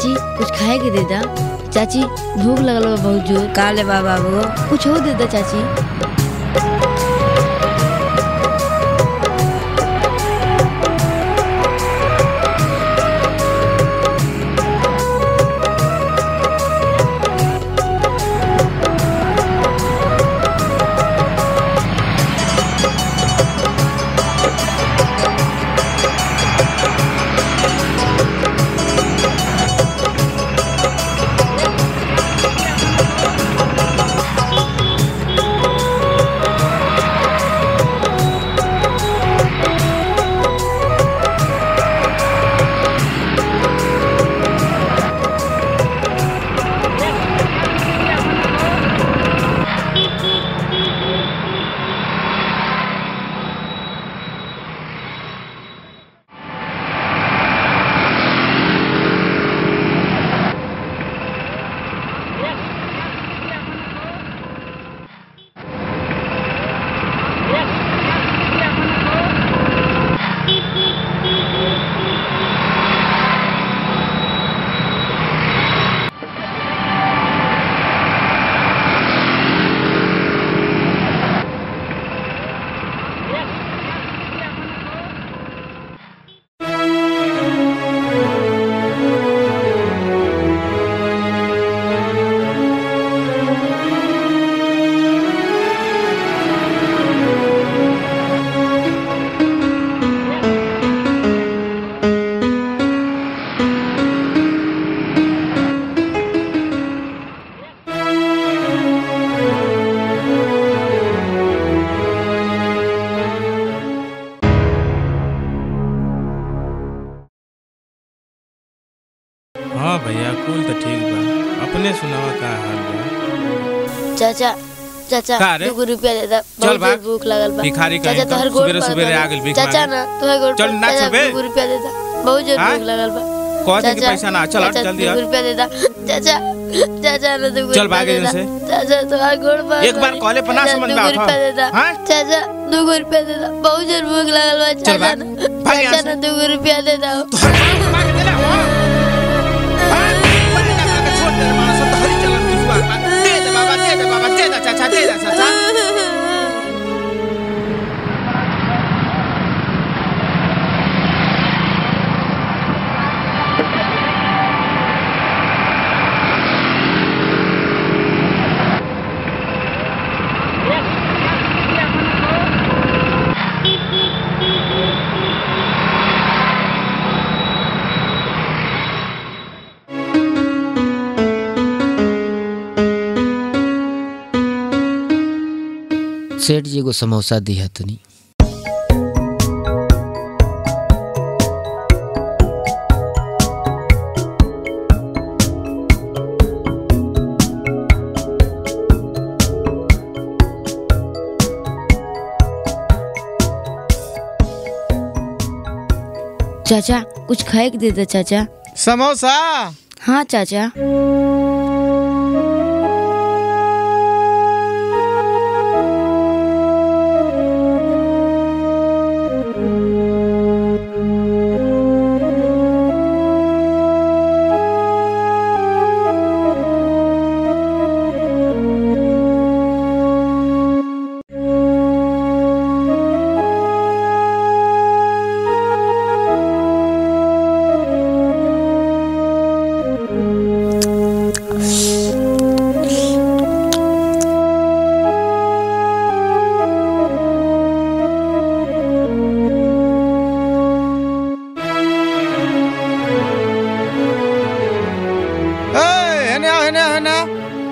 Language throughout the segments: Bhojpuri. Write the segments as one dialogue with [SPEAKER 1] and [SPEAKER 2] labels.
[SPEAKER 1] चाची कुछ खाए के दे दा चाची भूख लगल बा बहुत जोर
[SPEAKER 2] का ले बा बाबू
[SPEAKER 1] कुछ हो दे दा चाची
[SPEAKER 3] हाँ भैया कुल तो ठीक बा अपने सुनावा का हाल बा
[SPEAKER 1] चाचा चाचा
[SPEAKER 3] का रे?
[SPEAKER 1] दो रुपया दे दा
[SPEAKER 3] चल
[SPEAKER 1] बहुत
[SPEAKER 3] भाग।
[SPEAKER 1] जोर भूख लगल बा
[SPEAKER 3] भिखारी
[SPEAKER 1] चाचा
[SPEAKER 3] कहीं
[SPEAKER 1] तो हर
[SPEAKER 3] का।
[SPEAKER 1] गोड़
[SPEAKER 3] सुबेरे
[SPEAKER 1] पर
[SPEAKER 3] सुबेरे
[SPEAKER 1] दो।
[SPEAKER 3] आ गेल भीख
[SPEAKER 1] चाचा
[SPEAKER 3] मांगे।
[SPEAKER 1] ना तो हर गोड़
[SPEAKER 3] चल
[SPEAKER 1] पर-
[SPEAKER 3] ना
[SPEAKER 1] चाचा,
[SPEAKER 3] चलबे।
[SPEAKER 1] दो रुपया दे दा बहुत जोर
[SPEAKER 3] हाँ?
[SPEAKER 1] भूख लगल बा
[SPEAKER 3] कह दे कि
[SPEAKER 1] चाचा,
[SPEAKER 3] पैसा ना चल हट
[SPEAKER 1] चाचा,
[SPEAKER 3] जल्दी
[SPEAKER 1] दो
[SPEAKER 3] हट
[SPEAKER 1] रुपया दे दा चाचा चाचा ना दो
[SPEAKER 3] चल
[SPEAKER 1] रुपया
[SPEAKER 3] भाग
[SPEAKER 1] दे
[SPEAKER 3] यहाँ
[SPEAKER 1] दा।
[SPEAKER 3] से।
[SPEAKER 1] चाचा तो हर गोड़ पर
[SPEAKER 3] एक बार
[SPEAKER 1] पड़ी।
[SPEAKER 3] कहले पर ना
[SPEAKER 1] चाचा,
[SPEAKER 3] समझ
[SPEAKER 1] दो
[SPEAKER 3] में आवत
[SPEAKER 1] रुपया दे दा
[SPEAKER 3] हाँ?
[SPEAKER 1] चाचा दो रुपया दे दा बहुत जोर भूख लगल बा चाचा
[SPEAKER 3] भाग।
[SPEAKER 1] ना
[SPEAKER 3] भाग यहाँ
[SPEAKER 1] चाचा
[SPEAKER 3] से।
[SPEAKER 1] ना दो रुपया दे दा
[SPEAKER 3] तो हट मांगे दे ना, हाँ? हाँ? बड़ी लगा के छोड़ दे रे मानस, तो हरी चलन बुझुआ बा। दे दे बाबा, दे दे बाबा, दे दे चाचा, दे दे चाचा।
[SPEAKER 4] सेठ जी को समोसा दिया तनी
[SPEAKER 1] चाचा कुछ खाए के दे दा चाचा
[SPEAKER 3] समोसा
[SPEAKER 1] हाँ चाचा
[SPEAKER 3] ए, हेने आओ, हेने आओ, हेने आओ।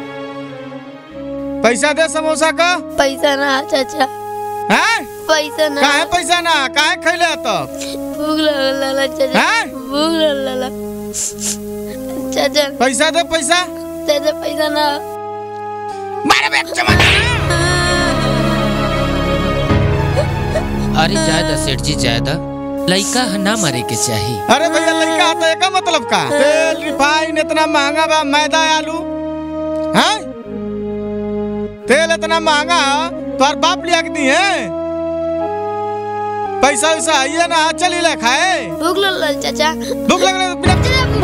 [SPEAKER 3] पैसा दे समोसा का
[SPEAKER 1] पैसा ना चाचा
[SPEAKER 3] हैं
[SPEAKER 1] पैसा ना
[SPEAKER 3] काहे पैसा ना काहे खैले तो
[SPEAKER 1] भूख लगल लाला चाचा
[SPEAKER 3] हैं?
[SPEAKER 1] भूख लगल लाला चाचा
[SPEAKER 3] पैसा दे पैसा
[SPEAKER 1] चाचा पैसा ना
[SPEAKER 3] मारे बे चमन
[SPEAKER 4] अरे जायदा सेठ जी जायदा लइका ह ना मारे के चाही
[SPEAKER 3] अरे भैया लड़का तो एक मतलब का तेल रिफाइन इतना महंगा बा मैदा आलू हैं तेल इतना महंगा तोहर बाप लिया के दी है पैसा वैसा आइए ना चली ले खाए
[SPEAKER 1] भूख लगल चाचा
[SPEAKER 3] भूख लगने तो बिना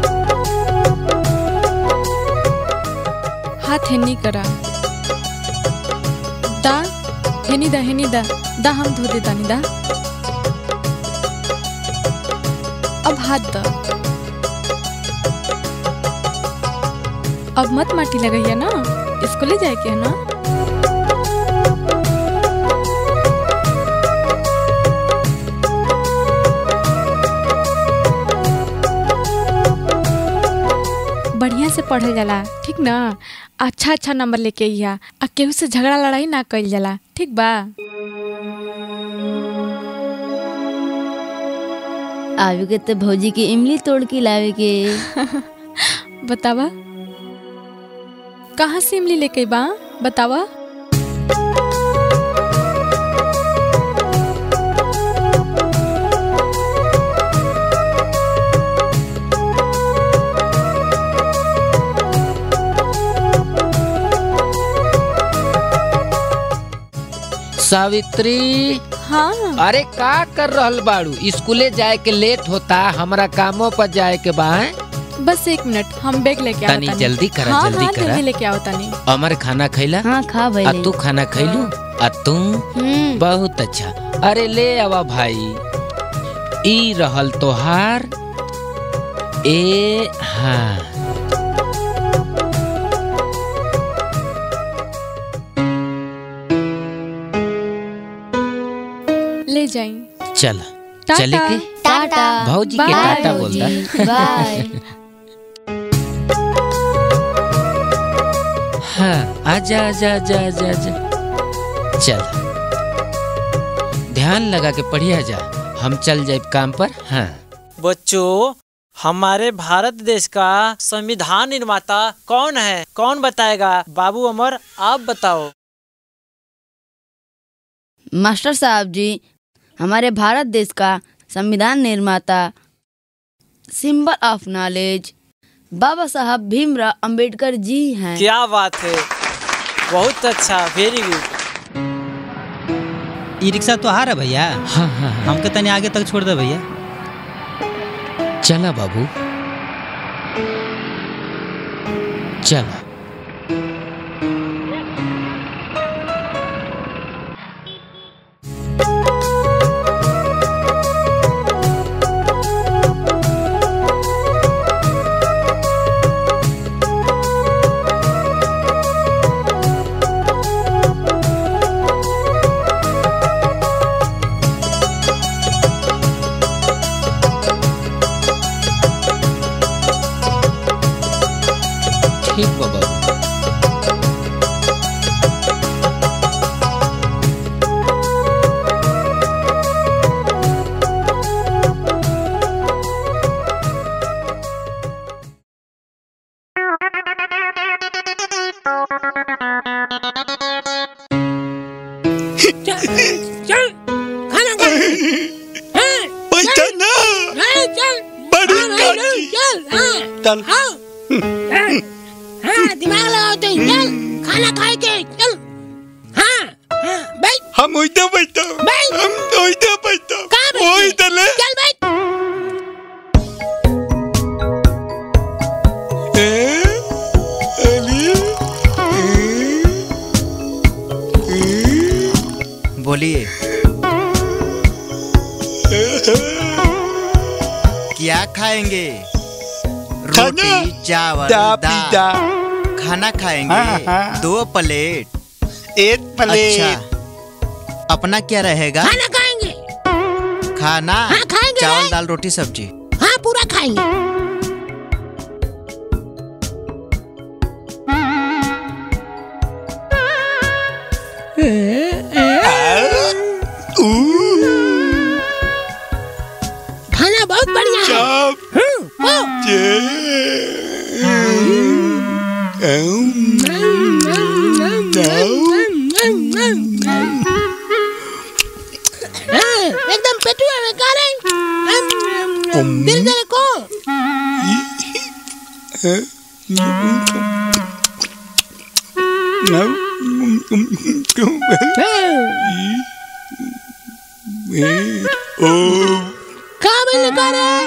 [SPEAKER 2] हेनी करा दा हेनी दा हेनी दा दा हम धो दे तानी दा अब हाथ दा अब मत माटी लगैया ना इसको ले जाए के है ना बढ़िया से पढ़ल जाला ठीक ना अच्छा अच्छा नंबर लेके अइहा आ केहू से झगड़ा लड़ाई ना कइल जाला ठीक बा
[SPEAKER 1] आवे के तो भौजी के इमली तोड़ के लावे के
[SPEAKER 2] बतावा कहाँ से इमली लेके बा बतावा
[SPEAKER 4] सावित्री
[SPEAKER 2] हाँ
[SPEAKER 4] अरे का कर रहल बाड़ू स्कूले जाए के लेट होता हमरा कामों पर जाए के बा हैं?
[SPEAKER 2] बस एक मिनट हम बैग लेके
[SPEAKER 4] तनी
[SPEAKER 2] आवतानी
[SPEAKER 4] जल्दी करा,
[SPEAKER 2] हाँ,
[SPEAKER 4] जल्दी
[SPEAKER 2] हाँ,
[SPEAKER 4] करा।
[SPEAKER 2] जल्दी लेके आवतानी
[SPEAKER 4] अमर खाना खैला
[SPEAKER 1] हाँ खा
[SPEAKER 4] आ
[SPEAKER 1] भैले
[SPEAKER 4] तू खाना खैलू आ तू
[SPEAKER 1] हम्म
[SPEAKER 4] बहुत अच्छा अरे ले आवा भाई ई रहल तोहार ए हाँ
[SPEAKER 2] ले जाई
[SPEAKER 4] चल
[SPEAKER 2] टाटा।
[SPEAKER 4] चले के
[SPEAKER 1] टाटा
[SPEAKER 4] भौजी के
[SPEAKER 2] बाय,
[SPEAKER 4] टाटा बोल दा
[SPEAKER 1] बाय
[SPEAKER 4] हाँ आजा आजा आजा आजा आजा चल ध्यान लगा के पढ़िया जा हम चल जाए काम पर हाँ
[SPEAKER 5] बच्चों हमारे भारत देश का संविधान निर्माता कौन है कौन बताएगा बाबू अमर आप बताओ
[SPEAKER 1] मास्टर साहब जी हमारे भारत देश का संविधान निर्माता सिंबल ऑफ नॉलेज बाबा साहब भीमराव अंबेडकर जी हैं
[SPEAKER 5] क्या बात है बहुत अच्छा वेरी गुड
[SPEAKER 6] ई रिक्शा तो आ रहा भैया
[SPEAKER 4] हाँ हाँ हाँ
[SPEAKER 6] हमके तनी आगे तक छोड़ दे भैया
[SPEAKER 4] चला बाबू चला ठीक बा बाबू
[SPEAKER 7] दिमाग लगाओ तो चल खाना खाए के चल हाँ हाँ बैठ
[SPEAKER 8] हम ओइते बैठो
[SPEAKER 7] बैठ
[SPEAKER 8] हम ओइते बैठो
[SPEAKER 7] कहाँ बैठे?
[SPEAKER 8] ओइते ले
[SPEAKER 7] चल बैठ
[SPEAKER 8] ए, अली,
[SPEAKER 3] बोलिए क्या खाएंगे
[SPEAKER 8] खाना?
[SPEAKER 3] रोटी चावल
[SPEAKER 8] दा
[SPEAKER 3] दाल
[SPEAKER 8] पीता
[SPEAKER 3] खाना खाएंगे
[SPEAKER 8] हाँ, हाँ।
[SPEAKER 3] दो प्लेट
[SPEAKER 8] एक प्लेट
[SPEAKER 3] अच्छा अपना क्या रहेगा
[SPEAKER 7] खाना खाएंगे
[SPEAKER 3] खाना
[SPEAKER 7] हाँ, खाएंगे
[SPEAKER 3] चावल
[SPEAKER 7] भाई।
[SPEAKER 3] दाल रोटी सब्जी
[SPEAKER 7] हाँ पूरा खाएंगे खाना बहुत बढ़िया है
[SPEAKER 8] चाप
[SPEAKER 7] हम्म, ओ,
[SPEAKER 8] जे
[SPEAKER 7] हाँ, एकदम पेटुआ में खा रहे दिल से को
[SPEAKER 8] ओ
[SPEAKER 7] खा भी खा रहे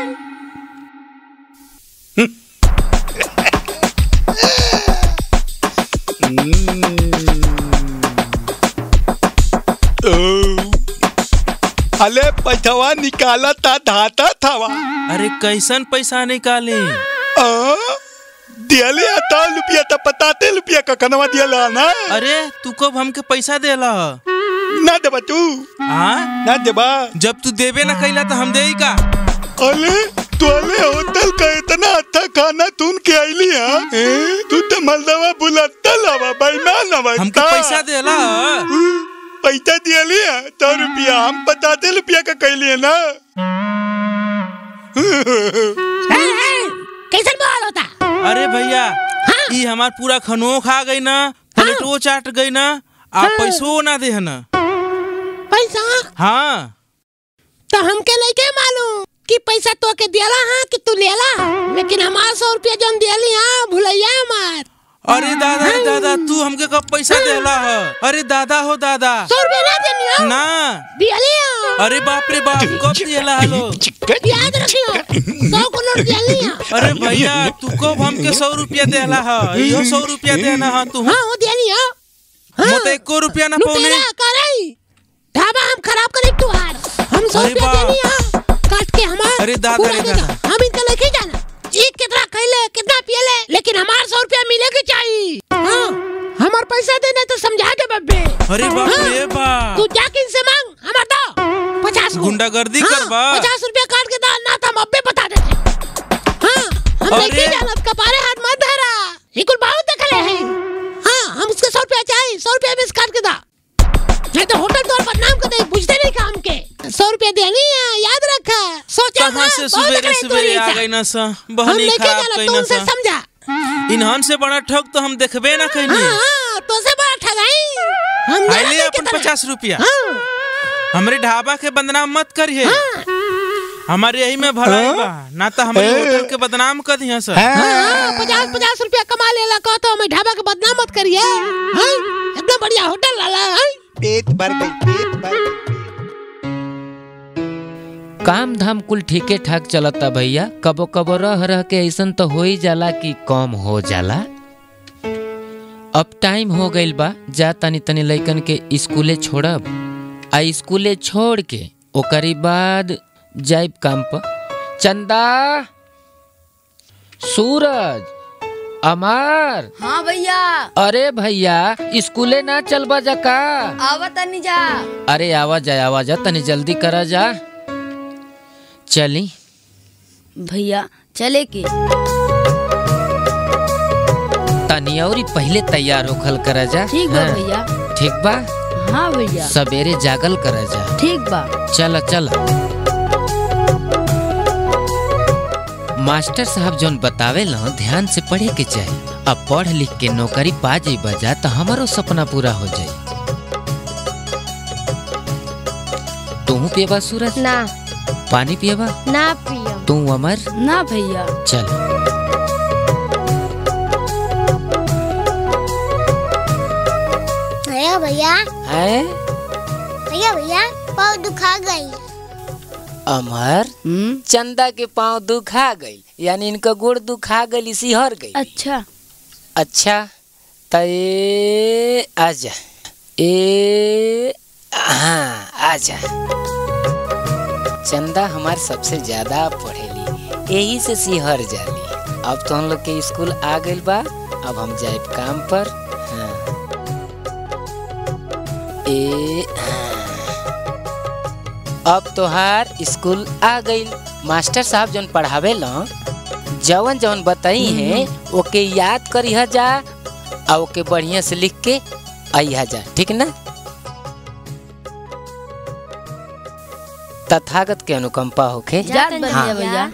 [SPEAKER 8] अले पैथवा निकाला था धाता थवा
[SPEAKER 9] अरे कैसन पैसा निकाले
[SPEAKER 8] आ? दियाले आता रुपया तो पताते रुपया का कनवा दियाला ना
[SPEAKER 9] अरे तू कब हमके पैसा देला
[SPEAKER 8] ना देबा तू
[SPEAKER 9] हाँ
[SPEAKER 8] ना देबा
[SPEAKER 9] जब तू देबे ना कैला तो हम दे का
[SPEAKER 8] अले तोले होटल का इतना अच्छा खाना तुन के आईली हा ए? तू तो मलदवा बुलाता लावा बेईमान हवा
[SPEAKER 9] हमके पैसा देला
[SPEAKER 8] पैसा दियाली है तो रुपया हम पताते रुपया का कैली है ना
[SPEAKER 7] कैसन बवाल होता
[SPEAKER 9] अरे भैया ई हमार पूरा खनो खा गई ना प्लेटो चाट गई ना आप पैसो ना दे ना
[SPEAKER 7] पैसा
[SPEAKER 9] हाँ
[SPEAKER 7] तो हमके नहीं के मालूम कि पैसा तो के दियाला हाँ कि तू लेला लेकिन हमार सौ रुपया जौन दियाली हाँ भुलैया हमार
[SPEAKER 9] अरे दादा रे दादा तू हमके कब पैसा देला है अरे दादा हो दादा
[SPEAKER 7] सौ रुपया ना देनी हो
[SPEAKER 9] ना
[SPEAKER 7] दियाली हाँ
[SPEAKER 9] अरे बाप रे बाप कब दिला हलो
[SPEAKER 7] याद रखियो सौ को नोट दियाली हाँ
[SPEAKER 9] अरे भैया तू कब हमके सौ रुपया देला है इहो सौ रुपया देना है तू
[SPEAKER 7] हाँ वो दियाली हाँ
[SPEAKER 9] मत एको रुपया ना पौने
[SPEAKER 7] लुटेरा करई ढाबा हम खराब करे तू हार हम सौ
[SPEAKER 9] अरे
[SPEAKER 7] रुपया
[SPEAKER 9] बा।
[SPEAKER 7] देनी हाँ काट के हमार
[SPEAKER 9] अरे दादा
[SPEAKER 7] पूरा
[SPEAKER 9] रे
[SPEAKER 7] देगा।
[SPEAKER 9] दादा।
[SPEAKER 7] हम इनका लेके जाना ये कितना खैले कितना पियले लेकिन हमार सौ रुपया मिलेगी चाहिए हाँ हमार पैसा देने तो समझा दे बब्बे
[SPEAKER 9] अरे बाप
[SPEAKER 7] हाँ।
[SPEAKER 9] रे बाप
[SPEAKER 7] तू जाके इनसे मांग हमार दो पचास को।
[SPEAKER 9] गुंडागर्दी
[SPEAKER 7] हाँ,
[SPEAKER 9] करबा
[SPEAKER 7] पचास रुपया काट के दा ना तो हम अब्बे बता देते हाँ हम
[SPEAKER 9] अरे।
[SPEAKER 7] लेके जाना कपारे हाथ मत धरा ये कुल बहुत देखले हैं हाँ हम उसके सौ रुपया चाहिए सौ रुपया में से काट के दा नहीं तो होटल तोड़ बदनाम कर दे बुझते नहीं काम के सौ रुपया देनी है याद रखा सोचा
[SPEAKER 9] कहाँ से सवेरे सवेरे आ गई ना सा
[SPEAKER 7] हम
[SPEAKER 9] बहनी
[SPEAKER 7] लेके
[SPEAKER 9] खराब
[SPEAKER 7] जाना
[SPEAKER 9] कई
[SPEAKER 7] तो
[SPEAKER 9] ना
[SPEAKER 7] उनसे
[SPEAKER 9] सा
[SPEAKER 7] समझा
[SPEAKER 9] इन्हन से बड़ा ठग तो हम देखबे ना कहीं
[SPEAKER 7] हाँ हाँ तो से बड़ा ठगाई हम
[SPEAKER 9] आइले
[SPEAKER 7] जाना
[SPEAKER 9] अपन
[SPEAKER 7] कितना-
[SPEAKER 9] पचास रुपया
[SPEAKER 7] हाँ
[SPEAKER 9] हमरे ढाबा के बदनाम मत करिए हमारे यही में भलाई बा ना तो हमारे होटल के बदनाम कर दिया सर
[SPEAKER 7] हाँ, पचास पचास रुपया कमा लेला कहो तो हमें ढाबा के बदनाम मत करिए हाँ, इतना बढ़िया होटल लाला हाँ।
[SPEAKER 8] पेट भर गई पेट भर गई
[SPEAKER 4] काम धाम कुल ठीके ठाक चलता भैया कबो कबो रह रह के ऐसन तो हो ही जाला कि कम हो जाला अब टाइम हो गइल बा जा तनी तनी लइकन के स्कूले छोड़ब आ स्कूले छोड़ के ओकरी बाद जाइब काम पर चंदा सूरज अमार
[SPEAKER 1] हाँ भैया
[SPEAKER 4] अरे भैया स्कूले ना चलबा जा का
[SPEAKER 1] आवा तनी जा
[SPEAKER 4] अरे आवा जा आवा जा तनी जल्दी करा जा चली
[SPEAKER 1] भैया चले के
[SPEAKER 4] तनी और पहले तैयार होखल करा जा
[SPEAKER 1] ठीक बा
[SPEAKER 4] हाँ,
[SPEAKER 1] भैया
[SPEAKER 4] ठीक बा
[SPEAKER 1] हाँ भैया
[SPEAKER 4] सवेरे जागल करा जा
[SPEAKER 1] ठीक बा
[SPEAKER 4] चल चल मास्टर साहब जोन बतावे ला ध्यान से पढ़े के चाही अब पढ़ लिख के नौकरी पा जाई बजा तो हमारो सपना पूरा हो जाई तू पिएबा सूरज
[SPEAKER 1] ना
[SPEAKER 4] पानी पिएबा
[SPEAKER 1] ना पिया
[SPEAKER 4] तू अमर
[SPEAKER 1] ना भैया
[SPEAKER 4] चल
[SPEAKER 10] भैया भैया
[SPEAKER 4] है
[SPEAKER 10] भैया भैया पाँव दुखा गई
[SPEAKER 4] अमर चंदा के पाँव दुखा गई यानी इनका गोड़ दुखा गई सिहर गई
[SPEAKER 1] अच्छा
[SPEAKER 4] अच्छा त ए आजा ए हाँ आजा चंदा हमार सबसे ज्यादा पढ़ेली यही से सिहर जाली अब तो हम लोग के स्कूल आ गइल बा अब हम जाए काम पर हाँ ए हाँ। अब तोहार स्कूल आ गइल मास्टर साहब जौन पढ़ावे ला जवन जवन बताई है ओके याद करिह जा आ ओके बढ़िया से लिख के आइहा जा ठीक ना तथागत के अनुकंपा होके
[SPEAKER 1] जात बन
[SPEAKER 4] हाँ।
[SPEAKER 1] जा भैया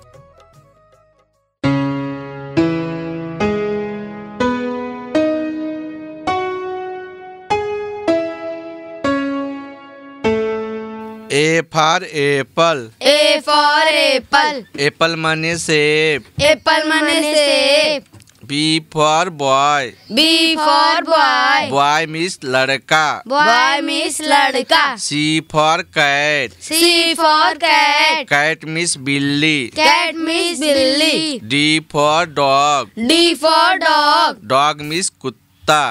[SPEAKER 8] A for apple
[SPEAKER 1] A for apple
[SPEAKER 8] apple मने सेब
[SPEAKER 1] एप्पल मने सेब
[SPEAKER 8] B for boy
[SPEAKER 1] B for boy
[SPEAKER 8] boy मिस लड़का
[SPEAKER 1] बॉय मिस लड़का
[SPEAKER 8] C for cat
[SPEAKER 1] C for कैट
[SPEAKER 8] कैट मिस बिल्ली
[SPEAKER 1] कैट मिस बिल्ली
[SPEAKER 8] D for dog
[SPEAKER 1] D for dog
[SPEAKER 8] dog मिस कुत्ता कुत्ता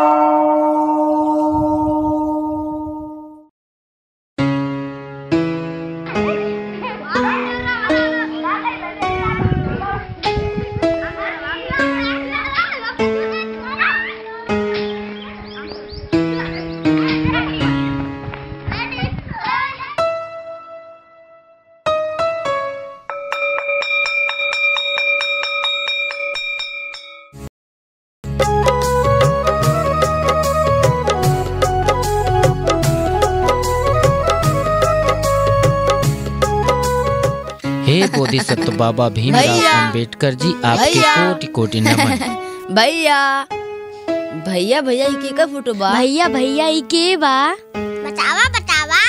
[SPEAKER 4] हे बोधिसत्व बाबा भीमराव
[SPEAKER 1] भैया।
[SPEAKER 4] अंबेडकर जी आपके
[SPEAKER 1] भैया।
[SPEAKER 4] कोटि कोटि नमन
[SPEAKER 1] भैया भैया भैया ई के का फोटो बा भैया भैया ई के बा
[SPEAKER 10] बतावा बतावा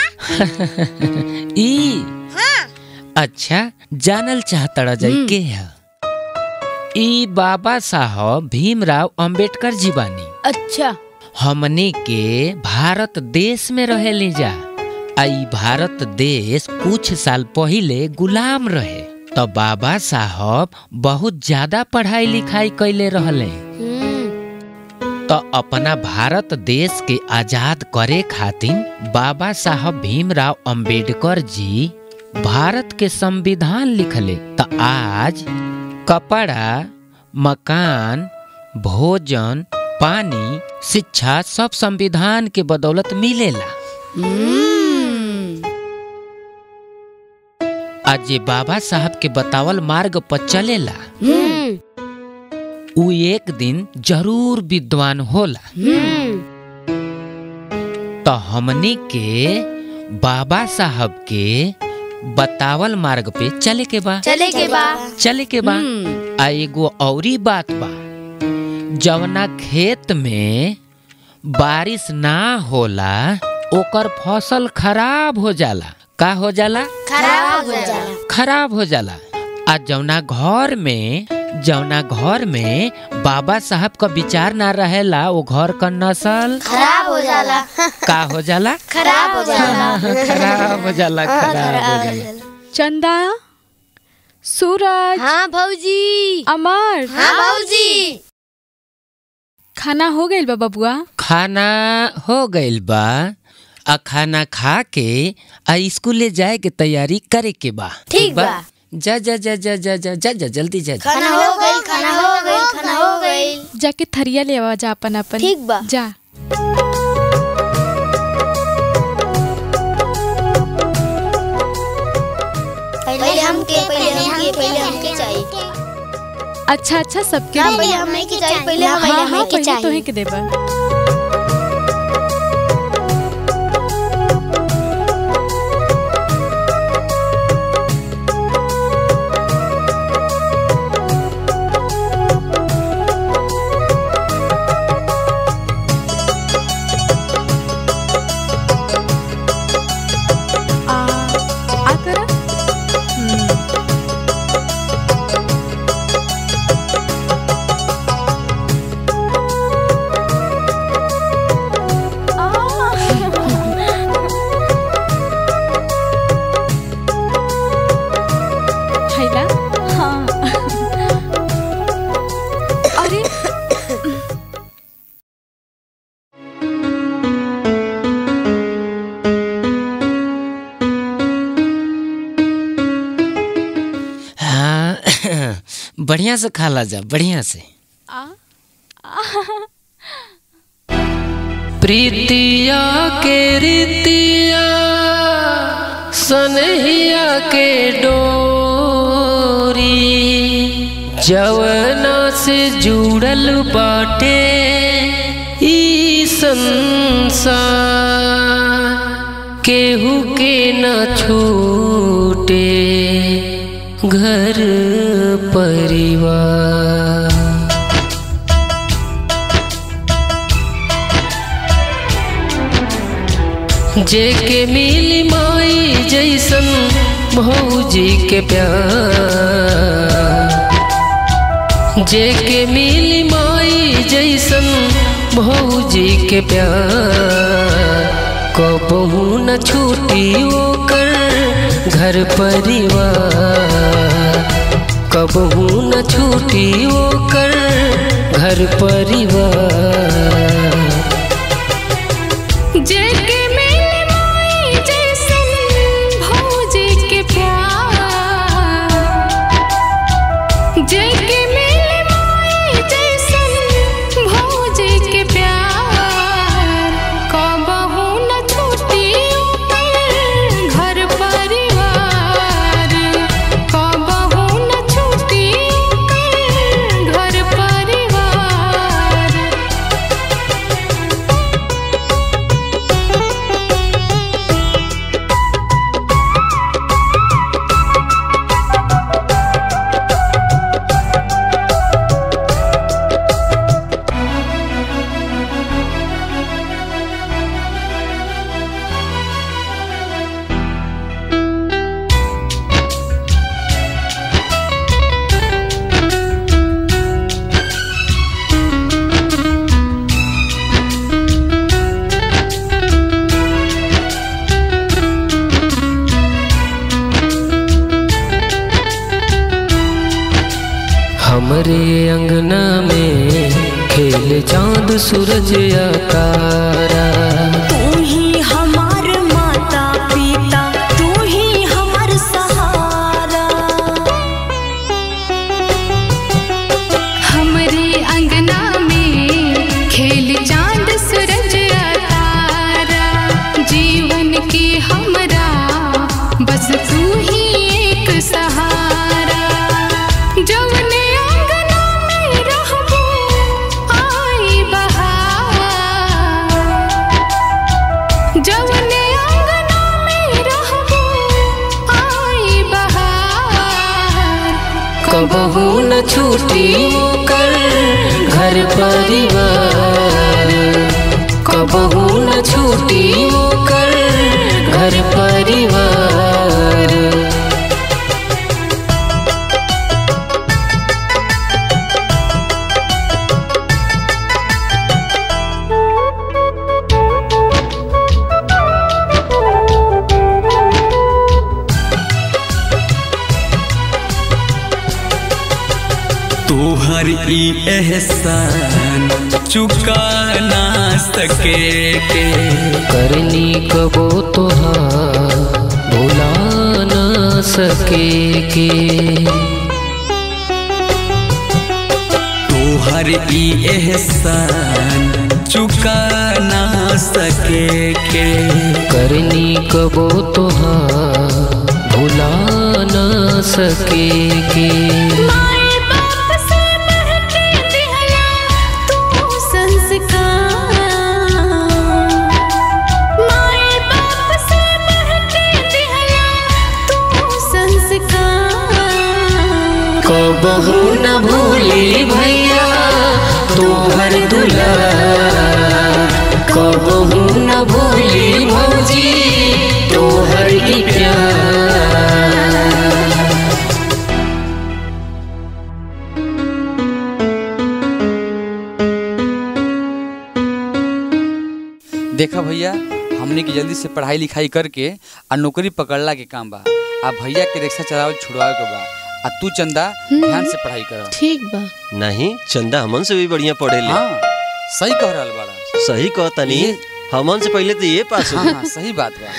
[SPEAKER 4] ई अच्छा जानल चाहतड़ा जाई के है ई बाबा साहब भीमराव अंबेडकर जी बानी
[SPEAKER 1] अच्छा
[SPEAKER 4] हमने के भारत देश में रहेली जा आ ई भारत देश कुछ साल पहिले गुलाम रहे तो बाबा साहब बहुत ज्यादा पढ़ाई लिखाई कैले रहले तो अपना भारत देश के आजाद करे खातिर बाबा साहब भीमराव अंबेडकर जी भारत के संविधान लिखले तो आज कपड़ा मकान भोजन पानी शिक्षा सब संविधान के बदौलत मिलेला आज जे बाबा साहब के बतावल मार्ग पर चलेला उ एक दिन जरूर विद्वान होला तो हमनी के बाबा साहब के बतावल मार्ग पे चले के बा
[SPEAKER 1] चले के बा
[SPEAKER 4] चले के बा आ एगो औरी बात बा जवना खेत में बारिश ना होला ओकर फसल खराब हो जाला का हो जाला
[SPEAKER 1] खराब हो जाला
[SPEAKER 4] खराब हो जाला आ जौना घर में जौना घर में बाबा साहब का विचार ना रहेला वो घर का नस्ल
[SPEAKER 1] खराब हो जाला
[SPEAKER 4] का हो जाला
[SPEAKER 1] खराब हो जाला
[SPEAKER 4] खराब हो जाला खराब हो जाला
[SPEAKER 2] चंदा सूरज
[SPEAKER 1] हाँ भौजी
[SPEAKER 2] अमर
[SPEAKER 1] हाँ भौजी
[SPEAKER 2] खाना हो गइल बा बबुआ
[SPEAKER 4] खाना हो गइल बा आ खाना खा के आ स्कूले जाए के तैयारी करे के बा
[SPEAKER 1] ठीक बा।
[SPEAKER 4] जा जा जा जा जा जा जा जा जल्दी जा जा
[SPEAKER 1] खाना हो गइल खाना हो गइल खाना हो गइल
[SPEAKER 2] जाके थरिया ले आवा जा अपन अपन
[SPEAKER 1] ठीक बा।
[SPEAKER 2] जा
[SPEAKER 10] पहले हमके पहले हमके पहले हमके चाहिए
[SPEAKER 2] अच्छा अच्छा सबके
[SPEAKER 10] ना,
[SPEAKER 2] लिए।
[SPEAKER 10] पहले हमें के चाहिए पहले
[SPEAKER 2] हाँ
[SPEAKER 10] हमें
[SPEAKER 2] हाँ
[SPEAKER 10] हमें के
[SPEAKER 2] पहले
[SPEAKER 10] चाहिए
[SPEAKER 2] तोहे के देबा आ आ करा हम्म हैला हाँ अरे
[SPEAKER 4] हाँ बढ़िया से खाला जा बढ़िया से
[SPEAKER 2] आ
[SPEAKER 11] प्रीतिया के रीतिया सनहिया के डोरी जवना से जुड़ल बाटे ई संसार केहू के न छूटे घर परिवार जेके मिली माई जैसन भौजी के प्यार जेके मिली माई जैसन भौजी के प्यार कबहू न छूटी ओकर घर परिवार कबहू न छूटी ओकर घर परिवार
[SPEAKER 12] जेके मिले माई जैसन भौजी के प्यार जेके मिले माई जैसन भौजी के प्यार कबहू न छूटी ओकर घर परिवार कबहू न छूटी ओकर घर परिवार
[SPEAKER 11] हमरे अंगना में खेल चांद सूरज या तारा
[SPEAKER 13] तू ही हमार माता पिता तू ही हमार सहारा
[SPEAKER 12] हमरे अंगना में खेल चांद सूरज तारा जीवन के हमरा बस तू ही एक सहारा जवने अंगना में रहबो आई बहार जवने अंगना में रहबो आई बहार
[SPEAKER 11] कबहू न छूटी ओकर घर परिवार कबहू न छूटी ओकर घर परिवार
[SPEAKER 14] तोहर ई एहसान चुका ना सके के
[SPEAKER 11] करनी कबो तोहार भुला न सके के
[SPEAKER 14] तोहर ई एहसान चुका ना सके के
[SPEAKER 11] करनी कबो तोहार भुला न सके के
[SPEAKER 12] माए बाप से बढ़ के दिहला तू संस्कार माए बाप से बढ़ के दिहला तू संस्कार
[SPEAKER 11] कबहू न भूली भैया तोहर दुला कबहू न भूली भौजी तोहर ई प्यार
[SPEAKER 15] देखा भैया हमने की जल्दी से पढ़ाई लिखाई करके आ नौकरी पकड़ला के काम बा आ भैया के रिक्शा चलावल छुड़वावे के बा आ तू चंदा ध्यान से पढ़ाई कर
[SPEAKER 16] ठीक बा
[SPEAKER 17] नहीं चंदा हमन से भी बढ़िया पढ़े ले
[SPEAKER 15] हाँ सही कह रहल बाड़ा
[SPEAKER 17] सही कहतनी हमन से पहले तो ये पास
[SPEAKER 15] हाँ
[SPEAKER 17] हो
[SPEAKER 15] हाँ सही बात बा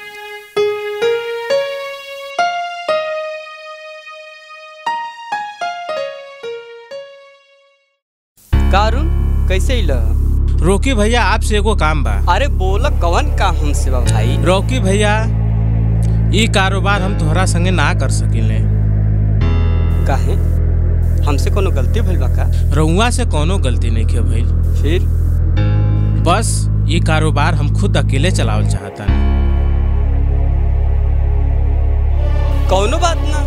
[SPEAKER 15] कारुन कैसे इल
[SPEAKER 9] रोकी भैया आपसे एगो काम बा
[SPEAKER 18] अरे बोल कवन काम हमसे बा भाई
[SPEAKER 9] रोकी भैया ई कारोबार हम तोहरा संगे ना कर सकिले
[SPEAKER 18] काहे हमसे कोनो गलती भइल बा का
[SPEAKER 9] रउआ से कोनो गलती नहीं के भइल
[SPEAKER 18] फिर
[SPEAKER 9] बस ये कारोबार हम खुद अकेले चलावल चाहता
[SPEAKER 18] कौनो बात ना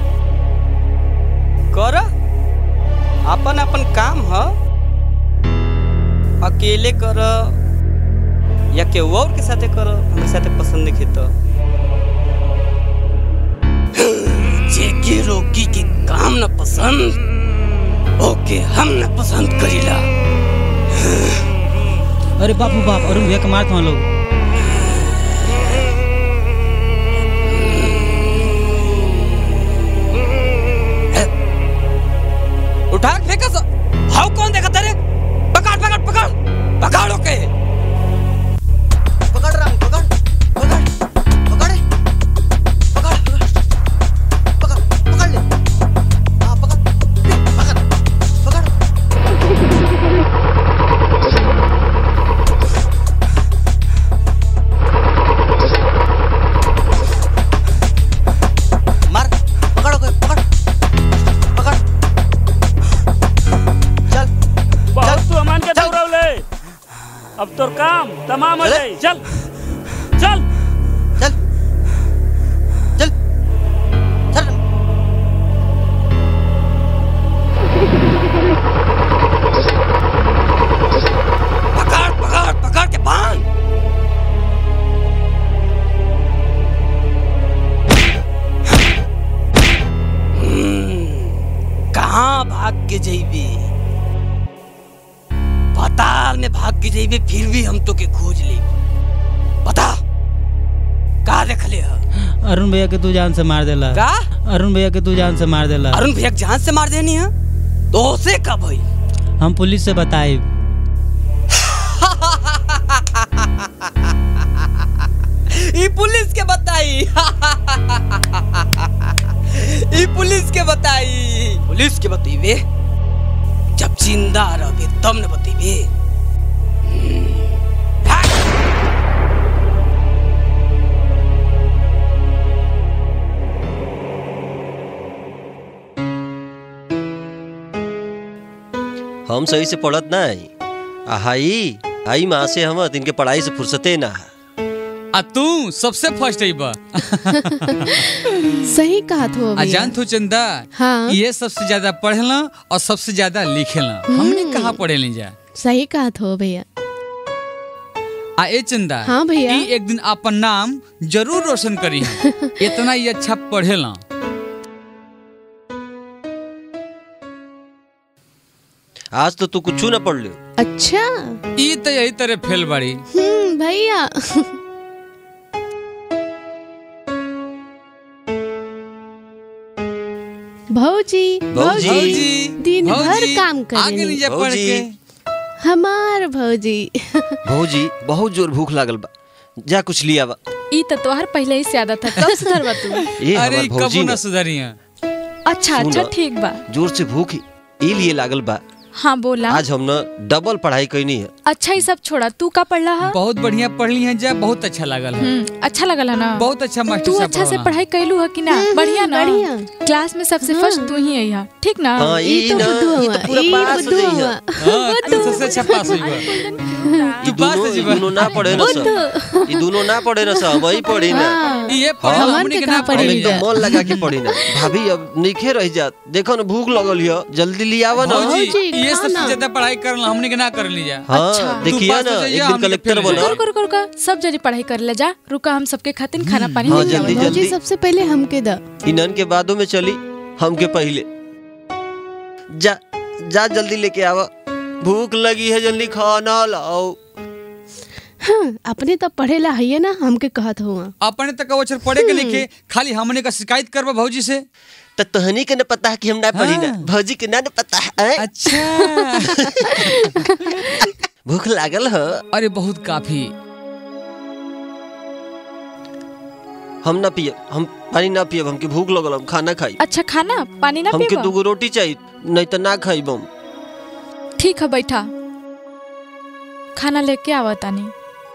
[SPEAKER 18] कर अपन अपन काम ह अकेले कर या केहू और के साथे कर हमारे साथे पसंद नहीं तो जेके रोकी के काम न पसंद ओके हम न पसंद करीला
[SPEAKER 6] अरे बापू बाप अरुण भैया के मारत हूँ लोग
[SPEAKER 18] उठा के फेंका सा हाउ कौन देखा तेरे
[SPEAKER 16] अब तोर काम तमाम हो जाई चल चल
[SPEAKER 18] पकड़ पकड़ पकड़ के बांध हम्म, कहाँ भाग के जइबे पताल में भाग के जइबे फिर भी हम तो के खोज ले बता का देख ले ह?
[SPEAKER 6] अरुण भैया के तू जान से मार देला
[SPEAKER 18] का
[SPEAKER 6] अरुण भैया के तू जान से मार देला
[SPEAKER 18] अरुण भैया के जान से मार देनी है तो उसे कब हुई
[SPEAKER 6] हम पुलिस से बताए
[SPEAKER 18] ई पुलिस के बताई ई पुलिस के बताई पुलिस के बतईबे जब जिंदा रहबे तब न बतईबे
[SPEAKER 17] हम सही से पढ़त नहीं आ हाई आई माँ से हम इनके पढ़ाई से फुर्सते ना
[SPEAKER 15] आ तू सबसे फर्स्ट है बा
[SPEAKER 2] सही कहा तो
[SPEAKER 15] आ जान तू चंदा
[SPEAKER 2] हाँ।
[SPEAKER 15] ये सबसे ज्यादा पढ़ेला और सबसे ज्यादा लिखेला हमने कहाँ पढ़े नहीं जा
[SPEAKER 2] सही कहा तो भैया
[SPEAKER 15] आ ए चंदा
[SPEAKER 2] हाँ भैया।
[SPEAKER 15] ई एक दिन अपन नाम जरूर रोशन करी इतना ही अच्छा पढ़ेला
[SPEAKER 17] आज तो तू कुछ ना पढ़ लियो
[SPEAKER 2] अच्छा
[SPEAKER 15] ई तो यही तरह फेल बाड़ी
[SPEAKER 2] हम्म भैया भौजी
[SPEAKER 17] भौजी।
[SPEAKER 2] दिन भर
[SPEAKER 17] भौजी,
[SPEAKER 2] काम
[SPEAKER 15] आगे नहीं जा
[SPEAKER 2] करे
[SPEAKER 15] पढ़
[SPEAKER 17] भौजी।
[SPEAKER 15] के
[SPEAKER 2] हमार भौजी
[SPEAKER 17] भौजी बहुत जोर भूख लागल बा जा कुछ लिया बा
[SPEAKER 2] ई तो तोहर पहले ही से आदत है कब सुधरबा तू
[SPEAKER 17] ए
[SPEAKER 15] अरे
[SPEAKER 17] हमार
[SPEAKER 15] कबू
[SPEAKER 17] भौजी
[SPEAKER 15] ना
[SPEAKER 17] ने
[SPEAKER 15] सुधरी है
[SPEAKER 2] अच्छा
[SPEAKER 17] सुन।
[SPEAKER 2] अच्छा ठीक बा
[SPEAKER 17] जोर से भूख ई लिए लागल बा
[SPEAKER 2] हाँ बोला
[SPEAKER 17] आज हम ना डबल पढ़ाई कैनी है
[SPEAKER 2] अच्छा ये सब छोड़ा तू का पढ़ रहा
[SPEAKER 15] बहुत बढ़िया पढ़ली है जा बहुत अच्छा लागल है
[SPEAKER 2] हम्म अच्छा लगल है ना
[SPEAKER 15] बहुत अच्छा मास्टर
[SPEAKER 2] तू
[SPEAKER 15] साहब
[SPEAKER 2] अच्छा से
[SPEAKER 15] पढ़ावला।
[SPEAKER 2] पढ़ाई कैलू है कि ना बढ़िया ना बढ़िया क्लास में सबसे फर्स्ट तू ही है यहाँ ठीक ना
[SPEAKER 17] हाँ, ई
[SPEAKER 2] ई तो
[SPEAKER 17] ना,
[SPEAKER 2] बुद्धू
[SPEAKER 17] ई
[SPEAKER 2] हुआ,
[SPEAKER 17] तो पूरा
[SPEAKER 2] ई
[SPEAKER 17] पास हो
[SPEAKER 2] बुद्धू
[SPEAKER 17] जाई
[SPEAKER 2] हुआ।
[SPEAKER 15] हाँ, तू सबसे अच्छा पास हुई बा
[SPEAKER 17] ई दोनों ई दोनों ना पढ़े ना सब ई दोनों ना पढ़े ना सब वही पढ़ी ना
[SPEAKER 15] ये
[SPEAKER 17] हाँ,
[SPEAKER 15] पढ़ल हमनी के ना
[SPEAKER 17] हम
[SPEAKER 15] पढ़ी
[SPEAKER 17] एकदम मन लगा के पढ़ी ना भाभी अब नीचे रह जात देखो ना भूख लगल हियो जल्दी लियावा ना
[SPEAKER 15] भौजी ये सबसे ज्यादा पढ़ाई करला हमनी के ना कर ली जा
[SPEAKER 17] हाँ देखिए ना एक दिन कलेक्टर बनो
[SPEAKER 2] कर कर कर सब जरी पढ़ाई कर ले जा रुका हम सबके खातिर खाना पानी
[SPEAKER 17] हाँ,
[SPEAKER 2] लेके
[SPEAKER 17] जल्दी,
[SPEAKER 2] आवत।
[SPEAKER 17] जल्दी।
[SPEAKER 2] सबसे पहले हमके द
[SPEAKER 17] इनन के बादों में चली हमके पहले जा जा जल्दी लेके आवा भूख लगी है जल्दी खाना लाओ
[SPEAKER 2] हाँ, अपने तो पढ़ेला है ना हमके कहत हुआ
[SPEAKER 15] अपने तक अवसर पढ़े के लिखे खाली हमने का शिकायत करबा भौजी से
[SPEAKER 17] तो तहनी के न पता है कि हम ना पढ़ी ना भौजी के ना न पता है
[SPEAKER 15] अच्छा
[SPEAKER 17] भूख लागल है
[SPEAKER 15] अरे बहुत काफी
[SPEAKER 17] हम ना पिए हम पानी ना पिए हमके भूख लगल हम खाना खाई
[SPEAKER 2] अच्छा खाना पानी ना
[SPEAKER 17] हमके
[SPEAKER 2] पीबा
[SPEAKER 17] दूगो रोटी चाहिए नहीं तो ना खाई हम
[SPEAKER 2] ठीक है बैठा खाना लेके आवत तानी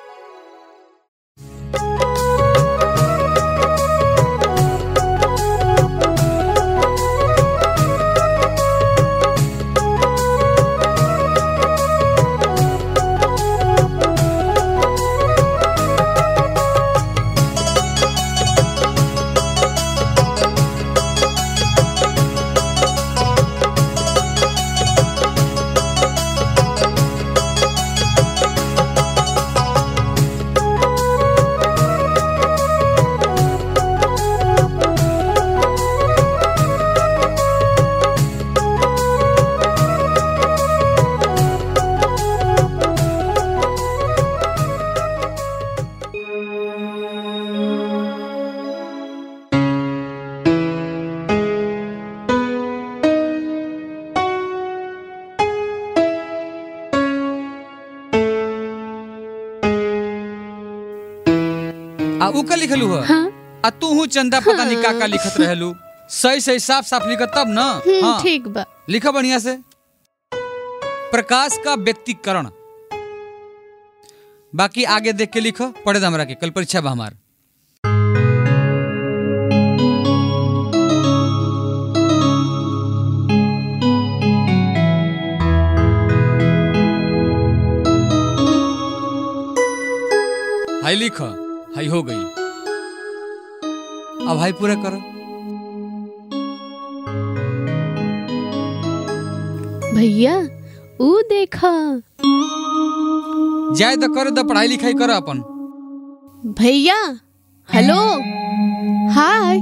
[SPEAKER 15] आ उ का लिखलू है आ तू हूँ चंदा पता नहीं का का लिखत रहलू सही सही साफ साफ लिखत तब ना
[SPEAKER 2] हम्म,
[SPEAKER 15] हाँ
[SPEAKER 2] ठीक बा
[SPEAKER 15] लिखा बढ़िया से प्रकाश का व्यक्तिकरण बाकी आगे देख के लिखो पढ़े हमरा के कल परीक्षा बा हमार हाई लिख हाई हो गई अब हाई पूरा करो
[SPEAKER 19] भैया ऊ देखा
[SPEAKER 15] जाए तो करो तो पढ़ाई लिखाई करो अपन
[SPEAKER 19] भैया हेलो हाय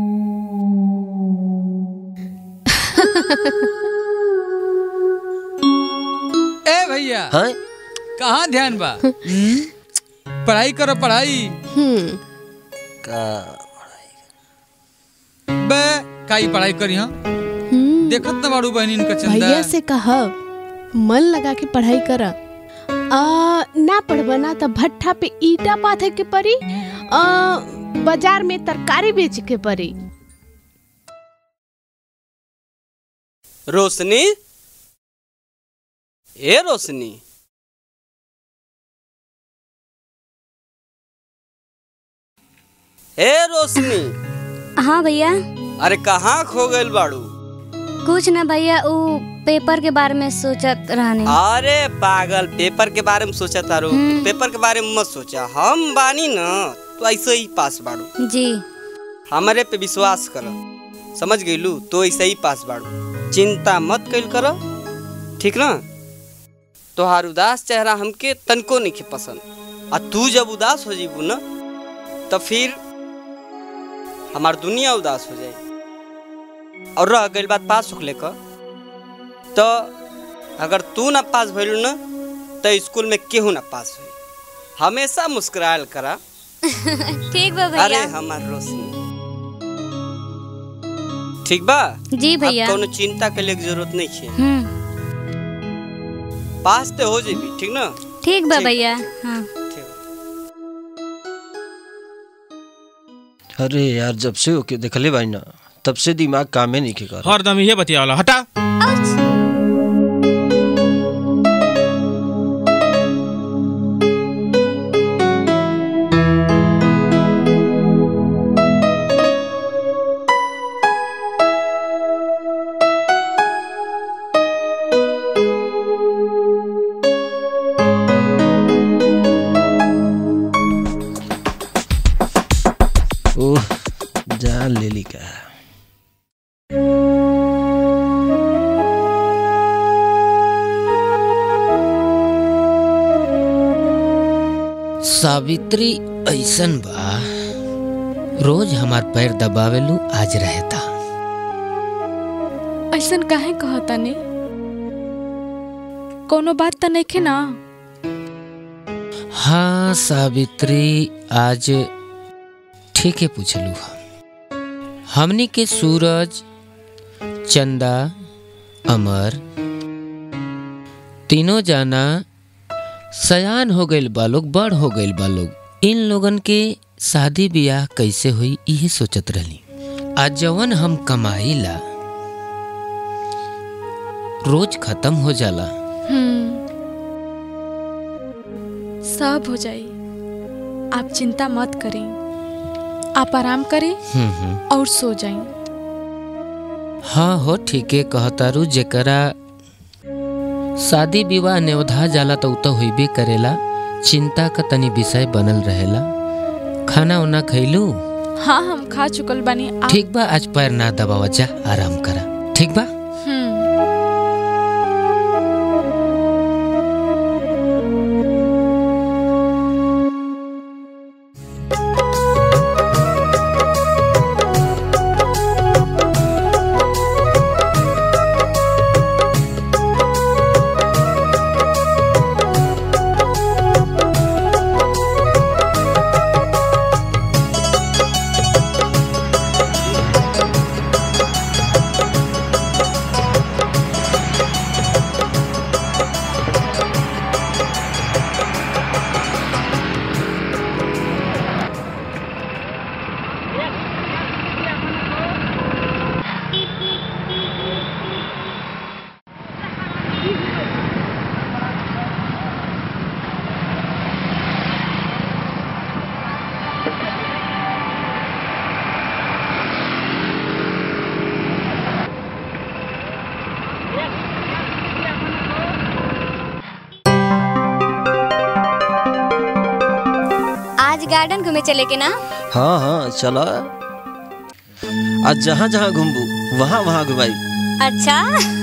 [SPEAKER 15] ए भैया कहाँ ध्यान बा हम्म? पढ़ाई करो पढ़ाई
[SPEAKER 17] का
[SPEAKER 15] बे काई पढ़ाई करी हाँ देखत न बाड़ू बहनी इनका चंदा
[SPEAKER 19] भैया से कहा मन लगा के पढ़ाई कर आ, ना पढ़बा ना तो भट्ठा पे ईटा पाथे के पड़ी आ, बाजार में तरकारी बेच के पड़ी
[SPEAKER 18] रोशनी ए रोशनी ए रोशनी
[SPEAKER 1] हाँ भैया
[SPEAKER 18] अरे कहाँ खो गइल बाड़ू
[SPEAKER 1] कुछ ना भैया वो पेपर के बारे में सोचत रहने
[SPEAKER 18] अरे पागल पेपर के बारे में सोचा तारू पेपर के बारे में मत सोचा हम बानी न तो ऐसे ही पास बाड़ू
[SPEAKER 1] जी
[SPEAKER 18] हमारे पे विश्वास कर समझ गईलू तो ऐसे ही पास बाड़ू चिंता मत कैल कर ठीक ना तोहार उदास चेहरा हमके तनको नहीं पसंद आ तू जब उदास हो जीबू ना तो फिर हमार दुनिया उदास हो जाए और रह गई बात पास होखले का तो अगर तू ना पास भइलू ना तो स्कूल में केहू ना पास हुई हमेशा मुस्कुरायल करा
[SPEAKER 1] ठीक बा
[SPEAKER 18] अरे
[SPEAKER 1] भैया
[SPEAKER 18] हमार रोशनी ठीक बा
[SPEAKER 1] जी
[SPEAKER 18] अब
[SPEAKER 1] भैया
[SPEAKER 18] कोनो चिंता के लिए जरूरत नहीं है
[SPEAKER 1] हम्म
[SPEAKER 18] पास तो हो जेबी ठीक ना
[SPEAKER 1] ठीक बा
[SPEAKER 18] ठीक।
[SPEAKER 1] भैया हाँ
[SPEAKER 17] अरे यार जब से ओके देखले बाई ना तब से दिमाग कामे नहीं के कर
[SPEAKER 9] हरदम ये बतियावला हटा
[SPEAKER 17] ओह जान ले ली का
[SPEAKER 4] सावित्री ऐसन बा रोज हमार पैर दबावेलू आज रहता
[SPEAKER 2] ऐसन काहे कहता ने कोनो बात तो नहीं ना
[SPEAKER 4] हाँ सावित्री आज ठीक है पूछलू हमनी के सूरज चंदा अमर तीनों जाना सयान हो गइल बा लोग बड़ हो गइल बा लोग इन लोगन के शादी ब्याह कैसे हुई इहे सोचत रहली आज जवन हम कमाईला रोज खत्म हो जाला
[SPEAKER 2] हम्म सब हो जाई आप चिंता मत करें आप आराम करें
[SPEAKER 4] हम्म हम्म
[SPEAKER 2] और सो जाएं
[SPEAKER 4] हाँ हो ठीके कहतारू जेकरा शादी विवाह नेवधा जाला तो उ तो होइबे करेला चिंता का तनी विषय बनल रहेला खाना उना खैलू
[SPEAKER 2] हाँ हम खा चुकल बानी आप
[SPEAKER 4] ठीक बा आज पैर ना दबावा जा आराम करा ठीक बा
[SPEAKER 2] हम्म
[SPEAKER 1] गार्डन घूमे चले के ना
[SPEAKER 17] हाँ हाँ चलो आज जहाँ जहाँ घूमबू वहाँ वहाँ घुमाई
[SPEAKER 1] अच्छा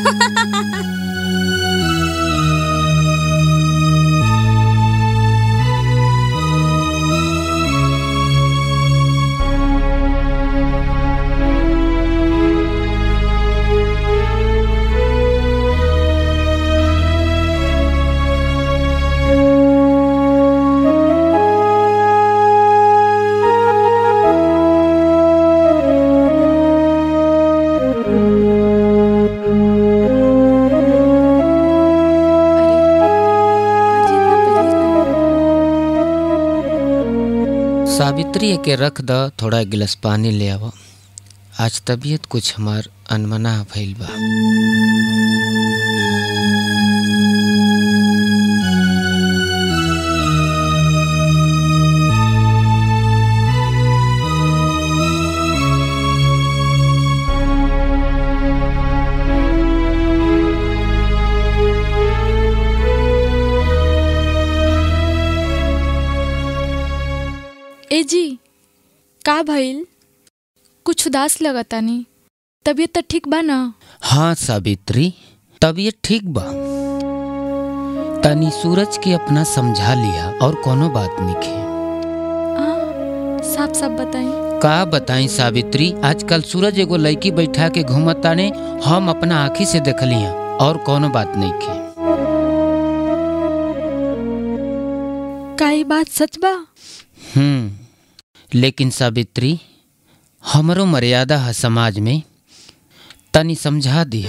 [SPEAKER 4] सावित्री के रख द थोड़ा गिलास पानी ले आव आज तबीयत कुछ हमार अनमना भइल बा
[SPEAKER 2] ए जी का भइल कुछ उदास लगतानी तबीयत तो ठीक बा ना
[SPEAKER 4] हाँ सावित्री तबीयत ठीक बा तनी सूरज के अपना समझा लिया और कोनो बात नहीं
[SPEAKER 2] साफ साफ बताई
[SPEAKER 4] का बताई सावित्री आजकल सूरज एगो लड़की बैठा के घूमताने हम अपना आँखी से देखली हैं और कोनो बात नहीं के
[SPEAKER 2] का ई बात सच बा
[SPEAKER 4] हम्म लेकिन सावित्री हमरो मर्यादा है समाज में तनी समझा दिया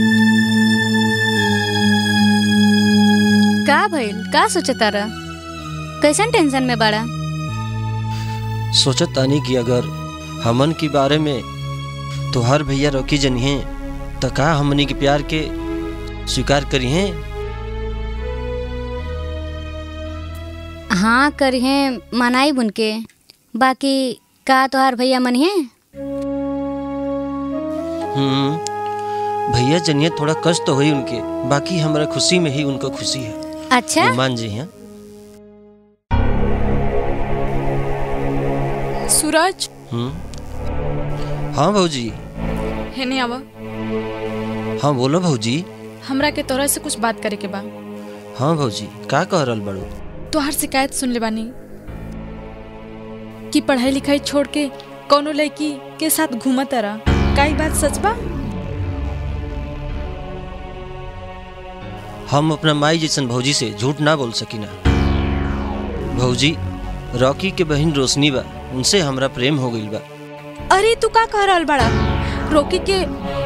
[SPEAKER 1] का भइल का सोचता रह कैसन टेंशन में बड़ा
[SPEAKER 17] सोचत तानी कि अगर हमन के बारे में तोहार भैया रोकी जनिहे तो का हमनी के प्यार के स्वीकार करिहे
[SPEAKER 1] हाँ करिहे मनाई बुन के बाकी का तोहार भैया मनिहे
[SPEAKER 17] हम्म भैया जनिए थोड़ा कष्ट तो हुई उनके बाकी हमारा खुशी में ही उनको खुशी है
[SPEAKER 1] अच्छा
[SPEAKER 17] मान जी हैं
[SPEAKER 2] सूरज
[SPEAKER 17] हम्म हाँ भौजी
[SPEAKER 2] हेने आवा
[SPEAKER 17] हाँ बोलो भौजी
[SPEAKER 2] हमरा के तोरा से कुछ बात करे के बा
[SPEAKER 17] हाँ भौजी का कह रहल बड़ू
[SPEAKER 2] तोहार शिकायत सुन ले बानी कि पढ़ाई लिखाई छोड़ के कोनो लड़की के साथ घूमत रहा का ई बात सच बा
[SPEAKER 17] हम अपना माई जैसन भौजी से झूठ ना बोल सकी ना भौजी रॉकी के बहन रोशनी बा उनसे हमरा प्रेम हो गइल बा
[SPEAKER 2] अरे तू का कह रहल बड़ा रोकी के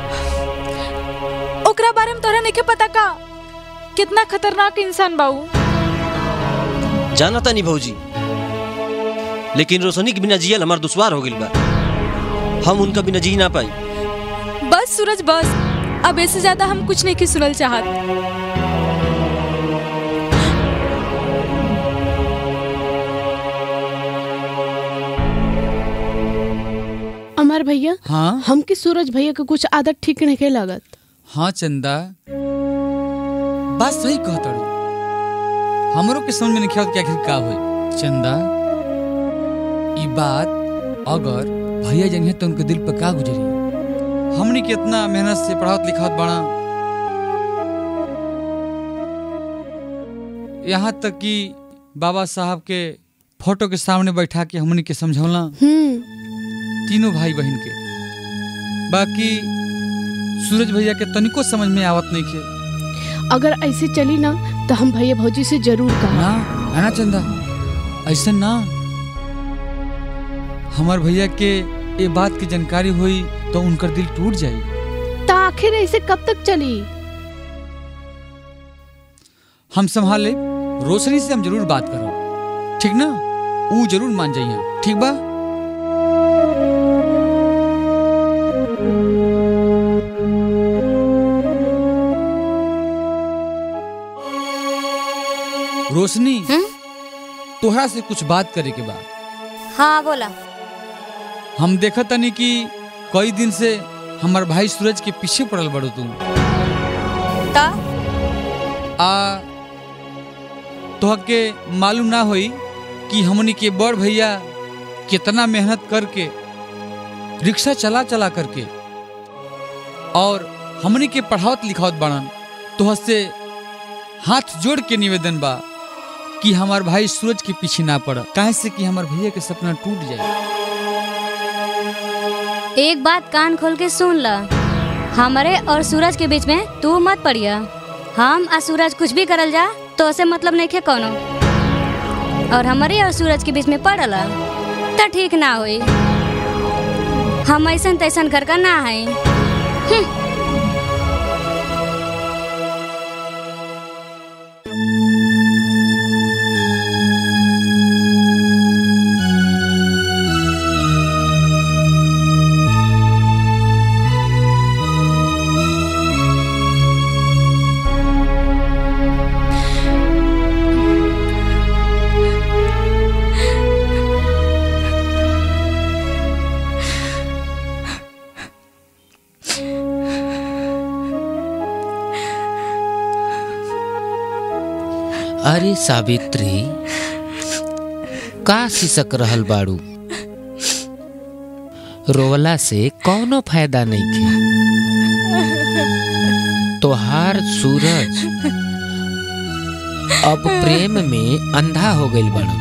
[SPEAKER 2] ओकरा बारे में तोरा नहीं पता का कितना खतरनाक इंसान बाऊ
[SPEAKER 17] जाना तानी भौजी लेकिन रोशनी के बिना जियल हमार दुश्वार हो गइल बा हम उनका बिना जी ना पाई
[SPEAKER 2] बस सूरज बस अब इससे ज्यादा हम कुछ नहीं की सुनल चाहत
[SPEAKER 19] अमर भैया
[SPEAKER 15] हाँ
[SPEAKER 19] हमके सूरज भैया के कुछ आदत ठीक नहीं लागत
[SPEAKER 15] हाँ चंदा बात सही कहतड़ू हमरो के समझ में नहीं आवत कि आखिर का होई चंदा ई बात अगर भैया जनिए तो उनके दिल पर का गुजरी हमनी के इतना मेहनत से पढ़ावत लिखावत बड़ा यहाँ तक कि बाबा साहब के फोटो के सामने बैठा के हमनी के समझौला तीनों भाई बहन के बाकी सूरज भैया के तनिको समझ में आवत नहीं के
[SPEAKER 19] अगर ऐसे चली ना तो हम भैया भौजी से जरूर कहा
[SPEAKER 15] ना है ना चंदा ऐसा ना हमार भैया के ये बात की जानकारी हुई तो उनकर दिल टूट जाई
[SPEAKER 19] तो आखिर ऐसे कब तक चली
[SPEAKER 15] हम संभाल ले रोशनी से हम जरूर बात करो ठीक ना वो जरूर मान जाइए ठीक बा रोशनी तोहरा से कुछ बात करे के बाद
[SPEAKER 1] हाँ बोला
[SPEAKER 15] हम देखत तनी कि कई दिन से हमार भाई सूरज के पीछे पड़ल बड़ो तुम
[SPEAKER 1] ता
[SPEAKER 15] आ तोहके मालूम ना होई कि हमनी के बड़ भैया कितना मेहनत करके रिक्शा चला चला करके और हमनी के पढ़ावत लिखावत बाड़न तो से हाथ जोड़ के निवेदन बा कि हमार भाई सूरज के पीछे ना पड़ काहे से कि हमार भैया के सपना टूट जाए
[SPEAKER 1] एक बात कान खोल के सुन ल हमारे और सूरज के बीच में तू मत पड़िया हम आ सूरज कुछ भी करल जा तो उसे मतलब नहीं खे कोनो और हमारे और सूरज के बीच में पड़ल तो ठीक ना होई हम ऐसन तैसन घर का ना है
[SPEAKER 4] अरे सावित्री का सिसक रहल बाड़ू रोवला से कौनो फायदा नहीं खे तोहार सूरज अब प्रेम में अंधा हो गईल बड़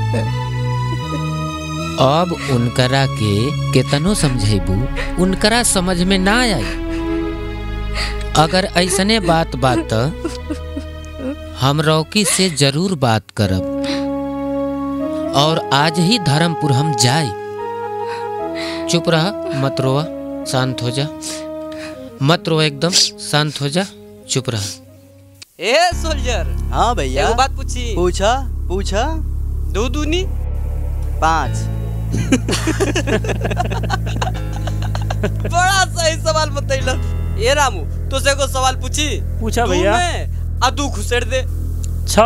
[SPEAKER 4] अब उनकरा के केतनो समझेबू उनकरा समझ में ना आई अगर ऐसने बात बात त हम रौकी से जरूर बात करब और आज ही धर्मपुर हम जाए चुप रह मत रोआ शांत हो जा मत रो एकदम शांत हो जा चुप रह
[SPEAKER 18] ए सोल्जर
[SPEAKER 20] हाँ भैया
[SPEAKER 18] एगो बात पूछी
[SPEAKER 20] पूछा पूछा
[SPEAKER 18] दो दूनी
[SPEAKER 20] पाँच
[SPEAKER 18] बड़ा सही सवाल बतैल ए रामू तो से एगो सवाल पूछी
[SPEAKER 16] पूछा
[SPEAKER 18] दू
[SPEAKER 16] भैया।
[SPEAKER 18] में आ दू खुसेड़ दे
[SPEAKER 16] छ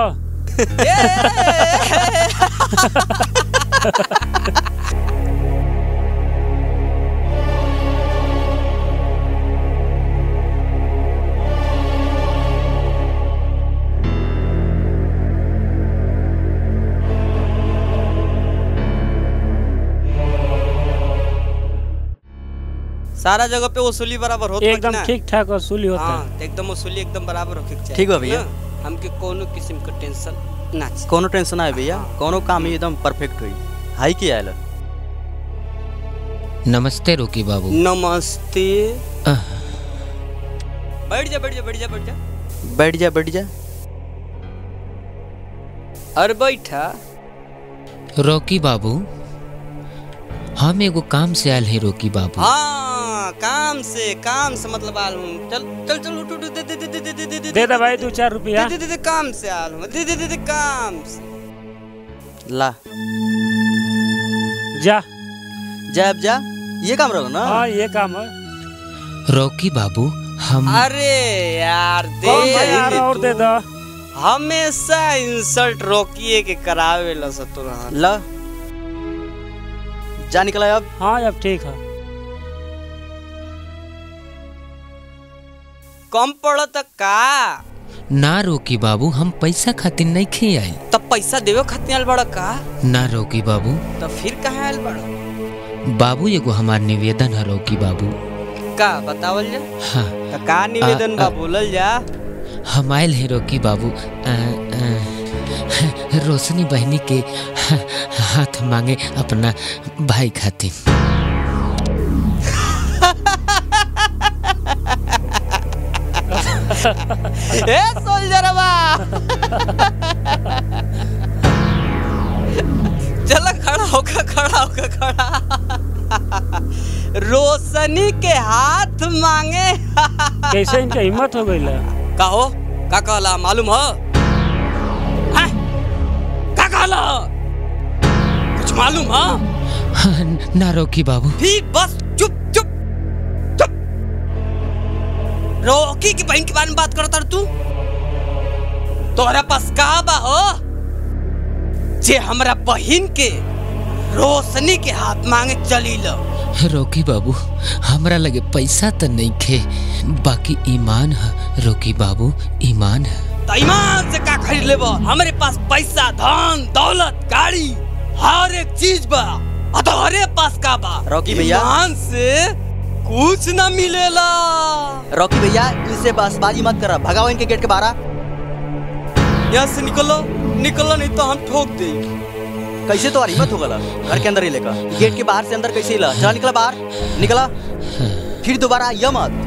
[SPEAKER 18] सारा जगह पे वसूली बराबर होता
[SPEAKER 16] एकदम ठीक ठाक वसूली होता है
[SPEAKER 18] हाँ तो एकदम वसूली एकदम बराबर होके चाहिए
[SPEAKER 20] ठीक बा भैया।
[SPEAKER 18] ना? हमके कोनो किस्म का टेंशन ना चाहिए
[SPEAKER 20] कोनो टेंशन आए भैया कोनो काम ही एकदम परफेक्ट हुई हाई की आयल
[SPEAKER 4] नमस्ते रोकी बाबू
[SPEAKER 18] नमस्ते
[SPEAKER 4] आह।
[SPEAKER 18] बैठ जा बैठ जा बैठ जा बैठ जा
[SPEAKER 20] बैठ जा बैठ जा
[SPEAKER 18] अरे बैठा
[SPEAKER 4] रोकी बाबू हम एगो काम से आयल है रोकी बाबू
[SPEAKER 18] हाँ काम से काम से मतलब आल हूँ चल चल चल उठ उठ दे दे दे दे दे दे दे
[SPEAKER 16] दे दे भाई दो चार रुपया
[SPEAKER 18] दे दे दे दे काम से आल हूँ दे दे दे दे काम से
[SPEAKER 20] ला
[SPEAKER 16] जा
[SPEAKER 20] जा अब जा ये काम रहो ना
[SPEAKER 16] हाँ ये काम है
[SPEAKER 4] रोकी बाबू हम
[SPEAKER 18] अरे यार दे
[SPEAKER 16] कौन भाई आ रहा और दे दो
[SPEAKER 18] हमेशा इंसल्ट रोकिए के करावे ला सतुर
[SPEAKER 20] ला जा निकला अब
[SPEAKER 16] हाँ अब ठीक है
[SPEAKER 18] कम पड़त का
[SPEAKER 4] ना रोकी बाबू हम पैसा खातिर नहीं खे आयल
[SPEAKER 18] तब पैसा देवे खातिर आयल बड़ा का
[SPEAKER 4] ना रोकी बाबू
[SPEAKER 18] तो फिर कहाँ आयल बड़ा
[SPEAKER 4] बाबू एगो हमार निवेदन है रोकी बाबू
[SPEAKER 18] का बतावल जा
[SPEAKER 4] हाँ
[SPEAKER 18] तो का निवेदन
[SPEAKER 4] आ,
[SPEAKER 18] बा
[SPEAKER 4] आ,
[SPEAKER 18] बोलल जा
[SPEAKER 4] हम आयल है रोकी बाबू आ, आ, रोशनी बहनी के हाथ मांगे अपना भाई खातिर
[SPEAKER 18] ए सोल्जरवा चल खड़ा होकर खड़ा होकर खड़ा रोशनी के हाथ मांगे
[SPEAKER 16] कैसे इनका हिम्मत हो गई
[SPEAKER 18] कहो का कहला मालूम हो हैं? का कहला कुछ मालूम हो
[SPEAKER 4] ना रोकी बाबू
[SPEAKER 18] भी बस चुप चुप चुप रोकी की बहन के बारे में बात करता तू तोहरा पास का बा हो जे हमरा बहन के रोशनी के हाथ मांगे चली लो
[SPEAKER 4] रोकी बाबू हमरा लगे पैसा तो नहीं खे बाकी ईमान है रोकी बाबू ईमान है
[SPEAKER 18] तो ईमान से का खरीद लेबो हमरे पास पैसा धन दौलत गाड़ी चीज बा आ तोहरे पास का बा
[SPEAKER 20] रॉकी भैया।
[SPEAKER 18] ईमान से कुछ ना मिलेला
[SPEAKER 20] रॉकी भैया इनसे बसबाजी मत करा भगाओ इनके गेट के बाहर
[SPEAKER 18] यहाँ से निकलो निकलो नहीं तो हम ठोक दे
[SPEAKER 20] कैसे तो हिम्मत हो गला घर के अंदर ही लेकर गेट के बाहर से अंदर कैसे हिला चला निकला बाहर निकला फिर दोबारा आइया मत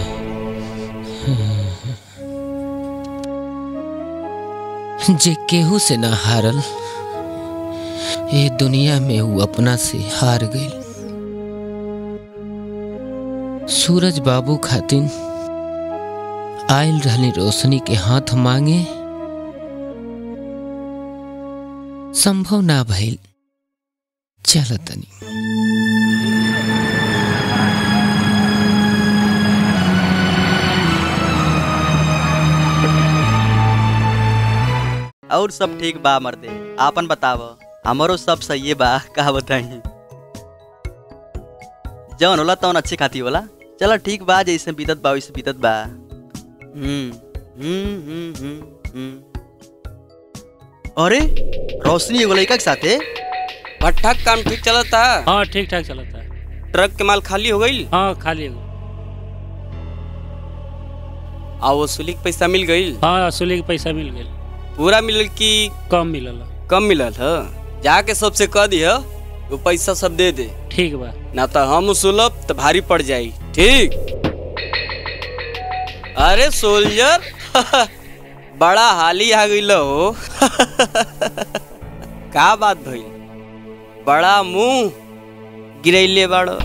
[SPEAKER 4] जे केहू से ना हारल ये दुनिया में वो अपना से हार गई सूरज बाबू खातिन आयल रहली रोशनी के हाथ मांगे संभव ना भइल चल तनी
[SPEAKER 20] और सब ठीक बा मर्दे आपन बताव हमारो सब सही बा का बताई जवन होला तवन अच्छी खाती होला चलो ठीक बा जैसे बीतत बा वैसे बीतत बा हम्म हम्म हम्म हम्म हम्म अरे रोशनी एगो लड़का के साथे
[SPEAKER 18] भट्ठा का काम ठीक चलता
[SPEAKER 16] हाँ ठीक ठाक चलता है
[SPEAKER 18] ट्रक के माल खाली हो गई
[SPEAKER 16] हाँ खाली है
[SPEAKER 18] आ वसूली के पैसा मिल गई
[SPEAKER 16] हाँ असुली के पैसा मिल गया
[SPEAKER 18] पूरा मिलल की
[SPEAKER 16] कम मिलल
[SPEAKER 18] कम मिलल है जाके सबसे कह दिह वो पैसा सब दे दे
[SPEAKER 16] ठीक बा
[SPEAKER 18] ना तो हम सुलभ तो भारी पड़ जाई ठीक अरे सोल्जर बड़ा हाली आ गई हो का बात भइल बड़ा मुंह गिरैले बड़ो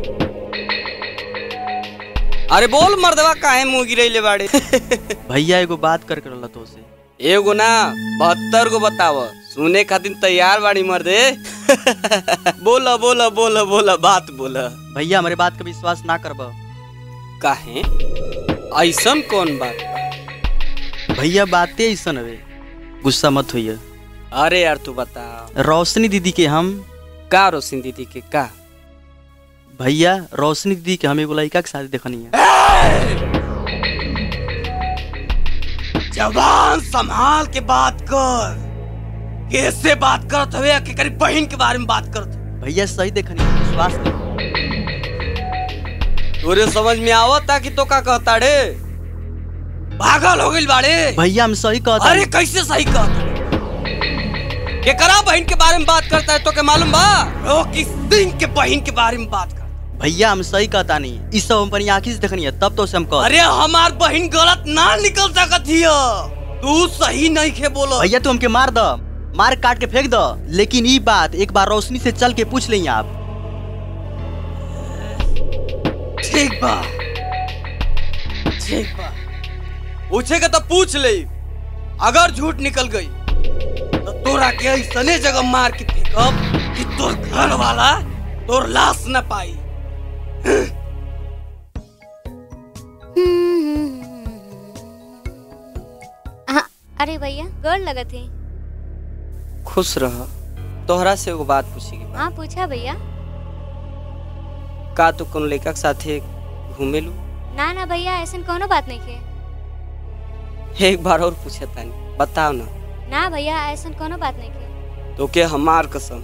[SPEAKER 18] अरे बोल मर्दवा काहे मुंह गिरैले बाड़े
[SPEAKER 20] भैया एगो बात कर कर तो से
[SPEAKER 18] एगो ना बहत्तर गो बताव सुने खातिर तैयार बाड़ी मर्दे बोला बोला बोला बोला बात बोला
[SPEAKER 20] भैया हमारे बात का विश्वास ना करब
[SPEAKER 18] काहे ऐसन कौन बात बा?
[SPEAKER 20] भैया बातें ऐसा हवे गुस्सा मत होइए
[SPEAKER 18] अरे यार तू बता
[SPEAKER 20] रोशनी दीदी के हम
[SPEAKER 18] का रोशनी दीदी के का
[SPEAKER 20] भैया रोशनी दीदी के हम एगो लड़का के शादी देखनी है
[SPEAKER 18] जवान संभाल के बात कर कैसे बात करत हवे कि करी बहन के बारे में बात करत
[SPEAKER 20] भैया सही देखनी है विश्वास कर
[SPEAKER 18] तोरे समझ में आवता कि तो का कहता रे पागल हो गइल बाड़े
[SPEAKER 20] भैया हम सही कहता
[SPEAKER 18] अरे कैसे सही कहता के करा बहन के बारे में बात करता है तो के मालूम बा रोकी सिंह के बहन के बारे में बात कर
[SPEAKER 20] भैया हम सही कहता नहीं इस सब हम अपनी आंखी से देखनी है तब तो से हम कह
[SPEAKER 18] अरे हमार बहन गलत ना निकल सकत हिय तू सही नहीं खे बोलो
[SPEAKER 20] भैया तू हमके मार द मार काट के फेंक द लेकिन ई बात एक बार रोशनी से चल के पूछ लें आप
[SPEAKER 18] ठीक बा ठीक बा पूछेगा तो पूछ ले अगर झूठ निकल गई तो तोरा के ऐसने जगह मार के फेंकब कि तोर घर वाला तोर लाश न पाई
[SPEAKER 1] हाँ, अरे भैया गोर लगत है
[SPEAKER 18] खुश रह तोहरा से एगो बात पूछेगी
[SPEAKER 1] हाँ पूछा भैया
[SPEAKER 18] का तू कौन लड़का के साथे घूमेलू
[SPEAKER 1] ना ना भैया ऐसा कोनो बात नहीं है
[SPEAKER 18] एक बार और पूछे तानी बताओ ना
[SPEAKER 1] ना भैया ऐसा कोनो बात नहीं है
[SPEAKER 18] तो के हमार कसम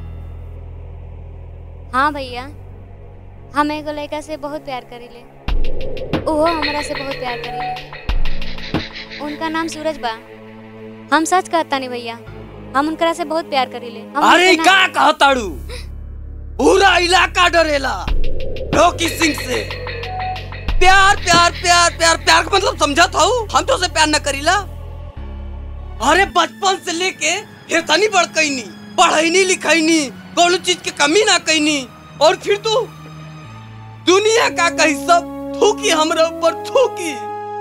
[SPEAKER 1] हाँ भैया हम एगो लड़का से बहुत प्यार करीले ओहो हमरा से बहुत प्यार करीले उनका नाम सूरज बा हम सच कहता नहीं भैया हम उनकरा से बहुत प्यार करीले हम
[SPEAKER 18] अरे
[SPEAKER 1] उनके
[SPEAKER 18] का
[SPEAKER 1] नाम-
[SPEAKER 18] कहताड़ू पूरा इलाका डरेला रोकी सिंह से प्यार प्यार प्यार प्यार प्यार का मतलब समझत हो हम तो से प्यार न करीला अरे बचपन से लेके फिर तनी बड़ कैनी पढ़ैनी लिखैनी कोनो चीज के कमी ना कैनी और फिर तू दुनिया का कही सब थूकी हमरा ऊपर थूकी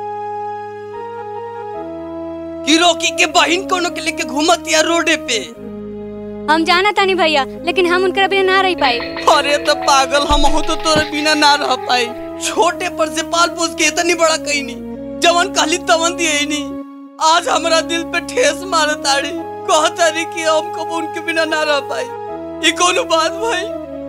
[SPEAKER 18] कि रोकी के बहिन कोनो के लेके घूमत या रोडे पे
[SPEAKER 1] हम जाना तानी भैया लेकिन हम उनकरा बिना ना रह पाए
[SPEAKER 18] अरे तो पागल हम हो तो तोरे बिना ना रह पाई छोटे पर से पाल पोस के इतनी बड़ा कहीं नहीं जवन कहली तवन दिए नहीं आज हमरा दिल पे ठेस मारे ताड़ी कहता रही कि हम कब उनके बिना ना रह पाई ये कोनो बात भाई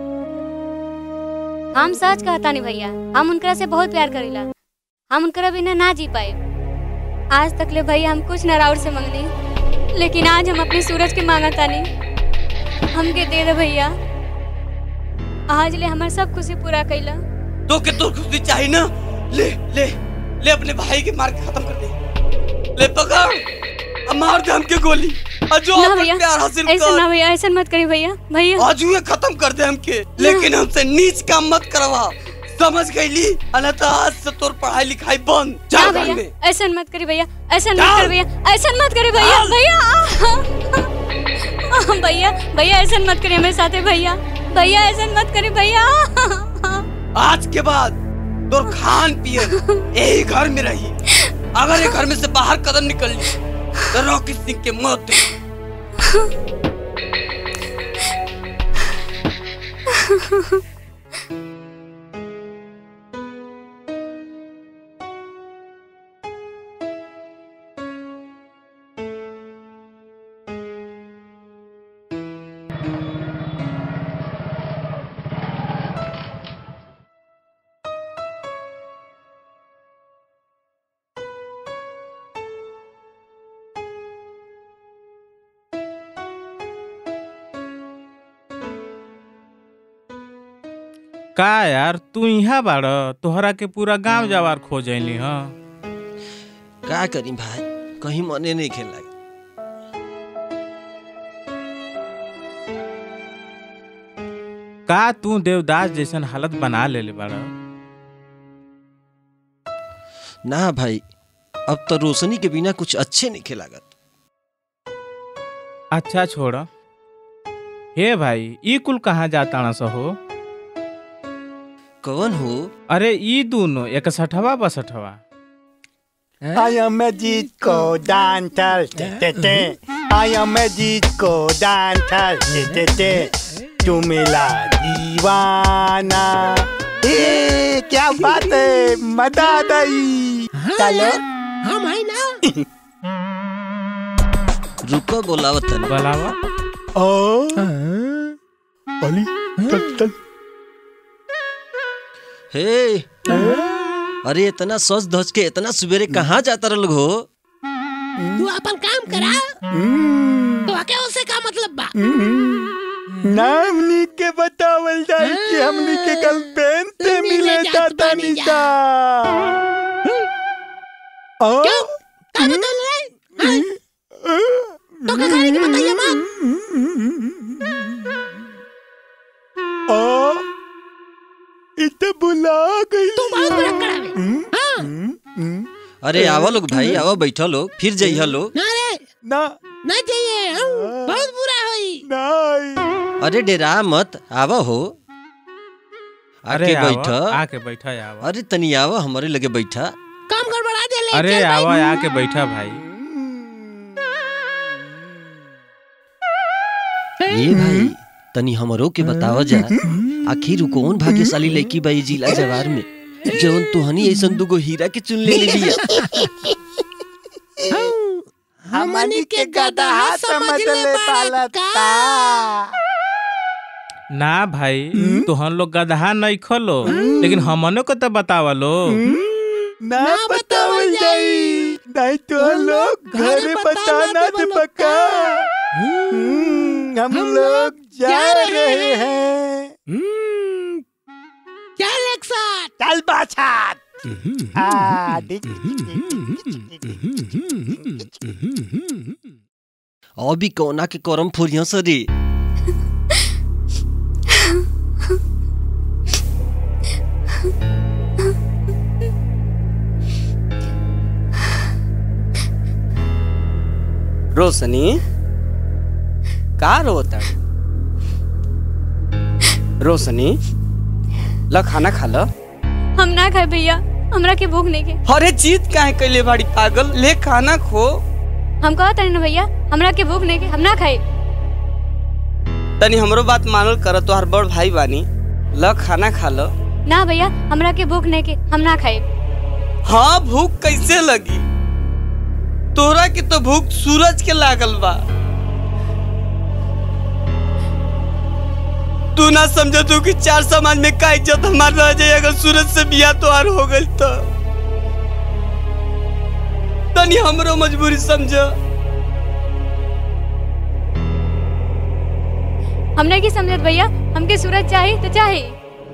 [SPEAKER 1] हम सच कहता नहीं भैया हम उनकरा से बहुत प्यार करीला हम उनकरा बिना ना जी पाए आज तक ले भैया हम कुछ न राउर से मंगनी लेकिन आज हम अपने सूरज के मांगा तानी
[SPEAKER 21] हमके दे दे भैया आज ले हमार सब खुशी पूरा कैला
[SPEAKER 18] तो के तो खुशी चाहिए ना ले ले ले अपने भाई के मार के खत्म कर दे ले पकड़ अब मार दे हमके गोली और जो
[SPEAKER 21] ना
[SPEAKER 18] अपन
[SPEAKER 21] भैया
[SPEAKER 18] प्यार हासिल
[SPEAKER 21] ऐसा ना
[SPEAKER 18] कर
[SPEAKER 21] भैया ऐसा मत करी भैया भैया
[SPEAKER 18] आज ये खत्म कर दे हमके लेकिन हमसे नीच काम मत करवा समझ गईली अल्लाह तो आज से तोर पढ़ाई लिखाई बंद
[SPEAKER 21] ना
[SPEAKER 18] जा घर में
[SPEAKER 21] भैया ऐसा मत करी भैया ऐसा मत करी भैया ऐसा मत करी भैया भैया आ, भैया भैया ऐसा मत करी हमारे साथे भैया भैया ऐसा मत करी भैया
[SPEAKER 18] आज के बाद तोर खान पियन यही घर में रही अगर ये घर में से बाहर कदम निकल ली तो रॉकी सिंह के मौत
[SPEAKER 9] का यार तू यहाँ बाड़ तोहरा के पूरा गांव जवार खोज अली हाँ
[SPEAKER 17] का करी भाई कहीं मने नहीं खेल लगे
[SPEAKER 9] का तू देवदास जैसन हालत बना ले बाड़
[SPEAKER 17] ना भाई अब तो रोशनी के बिना कुछ अच्छे नहीं खेलागत
[SPEAKER 9] अच्छा छोड़ हे भाई ई कुल कहाँ जाता स हो
[SPEAKER 17] कौन हो
[SPEAKER 9] अरे ई दोनों इकसठवा बसठवा
[SPEAKER 8] I am a disco dancer, te te te. I am a disco dancer, te te te. तू मिला दीवाना ए क्या बात है मजा आ गई चलो
[SPEAKER 7] हम है ना
[SPEAKER 17] रुको बोलावत तनी
[SPEAKER 9] बोलावा
[SPEAKER 8] ओ अली चल चल
[SPEAKER 17] हे अरे इतना सज धज के इतना सवेरे कहाँ जाता रह हो
[SPEAKER 7] तू अपन काम करा तो आके उससे का मतलब बा
[SPEAKER 8] नाम लिख के बतावल जाए कि हमनी के कल पेन से मिले जाता निशा ओ
[SPEAKER 7] का बदल रहे तो का करे के बताइए मत
[SPEAKER 8] ओ इते बुला गई
[SPEAKER 7] तू बहुत बड़ा करावे हां
[SPEAKER 17] अरे आवा लोग भाई आवा बैठो लोग फिर जइहा लोग
[SPEAKER 7] ना रे
[SPEAKER 8] ना
[SPEAKER 7] ना चाहिए हम बहुत बुरा होई
[SPEAKER 8] नहीं
[SPEAKER 17] अरे डेरा मत आवा हो
[SPEAKER 9] अरे
[SPEAKER 17] आके
[SPEAKER 9] आवा,
[SPEAKER 17] बैठ
[SPEAKER 9] आके बैठा आवा
[SPEAKER 17] अरे तनी आवा हमारे लगे बैठा
[SPEAKER 7] काम गड़बड़ा दे ले
[SPEAKER 9] अरे
[SPEAKER 7] चल भाई।
[SPEAKER 9] आवा आके बैठा भाई
[SPEAKER 17] ये भाई तनी हमरो के बतावा जा आखिर उ कौन भाग्यशाली लड़की बाई जिला जवार में जवन तुहनी ऐसन दुगो हीरा के चुन ले लिया
[SPEAKER 8] हमनी के गधा समझ ले पालता
[SPEAKER 9] ना भाई तोहन लोग गधा नहीं खोलो लेकिन हमनो को तो बतावा लो
[SPEAKER 8] ना बतावल जाई नहीं तो लोग घरे बताना दे पक्का हम्म, हम लोग जा रहे हैं
[SPEAKER 7] चल एक साथ
[SPEAKER 8] चल बाछा आ, देख
[SPEAKER 17] अभी कौना के करम फुरिया सरी
[SPEAKER 18] रोशनी का रोता रोशनी ल खाना खा ल
[SPEAKER 21] हम ना खाए भैया हमरा के भूख नहीं के
[SPEAKER 18] अरे चीज काहे कैले बाड़ी पागल ले खाना खो
[SPEAKER 21] हम कहा तनी ना भैया हमरा के भूख नहीं के हम ना खाए
[SPEAKER 18] तनी हमरो बात मानल कर तोहार बड़ भाई बानी ल खाना खा ल
[SPEAKER 21] ना भैया हमरा के भूख नहीं के हम ना खाए
[SPEAKER 18] हाँ भूख कैसे लगी तोरा के तो भूख सूरज के लागल बा तू ना समझ तू कि चार समाज में का इज्जत हमार रह जाए अगर सूरज से बिया तोहार हो गई तो तनी हमरो मजबूरी समझ
[SPEAKER 21] हम नहीं की समझत भैया हमके सूरज चाहिए तो चाहिए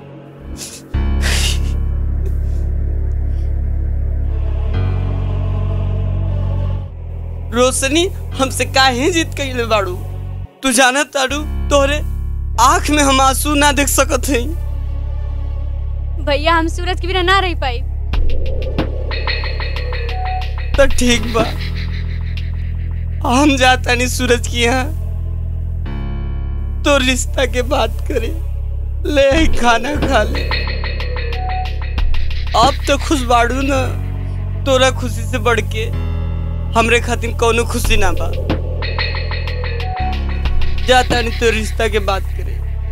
[SPEAKER 18] रोशनी हमसे काहे जीत कइले बाड़ू तू जानत ताड़ू तोहरे आँख में हम आंसू ना देख सकत हई
[SPEAKER 21] भैया हम सूरज के बिना ना रह पाई
[SPEAKER 18] तो ठीक बा हम जाता नहीं सूरज की यहाँ तो रिश्ता के बात करे ले आई खाना खा ले अब तो खुश बाड़ू ना तोरा खुशी से बढ़ के हमरे खातिर कौनो खुशी ना बा जाता नहीं तो रिश्ता के बात करे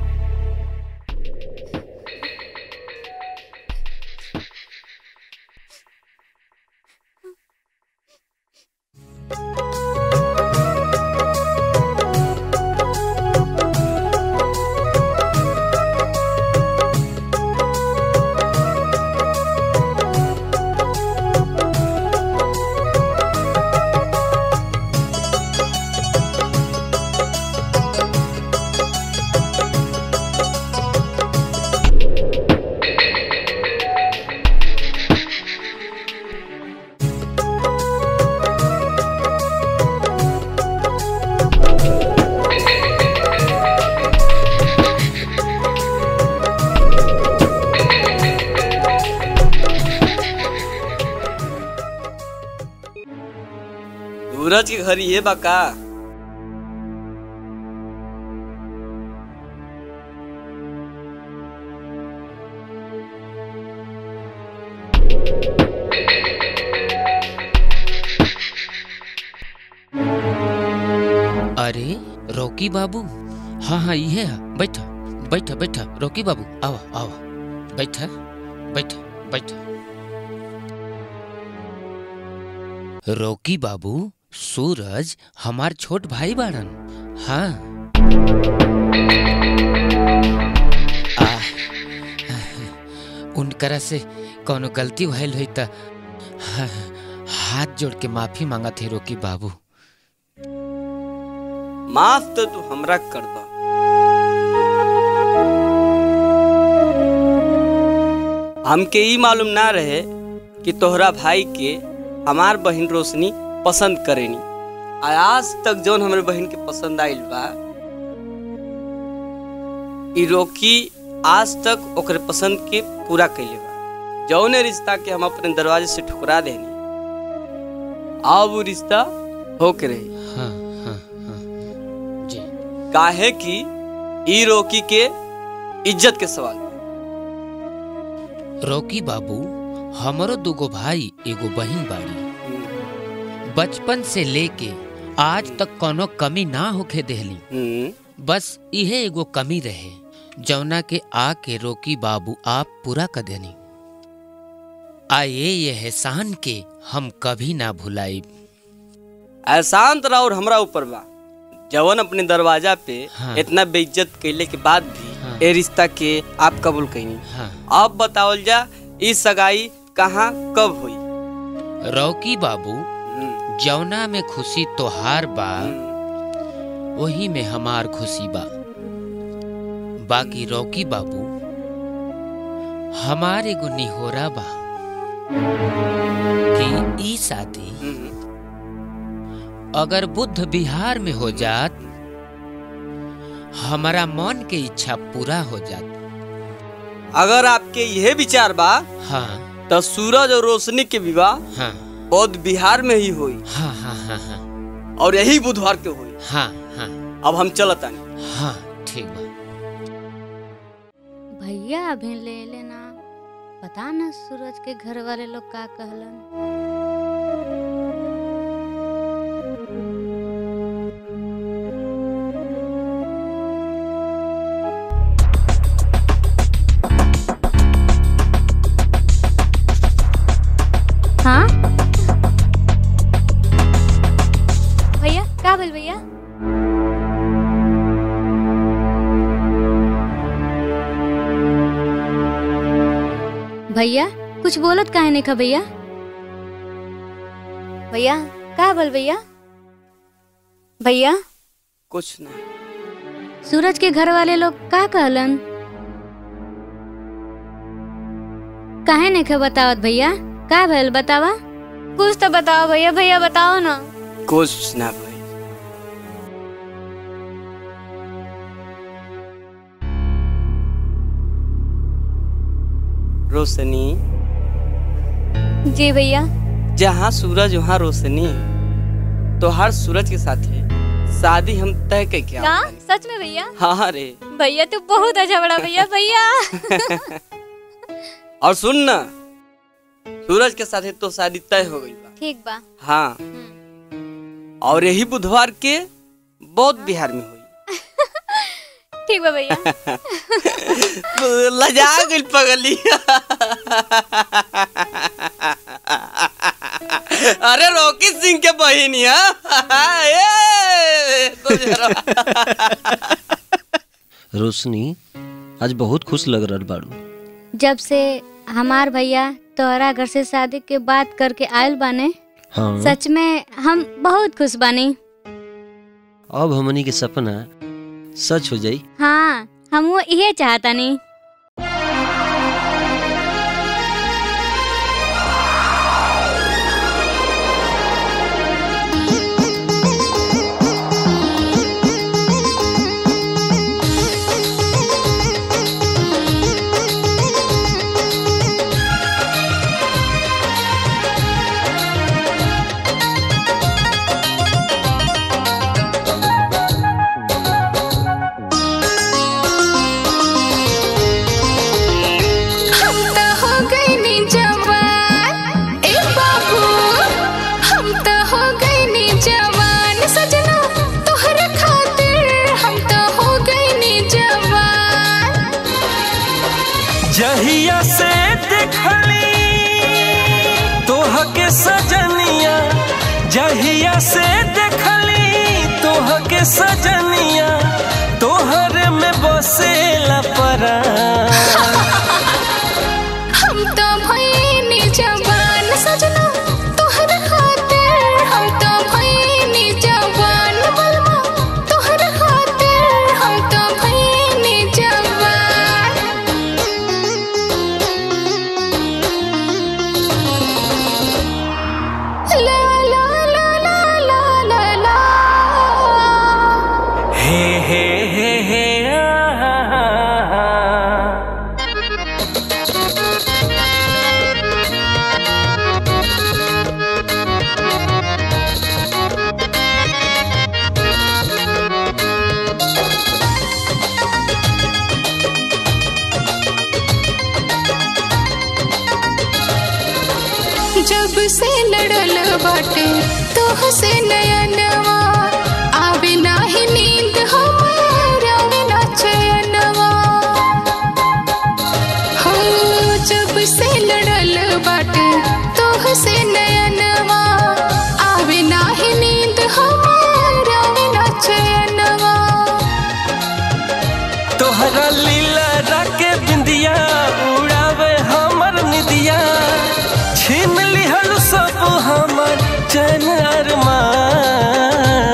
[SPEAKER 18] सूरज के घर ये बा का
[SPEAKER 4] अरे रोकी बाबू हाँ हाँ ये है बैठा बैठा बैठा रोकी बाबू आओ आओ बैठा बैठा बैठा रोकी बाबू सूरज हमार छोट भाई बाड़न हाँ आ, उनकरा से कोनो गलती भइल हुई त हाँ, हाथ जोड़ के माफी मांगा थे रोकी बाबू
[SPEAKER 18] माफ तो तू हमरा कर दो हमके ई मालूम ना रहे कि तोहरा भाई के हमार बहन रोशनी पसंद करेनी आ आज तक जौन हमरे बहन के पसंद आइल बा ई रोकी आज तक ओकरे पसंद के पूरा कैले बा जौने रिश्ता के हम अपने दरवाजे से ठुकरा देनी अब वो रिश्ता होके रही
[SPEAKER 4] हाँ हाँ हाँ जी
[SPEAKER 18] काहे कि ई रोकी के इज्जत के सवाल बा।
[SPEAKER 4] रोकी बाबू हमरो दुगो भाई एगो बहिन बाड़ी बचपन से लेके आज तक कोनो कमी ना होके देहली बस इहे एगो कमी रहे जौना के आके रोकी बाबू आप पूरा कर देनी आए ये एहसान के हम कभी ना भुलाई
[SPEAKER 18] एहसान तो और हमरा ऊपर बा जवन अपने दरवाजा पे
[SPEAKER 4] हाँ।
[SPEAKER 18] इतना बेइज्जत कैले के बाद भी ए रिश्ता के आप कबूल कईनी
[SPEAKER 4] हाँ।
[SPEAKER 18] अब बतावल जा ई सगाई कहाँ कब हुई
[SPEAKER 4] रौकी बाबू जौना में खुशी तोहार बा वही में हमार खुशी बा बाकी रौकी बाबू हमार एगो निहोरा बा कि ई शादी अगर बुद्ध बिहार में हो जात हमारा मन के इच्छा पूरा हो जात
[SPEAKER 18] अगर आपके यह विचार बा
[SPEAKER 4] हाँ
[SPEAKER 18] तो सूरज और रोशनी के विवाह
[SPEAKER 4] हाँ
[SPEAKER 18] बौद्ध बिहार में ही हुई
[SPEAKER 4] हाँ हाँ हाँ हाँ
[SPEAKER 18] और यही बुधवार के हुई
[SPEAKER 4] हाँ हाँ
[SPEAKER 18] अब हम चलत आनी
[SPEAKER 4] हाँ ठीक बा
[SPEAKER 1] भैया अभी ले लेना पता न सूरज के घर वाले लोग का कहलन हाँ
[SPEAKER 21] भैया का बोल भैया
[SPEAKER 1] भैया कुछ बोलत काहे नहीं खा भैया
[SPEAKER 21] भैया का बोल भैया भैया
[SPEAKER 18] कुछ नहीं
[SPEAKER 21] सूरज के घर वाले लोग का कहलन काहे नहीं खे बतावत भैया का भइल बतावा कुछ तो बताओ भैया भैया बताओ ना
[SPEAKER 18] कुछ ना भाई रोशनी
[SPEAKER 21] जी भैया
[SPEAKER 18] जहाँ सूरज वहाँ रोशनी तो हर सूरज के साथ है शादी हम तय के क्या
[SPEAKER 21] का सच में भैया
[SPEAKER 18] हाँ हाँ रे
[SPEAKER 21] भैया तू बहुत अच्छा बड़ा भैया भैया
[SPEAKER 18] और सुन ना सूरज के साथ है तो शादी तय हो गई बा
[SPEAKER 21] ठीक बा
[SPEAKER 18] हाँ और यही बुधवार के बौद्ध बिहार में हुई
[SPEAKER 21] ठीक बा भैया
[SPEAKER 18] लजा गई पगली अरे रोकी सिंह के बहिनिया ए, तो जरा-
[SPEAKER 17] रोशनी आज बहुत खुश लग रहा बाड़ू
[SPEAKER 21] जब से हमार भैया तोहरा घर से शादी के बात करके आयल बाने
[SPEAKER 17] हाँ
[SPEAKER 21] सच में हम बहुत खुश बानी
[SPEAKER 17] अब हमनी के सपना सच हो जाई
[SPEAKER 21] हाँ हम वो ये चाहता नहीं
[SPEAKER 12] हम त हो गइनी जवान ए बाबू हम त हो गइनी जवान सजना तोहरे खातिर हम त हो गइनी जवान
[SPEAKER 11] जहिया से देखली तोह के सजनिया जहिया से देखली तोह के सजनिया तोहर में बसेला परा
[SPEAKER 12] हम त भइनी जवान सजना तोहरे खातिर हम त भइनी जवान बलमा तोहरे खातिर हम त भइनी जवान ला ला ला ला ला ला ला
[SPEAKER 11] हे हे हे हे आ, आ, आ, आ।
[SPEAKER 12] जब से लड़ल बाटे तोह से नयनवा आवे नाही नींद हमार आवे ना चैनवा हो जब से लड़ल बाटे तोह से नयनवा आवे नाही नींद हमार आवे ना चैनवा
[SPEAKER 11] तोहरा लीला राके बिंदिया उड़ावे हमर निदिया छीन लिहल सब हमर चैन अरमान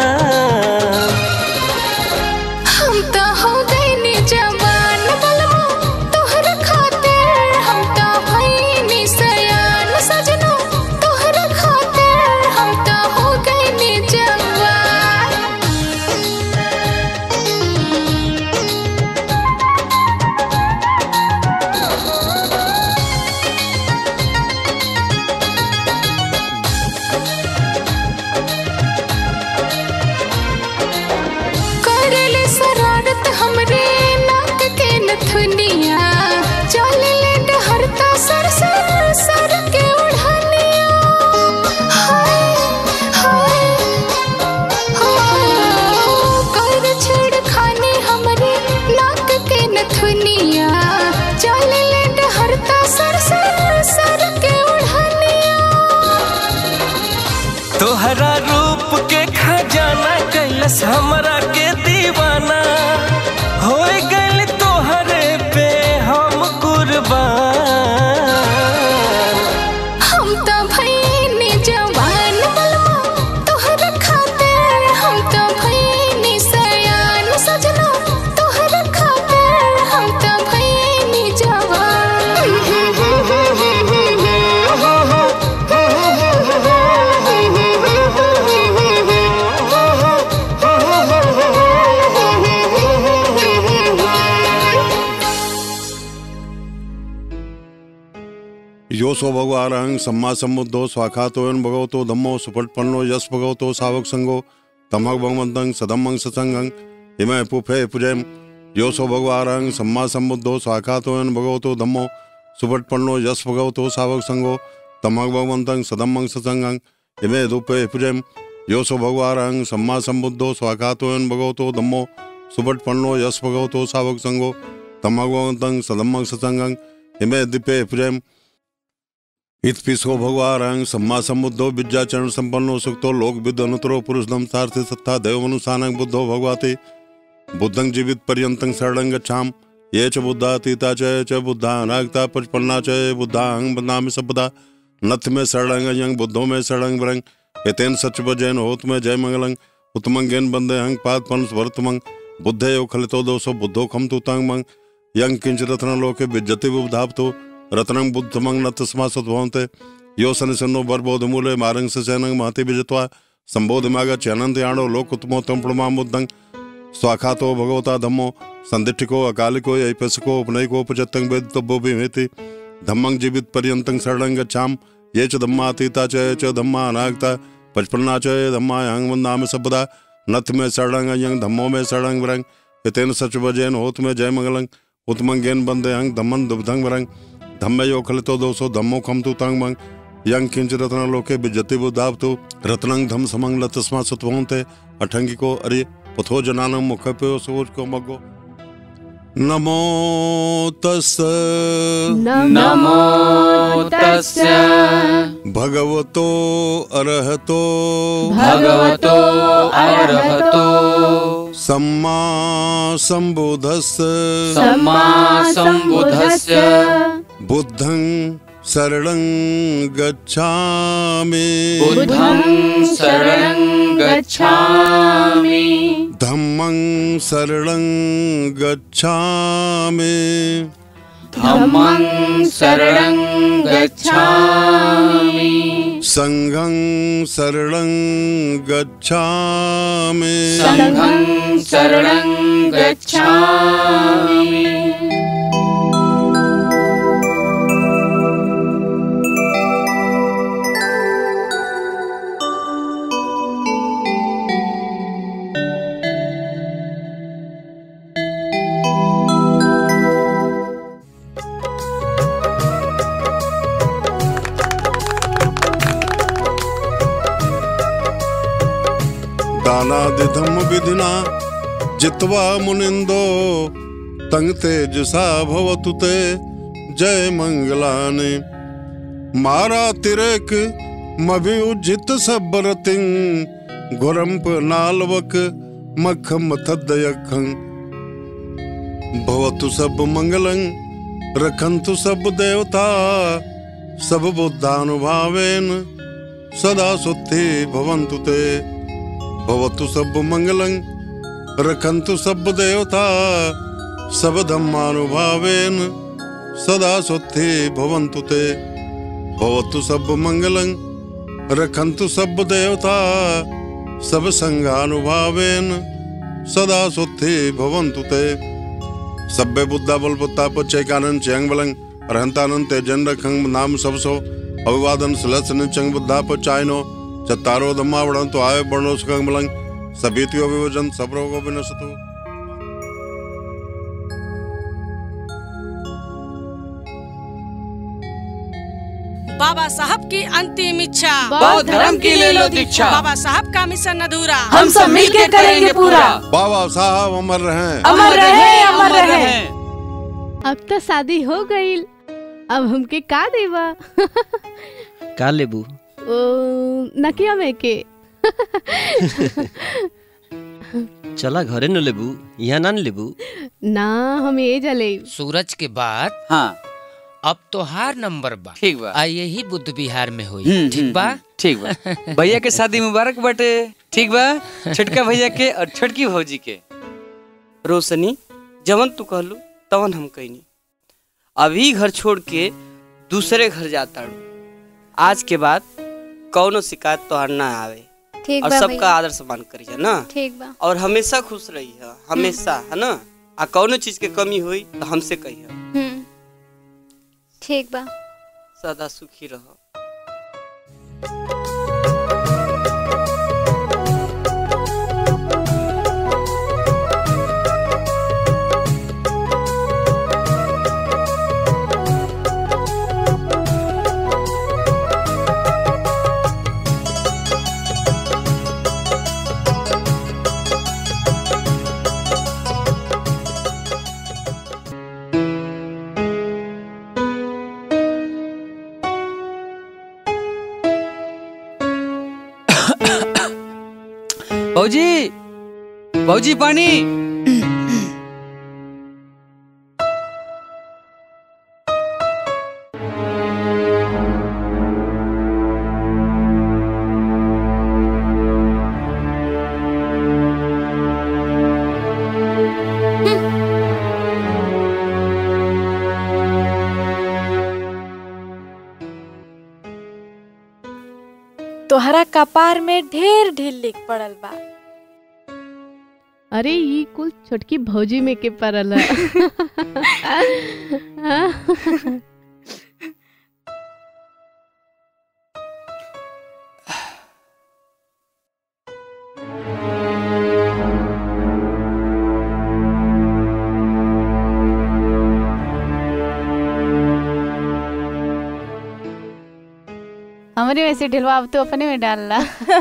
[SPEAKER 12] हम त हो गइनी जवान बलमा तोहर खातिर हम त भइनी सयान सजना तोहर खातिर हम त हो गइनी जवान करले शरारत हमरे नाक के नथुनिया चलले डहरता सर सर सर के उड़ानिया हाय हाय हो कर छेड़खानी हमरे नाक के नथुनिया चलले डहरता सर सर सर के उड़ानिया
[SPEAKER 11] तोहरा रूप के खजाना कैलस हमरा के दीवाना हो गइल तोहरे पे हम कुर्बान
[SPEAKER 12] हम त भइनी जवान बलमा तोहर खातिर हम त भइनी सयान सजना
[SPEAKER 5] योसो भगवारहं सम्मा सम्बुद्धो स्वाखातो यन भगवतो धम्मो सुपटपन्नो यश भगवतो सावक संगो तमक भगवंतं सदम्मं सत्संगं हिमय पुफे पुजयम योसो भगवारहं सम्मा सम्बुद्धो स्वाखातो यन भगवतो धम्मो सुपटपन्नो यश भगवतो सावक संगो तमक भगवंतं सदम्मं सत्संगं हिमय दुपे पुजयम योसो भगवारहं सम्मा सम्बुद्धो स्वाखातो यन भगवतो धम्मो सुपटपन्नो यश भगवतो सावक संगो तमक भगवंतं सदम्मं सत्संगं हिमय दिपे पुजयम इतपिसो भगवारं सम्मा सम्बुद्धो विद्याचरण संपन्नो सुक्तो लोक विद अनुतरो पुरुष धम सारथि सत्ता देव मनुसानक बुद्धो भगवते बुद्धं जीवित पर्यंतं शरणं गच्छाम ये च बुद्धातीता च ये च बुद्धा अनागता पचपन्ना च ये बुद्धाहं बदनामि सबदा नथ में शरणं यंग बुद्धो में शरणं वरंग एतेन सच बजैन होत में जय मंगलं उत्तमं गेन बंदे हंग पाद पंस वर्तमंग बुद्धे यो खलितो दोसो बुद्धो खम तु तंग मंग यंग किंच रत्न लोके विज्जति बुधाप्तो रत्नं बुद्धमंग न तस्मा सद्भवन्ते यो सन सन्नो बरबोध मूले मारंग सैनंग महति विजत्वा संबोध मागा चनंद याणो लोक उत्तमोत्तम प्रणमाम बुद्धं स्वाखातो भगवता धम्मो संदिष्टिको अकालिको ऐपसको उपनयको उपचत्तं वेदितव्यो विमेति धम्मं जीवित पर्यन्तं शरणं गच्छाम ये च धम्मातीता च ये च धम्मा अनागता पचपन्ना च ये धम्मा यंग वंदामि सबदा नथ में शरणं यंग धम्मो में शरणं वरंग एतेन सच वजैन होत में जय मंगलं उत्तमं गेन बंदे हंग धम्मं दुब्धं वरंग धम्मे यो खलितो दोसो धम्मो खम तु तंग मंग यंग किंच रत्न लोके विजति बुधाव तु रत्नं धम समंग लतस्मा सत्वंते अठंगी को अरे पथो जनानं मुख पे सोच को मगो नमो तस्
[SPEAKER 12] नमो तस्य
[SPEAKER 5] भगवतो अरहतो
[SPEAKER 12] भगवतो अरहतो
[SPEAKER 5] सम्मा सम्बुधस्य
[SPEAKER 12] सम्मा सम्बुद्धस्य
[SPEAKER 5] बुद्धं शरणं गच्छामि
[SPEAKER 12] बुद्धं शरणं गच्छामि
[SPEAKER 5] धम्मं शरणं गच्छामि
[SPEAKER 12] धम्मं शरणं गच्छामि
[SPEAKER 5] सङ्घं शरणं गच्छामि
[SPEAKER 12] सङ्घं शरणं गच्छामि
[SPEAKER 5] दानादिधम विधिना जित्वा मुनिंदो तंग तेजसा भवतु ते जय मंगलानि मारा तिरेक मभिउजित सबरतिं घुरंप नालवक मख मथदयखं भवतु सब मंगलं रखन्तु सब देवता सब बुद्धानुभावेन सदा सुद्धि भवन्तु ते भवतु सब मंगलं रखन्तु सब देवता सब धम्मानुभावेन सदा सुद्धि भवन्तु ते भवतु सब मंगलं रखन्तु सब देवता सब संघानुभावेन सदा सुद्धि भवन्तु ते सभ्य बुद्धा बल बुद्धा पच्चैकानंद चैंग बलंग अरहंतानंद तेजन रखंग नाम सबसो अभिवादन सलसन चंग बुद्धा पचायनो चत्तारो धम्मा वड़न तो आय बड़ो सुखंग बलंग सबीतियो विभजन सब रोगो विनसतु
[SPEAKER 22] बाबा साहब की अंतिम इच्छा
[SPEAKER 15] बौद्ध धर्म की ले लो दीक्षा।
[SPEAKER 22] बाबा साहब का मिशन अधूरा
[SPEAKER 15] हम सब मिलके करेंगे पूरा।
[SPEAKER 5] बाबा साहब अमर रहें
[SPEAKER 19] अमर रहे
[SPEAKER 15] अमर रहे
[SPEAKER 19] अब तो शादी हो गई अब हमके का देवा
[SPEAKER 17] का लेबू
[SPEAKER 19] ओ, नकिया में के
[SPEAKER 17] चला घरे न लेबू यहाँ ना न लेबू
[SPEAKER 19] ना हम ये जले
[SPEAKER 4] सूरज के बाद
[SPEAKER 15] हाँ
[SPEAKER 4] अब तोहार नंबर बा
[SPEAKER 15] ठीक बा
[SPEAKER 4] आ यही बुद्ध बिहार में हुई
[SPEAKER 15] हम्म,
[SPEAKER 4] ठीक
[SPEAKER 15] हम्म,
[SPEAKER 4] बा
[SPEAKER 15] ठीक बा भैया के शादी मुबारक बटे ठीक बा छोटका भैया के और छोटकी भौजी के
[SPEAKER 18] रोशनी जवन तू कहलू तवन हम कहनी अभी घर छोड़ के दूसरे घर जाता आज के बाद कौनो शिकायत तोहर ना आवे
[SPEAKER 21] ठीक
[SPEAKER 18] और
[SPEAKER 21] बा
[SPEAKER 18] सबका
[SPEAKER 21] भैया।
[SPEAKER 18] आदर सम्मान करिए ना
[SPEAKER 21] ठीक बा
[SPEAKER 18] और हमेशा खुश रही है हमेशा है ना आ कौनो चीज के कमी हुई तो हमसे कही
[SPEAKER 21] हम्म ठीक बा
[SPEAKER 18] सदा सुखी रहो
[SPEAKER 15] भौजी भौजी पानी
[SPEAKER 2] तोहरा कपार में ढेर ढील लिख पड़ल बा
[SPEAKER 19] अरे ई कुल छोटकी भौजी में के परल
[SPEAKER 3] हमारे वैसे ढिलवा अब तो अपने में डालना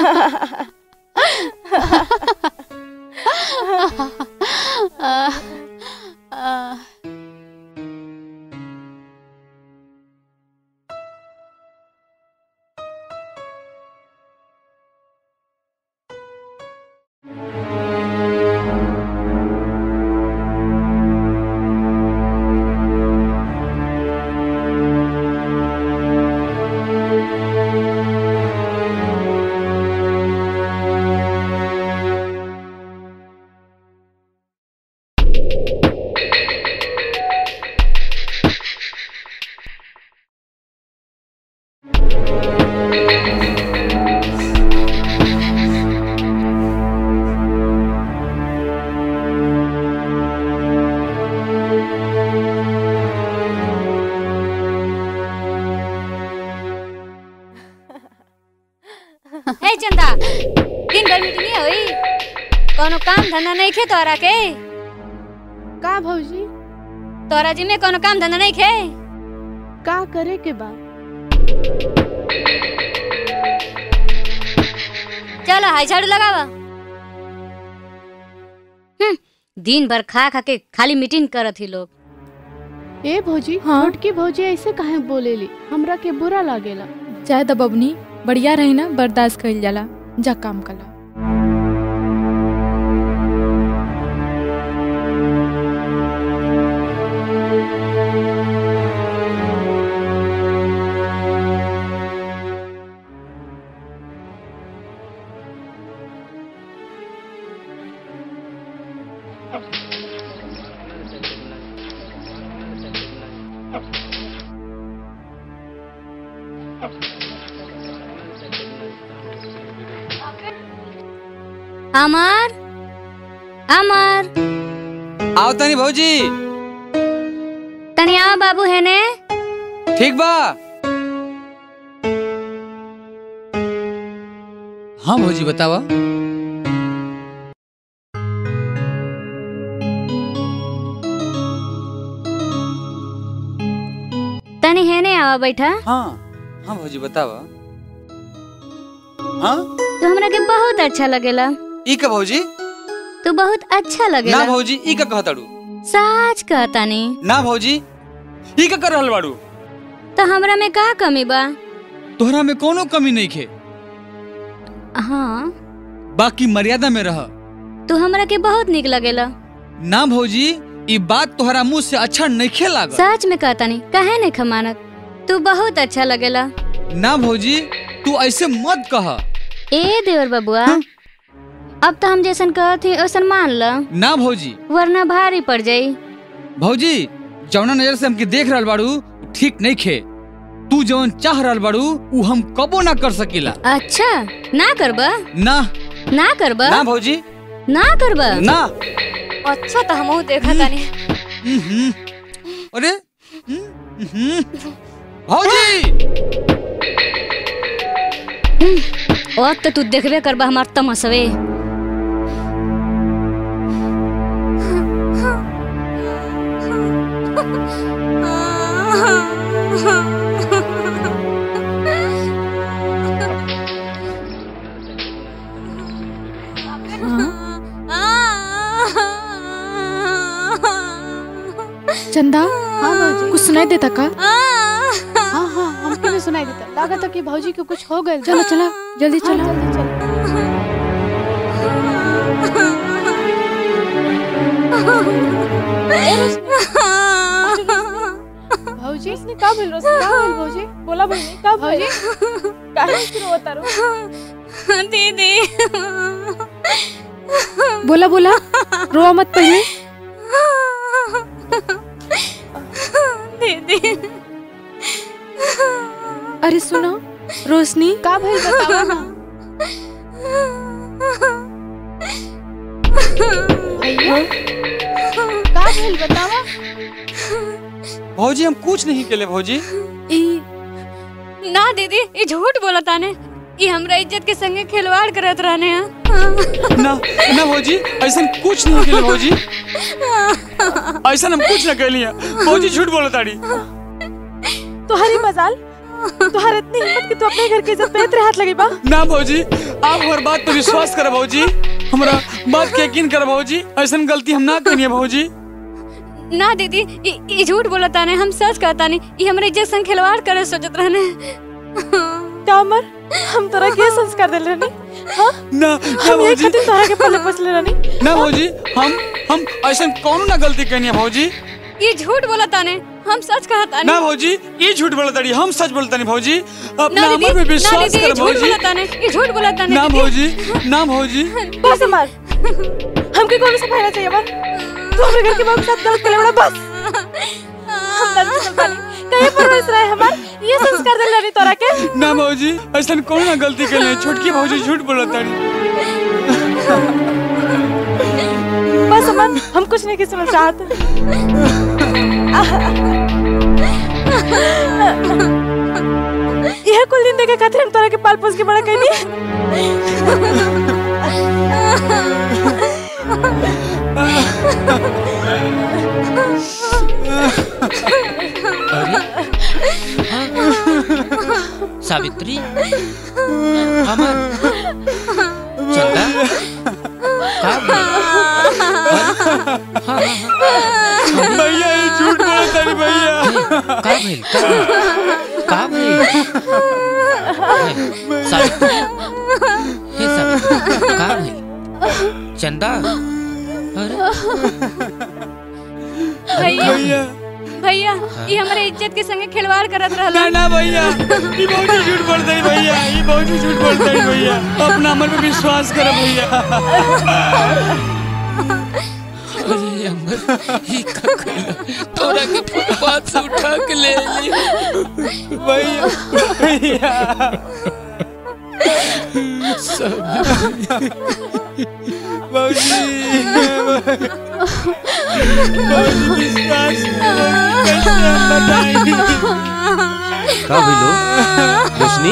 [SPEAKER 21] हे चंदा दिन भर मीटिंग होई कोनो काम धंधा नहीं खे तोरा के
[SPEAKER 19] का भौजी
[SPEAKER 21] तोरा जी में कोनो काम धंधा नहीं खे
[SPEAKER 19] का करे के बा
[SPEAKER 21] चलो हाई झाड़ू लगावा हम्म, दिन भर खा खा के खाली मीटिंग करत ही लोग
[SPEAKER 19] ए भौजी छोटकी भौजी ऐसे काहे बोलेली हमरा के बुरा लागेला
[SPEAKER 2] चाहे तो बबनी बढ़िया रही ना बर्दाश्त कइल जाला जा काम कला
[SPEAKER 21] अमर अमर
[SPEAKER 15] आओ तनी भौजी
[SPEAKER 21] तनी आओ बाबू है ने
[SPEAKER 15] ठीक बा हाँ भौजी बतावा
[SPEAKER 21] तनी है ने आवा बैठा
[SPEAKER 15] हाँ हाँ भौजी बतावा हाँ
[SPEAKER 21] तू हमरा के बहुत अच्छा लगेला
[SPEAKER 15] ई का भौजी
[SPEAKER 21] तू बहुत अच्छा
[SPEAKER 15] ना
[SPEAKER 21] लगेला
[SPEAKER 15] भौजी ई का कहताड़ू
[SPEAKER 21] सच कहता नहीं
[SPEAKER 15] ना भौजी ई का कर रहल बाड़ू
[SPEAKER 21] तो हमरा में का कमी बा
[SPEAKER 15] तोहरा में कोनो कमी नहीं खे
[SPEAKER 21] हाँ
[SPEAKER 15] बाकी मर्यादा में रह
[SPEAKER 21] तू हमरा के बहुत निक लगेला
[SPEAKER 15] ना भौजी ई बात तोहरा मुंह से अच्छा नहीं खे लागल
[SPEAKER 21] सच में कहता नहीं कहे नहीं खमानत तू बहुत अच्छा लगेला
[SPEAKER 15] ना भौजी तू ऐसे मत कह
[SPEAKER 21] ए देवर बबुआ अब तो हम जैसन कहत ही वैसन मान ल
[SPEAKER 15] ना भौजी
[SPEAKER 21] वरना भारी पड़ जाई
[SPEAKER 15] भौजी जौना नजर से हमके देख रहल बाड़ू ठीक नहीं खे तू जौन चाह रहल बाड़ू उ हम कबो ना कर सकीला
[SPEAKER 21] अच्छा ना करबा
[SPEAKER 15] ना
[SPEAKER 21] ना करबा
[SPEAKER 15] ना भौजी
[SPEAKER 21] ना करबा
[SPEAKER 15] ना
[SPEAKER 21] अच्छा तो हमहू देखा तानी
[SPEAKER 15] अरे हम्म, भौजी
[SPEAKER 21] अब तो तू देखबे करबा हमार तमसवे
[SPEAKER 2] चंदा
[SPEAKER 19] हाँ भौजी
[SPEAKER 2] कुछ सुनाई देता का
[SPEAKER 19] हाँ हाँ हमको भी सुनाई देता लगा था कि भौजी को कुछ हो गया
[SPEAKER 2] चलो चलो जल्दी चलो
[SPEAKER 19] जल्दी चलो भौजी इसने का बोल रहा का बोल भौजी बोला भौजी का भौजी काहे शुरू होता रो
[SPEAKER 21] दीदी
[SPEAKER 2] बोला बोला रोआ मत पहले
[SPEAKER 21] दीदी
[SPEAKER 2] अरे सुनो रोशनी
[SPEAKER 19] का भइल बतावा ना भैया का भइल बतावा
[SPEAKER 15] भौजी हम कुछ नहीं केले भौजी
[SPEAKER 21] ई ना दीदी ये झूठ बोला ताने ये हमरा इज्जत के संगे खिलवाड़ करत रहने हैं
[SPEAKER 15] ना ना भौजी ऐसा कुछ नहीं केले भौजी ऐसा हम कुछ ना कैली भौजी झूठ बोला ताड़ी
[SPEAKER 2] तुम्हारी मजाल तुम्हारे इतनी हिम्मत कि तू अपने घर की इज्जत पे तेरे हाथ लगी बा
[SPEAKER 15] ना भौजी आप हमार बात पर विश्वास करो भौजी हमरा बात के यकीन करो भौजी ऐसा गलती हम ना करिए भौजी
[SPEAKER 21] ना दीदी ये ये झूठ बोला ताने हम सच कहता नहीं ये हमरा इज्जत संग खिलवाड़ करे सोचत रहने
[SPEAKER 2] कामर हम तोरा के संस्कार देले रहनी हां
[SPEAKER 15] ना ना
[SPEAKER 2] हम यही
[SPEAKER 15] भौजी
[SPEAKER 2] खातिर तोरा के पल्ले पोसले रहनी
[SPEAKER 15] ना भौजी हम हम ऐसा कौन ना गलती करनी है भौजी
[SPEAKER 21] ये झूठ बोला ताने हम सच कहता
[SPEAKER 15] ना भौजी ये झूठ बोला ताड़ी हम सच बोलता नहीं भौजी अपना
[SPEAKER 21] ना
[SPEAKER 15] अमर
[SPEAKER 21] दीदी
[SPEAKER 15] पे
[SPEAKER 21] ना
[SPEAKER 15] विश्वास
[SPEAKER 21] दीदी ये
[SPEAKER 15] कर
[SPEAKER 21] झूठ
[SPEAKER 15] भौजी
[SPEAKER 21] बोला ताने ये झूठ बोला ताने
[SPEAKER 15] ना
[SPEAKER 21] दीदी।
[SPEAKER 15] भौजी ना भौजी
[SPEAKER 2] बस मार हमके कौन सा फायदा चाहिए बा तू अपने घर के बाबू के साथ गलत कर बड़ा बस हम गलती कर पानी कहीं परवरिश रहे हमार ये संस्कार देले रहनी तोरा के
[SPEAKER 15] ना भौजी ऐसा कौन ना गलती कर ले छोटकी भौजी झूठ बोला ताड़ी
[SPEAKER 2] बस अमन हम कुछ नहीं किसी में चाहते यह कुल दिन देखे खातिर हम तोरा के पाल पोस के बड़ा कैनी
[SPEAKER 4] सावित्री अमन चंदा का
[SPEAKER 15] भैया ये झूठ बोला ताड़ी भैया
[SPEAKER 4] का भइल का भइल का भइल सावित्री हे सावित्री का भइल चंदा अरे
[SPEAKER 21] भैया भैया ये हमारे इज्जत के संगे खिलवाड़ करत रहला
[SPEAKER 15] ना ना भैया ये भौजी झूठ बोलता है भैया ये भौजी झूठ बोलता है भैया अपना अमर पे विश्वास करो भैया
[SPEAKER 4] अरे अमर ये का कइला तोरा के फुटपाथ से उठा के ले ली
[SPEAKER 15] भैया भैया भौजी भौजी विश्वास करो कैसे हम बताएंगे
[SPEAKER 17] का भइलो रोशनी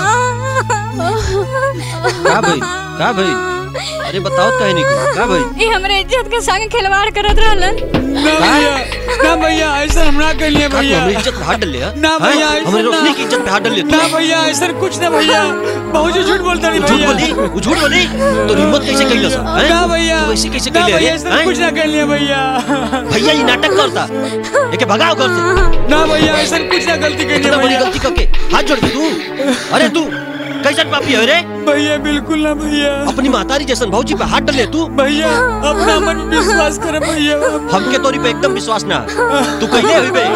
[SPEAKER 17] का भइल का भइल अरे बताओ काहे नहीं कुछ का भइल
[SPEAKER 21] ये हमारे इज्जत के संगे खिलवाड़ करत रहलन
[SPEAKER 15] ना भैया ना भैया ऐसा हम ना कर लिए
[SPEAKER 17] का तू
[SPEAKER 15] भैया
[SPEAKER 17] हमारी इज्जत पे हाथ डाल लिया
[SPEAKER 15] ना भैया
[SPEAKER 17] हाँ?
[SPEAKER 15] ऐसा
[SPEAKER 17] हमारी
[SPEAKER 15] ना।
[SPEAKER 17] रोशनी की इज्जत पे हाथ डाल लिया
[SPEAKER 15] ना भैया ऐसा कुछ ना भैया भौजी झूठ बोलता नहीं
[SPEAKER 17] झूठ
[SPEAKER 15] भैया
[SPEAKER 17] बोली वो झूठ बोली तो हिम्मत कैसे कैला सा हैं?
[SPEAKER 15] ना भैया
[SPEAKER 17] तू ऐसे कैसे
[SPEAKER 15] ना
[SPEAKER 17] कैले
[SPEAKER 15] भैया
[SPEAKER 17] हैं?
[SPEAKER 15] ऐसा
[SPEAKER 17] हैं?
[SPEAKER 15] कुछ ना कर लिया भैया
[SPEAKER 17] भैया ये नाटक करता एके भगाओ घर से
[SPEAKER 15] ना भैया ऐसा कुछ ना गलती कर
[SPEAKER 17] इतना बड़ी गलती करके हाथ जोड़ के तू अरे तू कैसन पापी है रे
[SPEAKER 15] भैया बिल्कुल ना भैया
[SPEAKER 17] अपनी मातारी जैसन भौजी पे हाथ डाले तू
[SPEAKER 15] भैया अपना मन पे विश्वास कर भैया
[SPEAKER 17] हमके तोरी पे एकदम विश्वास ना तू कहले हुई बे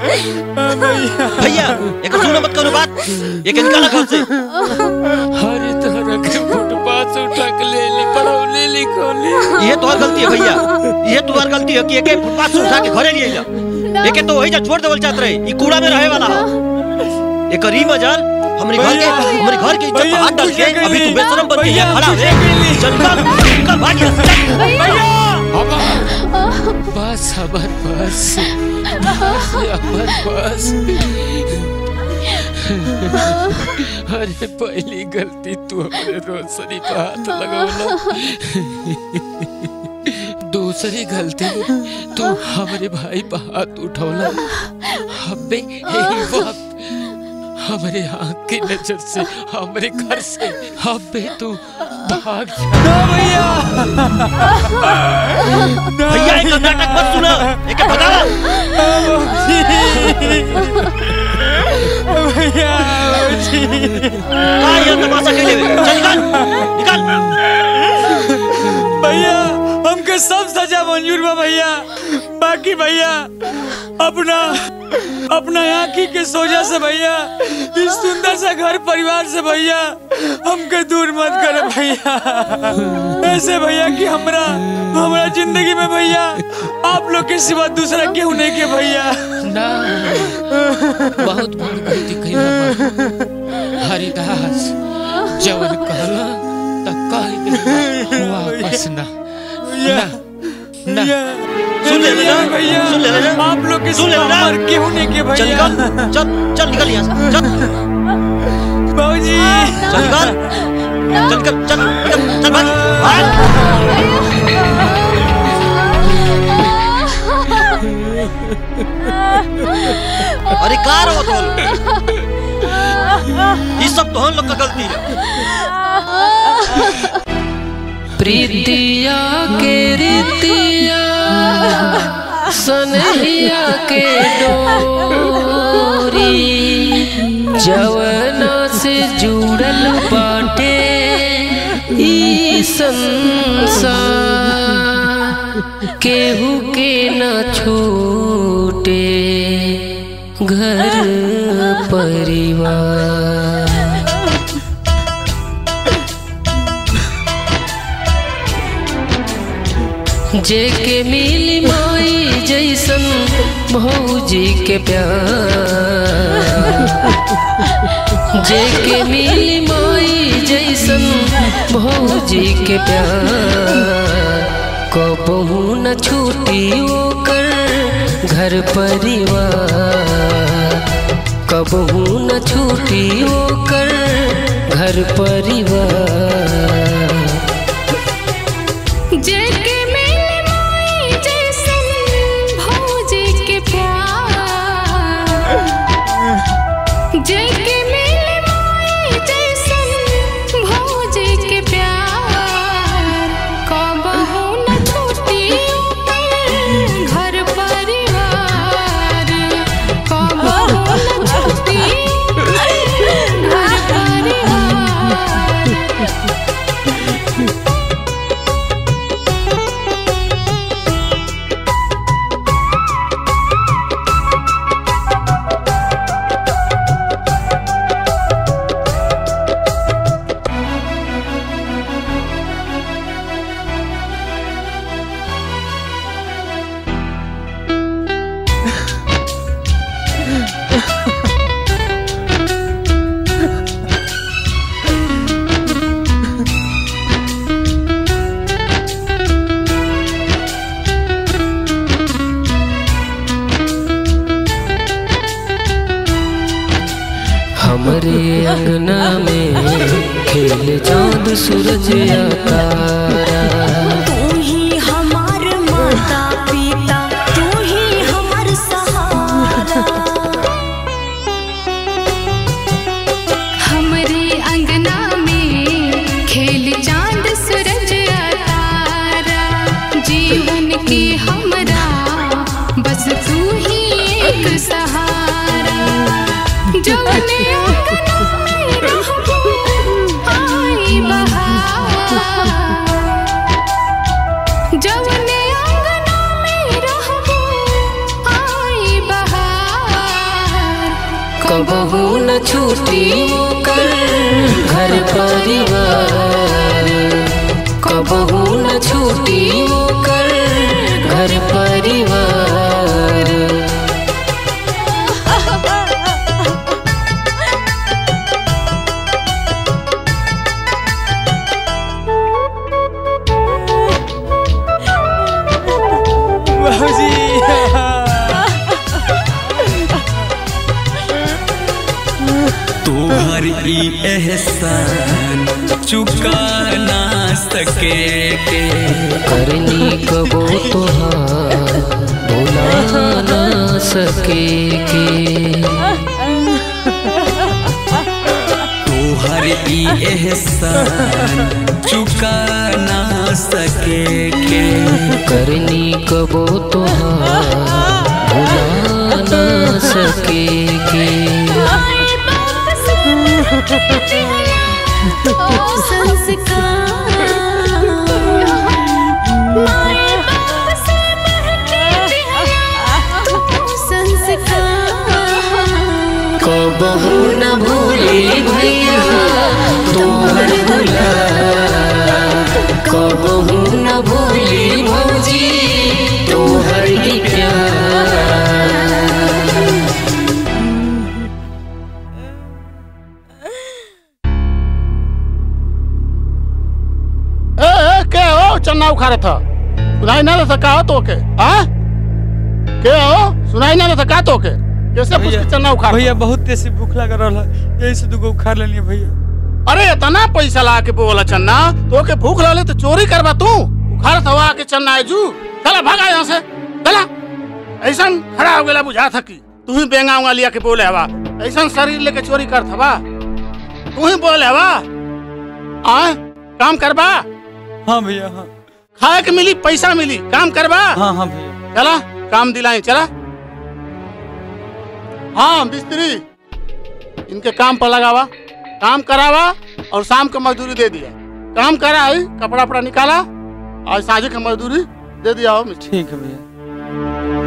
[SPEAKER 17] भैया एक सुनो मत करो बात ये के निकाला घर से
[SPEAKER 4] अरे तोरा के फुटपाथ से उठा के ले ली पढ़ौले लिखौले
[SPEAKER 17] ये तोहर गलती है भैया ये तुम्हार गलती है कि एके फुटपाथ से उठा के घरे लिए जा एके तो वही जा छोड़ देवल चाहत रहे ई कूड़ा में रहे वाला हो एक री मजाल हमारे घर के हमारे घर के इज्जत पे हाथ डाल के अभी तू बेशरम बन के यहाँ खड़ा है चल निकल निकल भाग यहाँ से, चल
[SPEAKER 4] बस अमर बस अमर बस अरे पहली गलती तू अपने रोशनी पे हाथ लगौला दूसरी गलती तू हमारे भाई पे हाथ उठौला अबे यही वक्त हमारे आँख की नजर से हमारे घर से अबे तू भाग जा
[SPEAKER 17] भैया भैया एक नाटक मत सुना एक भगाओ
[SPEAKER 8] भैया
[SPEAKER 17] का ये तमाशा खेले हुए चल निकाल निकाल
[SPEAKER 8] भैया हमके सब सजा मंजूर बा भैया बाकी भैया अपना अपना आँखी के सोजा से भैया इस सुंदर सा घर परिवार से भैया हमके दूर मत कर भैया ऐसे भैया कि हमरा हमरा जिंदगी में भैया आप लोग के सिवा दूसरा केहू नहीं के भैया
[SPEAKER 4] ना बहुत बड़ गलती कइला बा हरिदास जवन कहला त कह दे वापस ना ना ना
[SPEAKER 17] सुन ले ना
[SPEAKER 8] भैया
[SPEAKER 17] सुन ले ना
[SPEAKER 8] आप लोग के
[SPEAKER 17] सुन ले
[SPEAKER 8] सिवा
[SPEAKER 17] ना
[SPEAKER 8] हमार केहू नहीं के
[SPEAKER 17] चल
[SPEAKER 8] भैया
[SPEAKER 17] निकल चल चल निकल यहाँ से चल
[SPEAKER 8] बाबूजी
[SPEAKER 17] चल निकल चल निकल चल निकल चल भाग भाग अरे का रहो तो ये सब तो हम लोग का गलती है
[SPEAKER 4] प्रीतिया के रीतिया सनहिया के डोरी जवना से जुड़ल बाटे ई संसार केहू के न छूटे घर परिवार जेके मिली माई जैसन भौजी के प्यार जेके मिली माई जैसन भौजी के प्यार कबहू न छूटी ओकर घर परिवार कबहू न छूटी ओकर घर परिवार
[SPEAKER 12] जेके मिली माई जैसन भौजी के प्यार जेके मिली माई जैसन भौजी के प्यार कबहू न छूटी ओकर घर परिवार कबहू न छूटी ओकर घर परिवार
[SPEAKER 4] हमरे अंगना में खेल चांद सूरज या तारा
[SPEAKER 10] तू ही हमार माता पिता तू ही हमार सहारा
[SPEAKER 12] हमरे अंगना में खेल चांद सूरज तारा जीवन के हमरा बस तू ही एक सहारा जवने अंगना में रहबो आई बहार जवने अंगना में रहबो आई बहार
[SPEAKER 4] कबहू न छूटी ओकर घर परिवार कबहू न छूटी ओकर घर परिवार
[SPEAKER 8] बाबूजी
[SPEAKER 13] ई एहसान चुका ना सके के
[SPEAKER 4] करनी कबो तोहार भुला ना सके के
[SPEAKER 13] तोहर ई एहसान चुका ना सके के
[SPEAKER 4] करनी कबो तोहार भुला ना सके के कबहू न भूली भैया तोहर दुला कबहू न भूली भौजी तोहर ही प्यार
[SPEAKER 8] ए, ए के हो चन्ना उखाड़े था सुनाई ना देता का हो तो के हाँ के हो सुनाई ना देता का तो के कैसे पूछ के चन्ना उखाड़
[SPEAKER 9] भैया बहुत तेज भूख लग रहा है यही से दुगो उखाड़ लेनी भैया
[SPEAKER 8] अरे इतना पैसा ला के बोला चन्ना तो के भूख लगे तो चोरी करबा तू उखाड़ हवा के चन्ना है जू चला भागा यहाँ से चला ऐसा खड़ा हो गया बुझा था कि तू ही बेंगा उंगा लिया के बोले हवा ऐसा शरीर लेके चोरी कर थवा तू ही बोले हवा आए काम करबा
[SPEAKER 9] हाँ भैया हाँ
[SPEAKER 8] खाए के मिली पैसा मिली काम करबा
[SPEAKER 9] हाँ हाँ भैया
[SPEAKER 8] चला काम दिलाई चला हाँ मिस्त्री इनके काम पर लगावा काम करावा और शाम को मजदूरी दे दिया काम करा है कपड़ा वपड़ा निकाला और साझे का मजदूरी दे दिया हो मिस्त्री
[SPEAKER 9] ठीक है भैया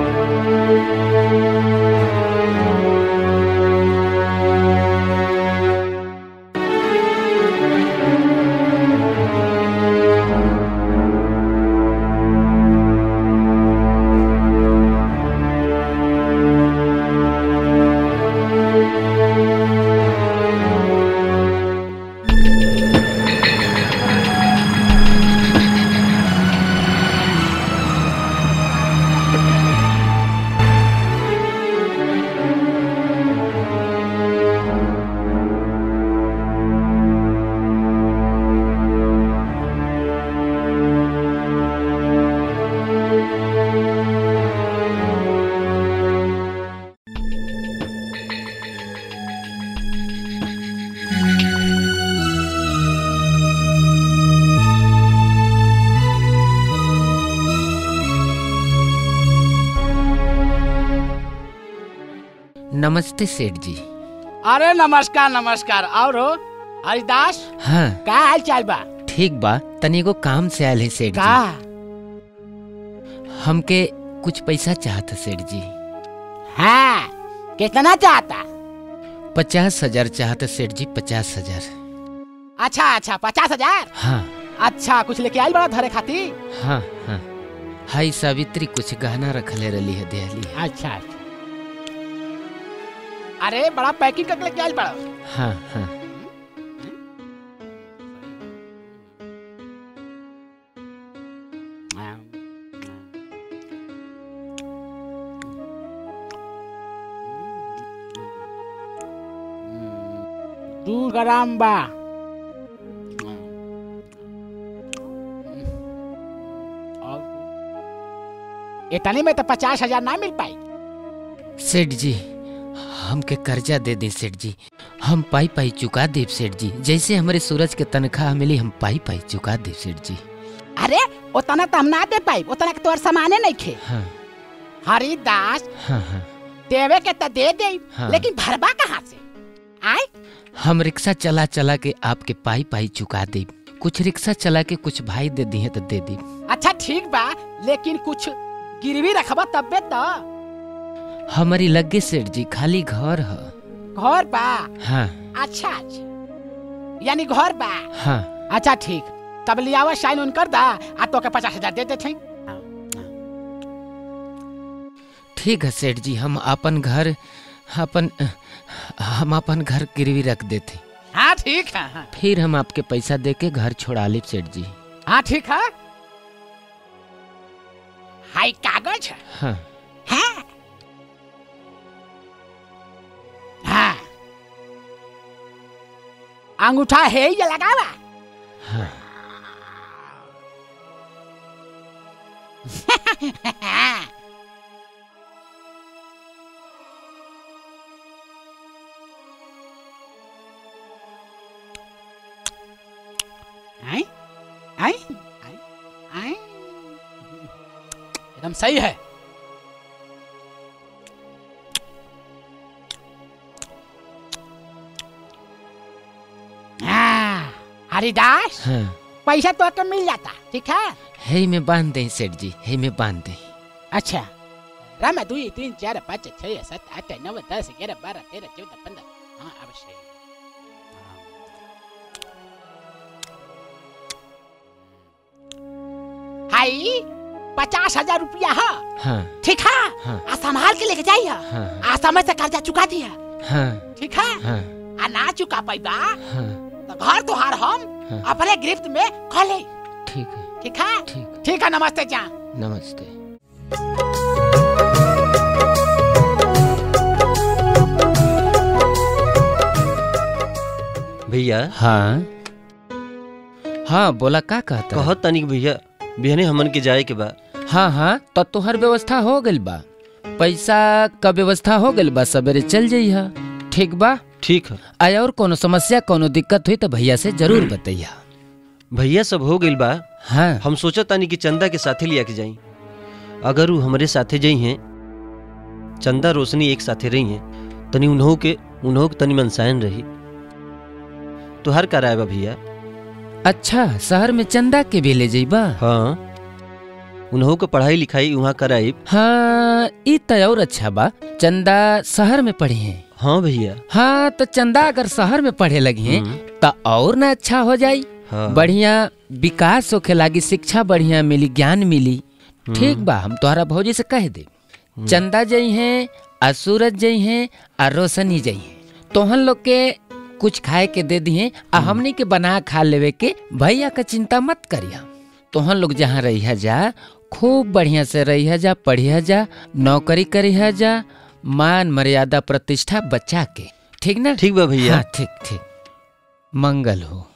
[SPEAKER 4] नमस्ते सेठ जी
[SPEAKER 14] अरे नमस्कार नमस्कार और हो हरिदास
[SPEAKER 4] हाँ
[SPEAKER 14] का हाल चाल बा
[SPEAKER 4] ठीक बा तनी एगो काम से आयल है सेठ
[SPEAKER 14] का
[SPEAKER 4] जी हमके कुछ पैसा चाहता सेठ जी
[SPEAKER 14] हाँ कितना चाहता
[SPEAKER 4] पचास हजार चाहता सेठ जी पचास हजार
[SPEAKER 14] अच्छा अच्छा पचास हजार
[SPEAKER 4] हाँ
[SPEAKER 14] अच्छा कुछ लेके आयल बड़ा धरे खाती
[SPEAKER 4] हाँ हाँ हाई सावित्री कुछ गहना रखले रही है देहली
[SPEAKER 14] अच्छा अच्छा अरे बड़ा पैकिंग करके लेके आयल बड़ा
[SPEAKER 4] हाँ हाँ
[SPEAKER 14] दू ग्राम बा और इतने में तो पचास हजार ना मिल पाई
[SPEAKER 4] सेठ जी हमके कर्जा दे दी सेठ जी हम पाई पाई चुका देव सेठ जी जैसे हमारे सूरज के तनख्वाह मिली हम पाई पाई चुका देव सेठ जी
[SPEAKER 14] अरे उतना तो हम ना दे पाई उतना के तोर सामाने नहीं खे
[SPEAKER 4] हाँ
[SPEAKER 14] हरिदास
[SPEAKER 4] हाँ हाँ
[SPEAKER 14] देवे के तो दे दे
[SPEAKER 4] हाँ।
[SPEAKER 14] लेकिन भरबा कहाँ से आए
[SPEAKER 4] हम रिक्शा चला चला के आपके पाई पाई चुका दे कुछ रिक्शा चला के कुछ भाई दे दी तो दे दी
[SPEAKER 14] अच्छा ठीक बा लेकिन कुछ गिरवी रखबा तबे तो
[SPEAKER 4] हमारी लगे सेठ जी खाली घर है
[SPEAKER 14] घर बा
[SPEAKER 4] हाँ
[SPEAKER 14] अच्छा अच्छा यानी घर बा
[SPEAKER 4] हाँ
[SPEAKER 14] अच्छा ठीक तब लियावा साइन उन कर दा आ तो के पचास हजार दे देते
[SPEAKER 4] ठीक है सेठ जी हम अपन घर अपन हम अपन घर गिरवी रख देते
[SPEAKER 14] हाँ ठीक है हाँ
[SPEAKER 4] फिर हम आपके पैसा दे के घर छोड़ा ली सेठ जी
[SPEAKER 14] हाँ ठीक है हाई कागज है
[SPEAKER 4] हाँ
[SPEAKER 14] हाँ हाँ अंगूठा है ये लगावा आई आई आई आई एकदम सही है हाँ, हरिदास
[SPEAKER 4] हाँ
[SPEAKER 14] पैसा तो के मिल जाता ठीक है
[SPEAKER 4] है में बांध दें सेठ जी है में बांध दें
[SPEAKER 14] अच्छा रामा दुई तीन चार पाँच छः सात आठ नौ दस ग्यारह बारह तेरह चौदह पंद्रह हाँ अवश्य हाई पचास हजार रुपया है
[SPEAKER 4] हाँ
[SPEAKER 14] ठीक है
[SPEAKER 4] हाँ
[SPEAKER 14] आ संभाल के लेके जाइए
[SPEAKER 4] हाँ
[SPEAKER 14] आ समय से कर्जा चुका दिया
[SPEAKER 4] हाँ
[SPEAKER 14] ठीक है
[SPEAKER 4] हाँ
[SPEAKER 14] आ ना चुका पैबा
[SPEAKER 4] हाँ
[SPEAKER 14] तो घर तुहार हम
[SPEAKER 4] हाँ।
[SPEAKER 14] अपने गिफ्ट में खा ले
[SPEAKER 4] ठीक है
[SPEAKER 14] ठीक है ठीक है नमस्ते जा
[SPEAKER 4] नमस्ते
[SPEAKER 17] भैया
[SPEAKER 4] हाँ हाँ बोला का कहता
[SPEAKER 17] कहत तनिक भैया बिहने हमन के जाए के बा
[SPEAKER 4] हाँ हाँ तो तोहर व्यवस्था हो गइल बा पैसा का व्यवस्था हो गइल बा सवेरे चल जइहा ठीक बा
[SPEAKER 17] ठीक है
[SPEAKER 4] आय और कोनो समस्या कोनो दिक्कत हुई तो भैया से जरूर बतैया
[SPEAKER 17] भैया सब हो गइल बा
[SPEAKER 4] हाँ
[SPEAKER 17] हम सोचत तानी कि चंदा के साथे लिया के जाई अगर वो हमरे साथे जई हैं चंदा रोशनी एक साथे रही हैं तनी उन्हों के उन्हों के तनी मनसायन रही तुहार का राय बा भैया
[SPEAKER 4] अच्छा शहर में चंदा के भी ले जइबा
[SPEAKER 17] हाँ उन्हों के पढ़ाई लिखाई वहाँ कराई
[SPEAKER 4] हाँ ई तो और अच्छा बा चंदा शहर में पढ़े हैं
[SPEAKER 17] हाँ भैया
[SPEAKER 4] हाँ तो चंदा अगर शहर में पढ़े लगी हैं तो और ना अच्छा हो जाई
[SPEAKER 17] हाँ।
[SPEAKER 4] बढ़िया विकास होखे लागी शिक्षा बढ़िया मिली ज्ञान मिली ठीक बा हम तोहरा भौजी से कह दे चंदा जई हैं आ सूरज जई हैं आ रोशनी जई हैं तोहन लोग के कुछ खाए के दे दिए आ हमनी के बना खा लेवे के भैया का चिंता मत करिया तोहन लोग जहाँ रहिया जा खूब बढ़िया से रहिया जा पढ़िया जा नौकरी करिया जा मान मर्यादा प्रतिष्ठा बचा के ठीक ना
[SPEAKER 17] ठीक बा भैया
[SPEAKER 4] हाँ ठीक ठीक मंगल हो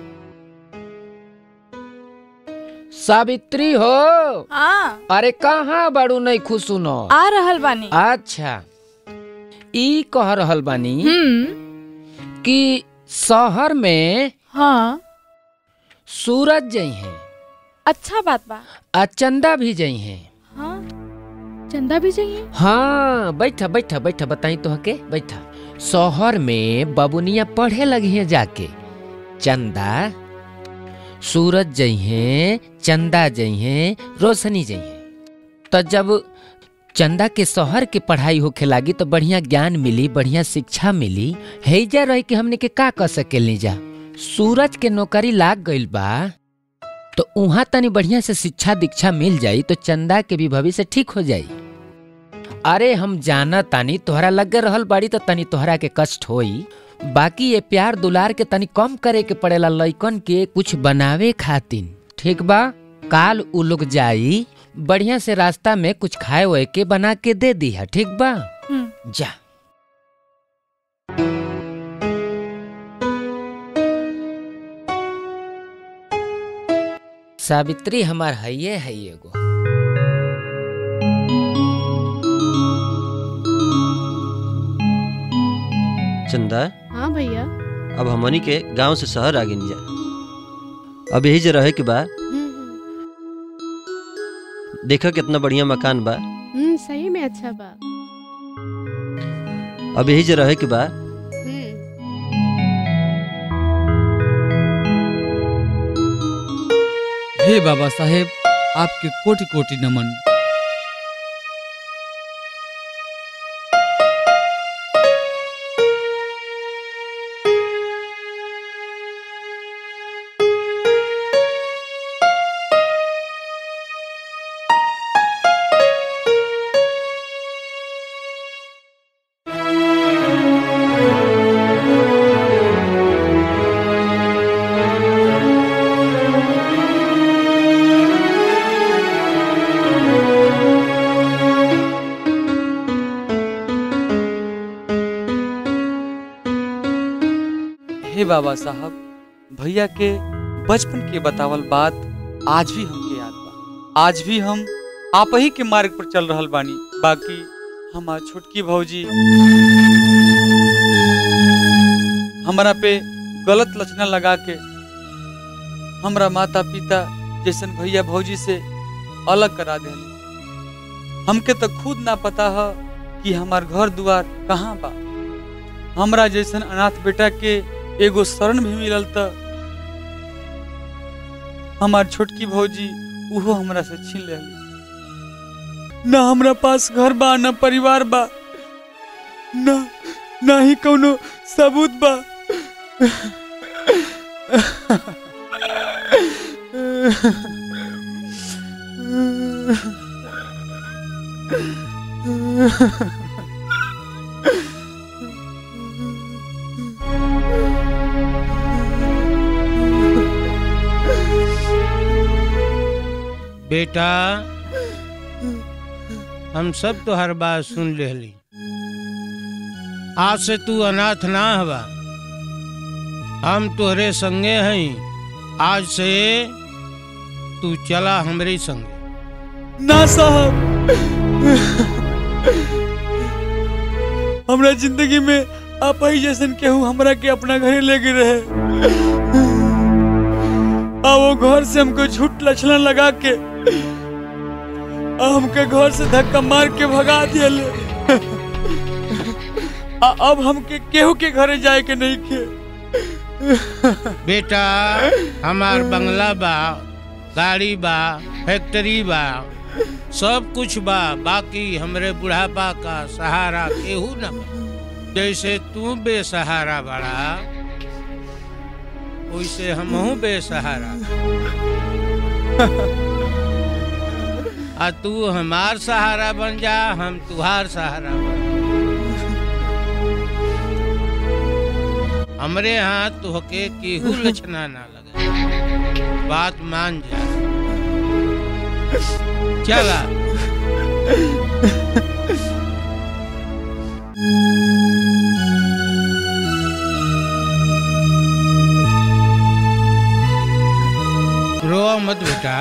[SPEAKER 4] सावित्री हो
[SPEAKER 2] हाँ
[SPEAKER 4] अरे कहाँ बड़ू नहीं खुश सुनो
[SPEAKER 2] आ रहल बानी
[SPEAKER 4] अच्छा ई कह रहल बानी
[SPEAKER 2] हम्म
[SPEAKER 4] कि शहर में
[SPEAKER 2] हाँ
[SPEAKER 4] सूरज जई हैं
[SPEAKER 2] अच्छा बात बा
[SPEAKER 4] आ चंदा भी जई हैं
[SPEAKER 2] हाँ चंदा भी चाहिए
[SPEAKER 4] हाँ बैठा बैठा बैठा बताई तो हके बैठा शहर में बबुनिया पढ़े लगी हैं जाके चंदा सूरज जई हैं चंदा जई हैं रोशनी जई हैं तो जब चंदा के शहर के पढ़ाई होखे लागी तो बढ़िया ज्ञान मिली बढ़िया शिक्षा मिली हैजा रह के हमने के का कर सकेली जा सूरज के नौकरी लाग गइल बा तो उहाँ तनी बढ़िया से शिक्षा दीक्षा मिल जाई तो चंदा के भी भविष्य ठीक हो जाई अरे हम जाना तानी तोहरा लगे रहल बाड़ी तो तनी तोहरा के कष्ट होई बाकी ये प्यार दुलार के तनी कम करे के पड़ेला लइकन के कुछ बनावे खातिन ठीक बा काल उ लोग जाई बढ़िया से रास्ता में कुछ खाए वाए के बना के दे दी है ठीक बा जा सावित्री हमार हइये है एगो
[SPEAKER 17] चंदा
[SPEAKER 19] हाँ भैया
[SPEAKER 17] अब हमनी के गांव से शहर आगे नहीं जा अब यही जे रहे के बा देखा कितना बढ़िया मकान बा
[SPEAKER 19] हम्म सही में अच्छा बा
[SPEAKER 17] अब यही जे रहे के बा
[SPEAKER 15] हे बाबा साहेब आपके कोटि कोटि नमन हे बाबा साहब भैया के बचपन के बतावल बात आज भी हमके याद बा आज भी हम आप ही के मार्ग पर चल रहल बानी बाकी हमार छोटकी भौजी हमारा पे गलत लक्षण लगा के हमरा माता पिता जैसन भैया भौजी से अलग करा देले हमके तो खुद ना पता है कि हमार घर दुआर कहाँ बा हमरा जैसन अनाथ बेटा के एगो शरण भी मिलल त हमार छोटकी भौजी उहो हमरा से छीन ले ना हमरा पास घर बा ना परिवार बा ना ना ही कोनो सबूत बा
[SPEAKER 6] बेटा हम सब तो हर बात सुन लेली आज से तू अनाथ ना हवा हम तोहरे संगे हई आज से तू चला हमरे संगे
[SPEAKER 15] ना साहब हमरा जिंदगी में आप ही जैसन केहू हमरा के अपना घरे ले गए रहे आ वो घर से हमको झूठ लक्षण लगा के आ हमके घर से धक्का मार के भगा दिया आ अब हमके केहू के घरे जाए के नहीं के
[SPEAKER 6] बेटा हमार बंगला बा गाड़ी बा फैक्ट्री बा सब कुछ बा बाकी हमरे बुढ़ापा का सहारा केहू न बा जैसे तू बेसहारा बड़ा वैसे हमहू बेसहारा आ तू हमार सहारा बन जा हम तुहार सहारा बन हमरे यहाँ तुहके केहू लक्षणा ना लगे बात मान जा चला रो मत बेटा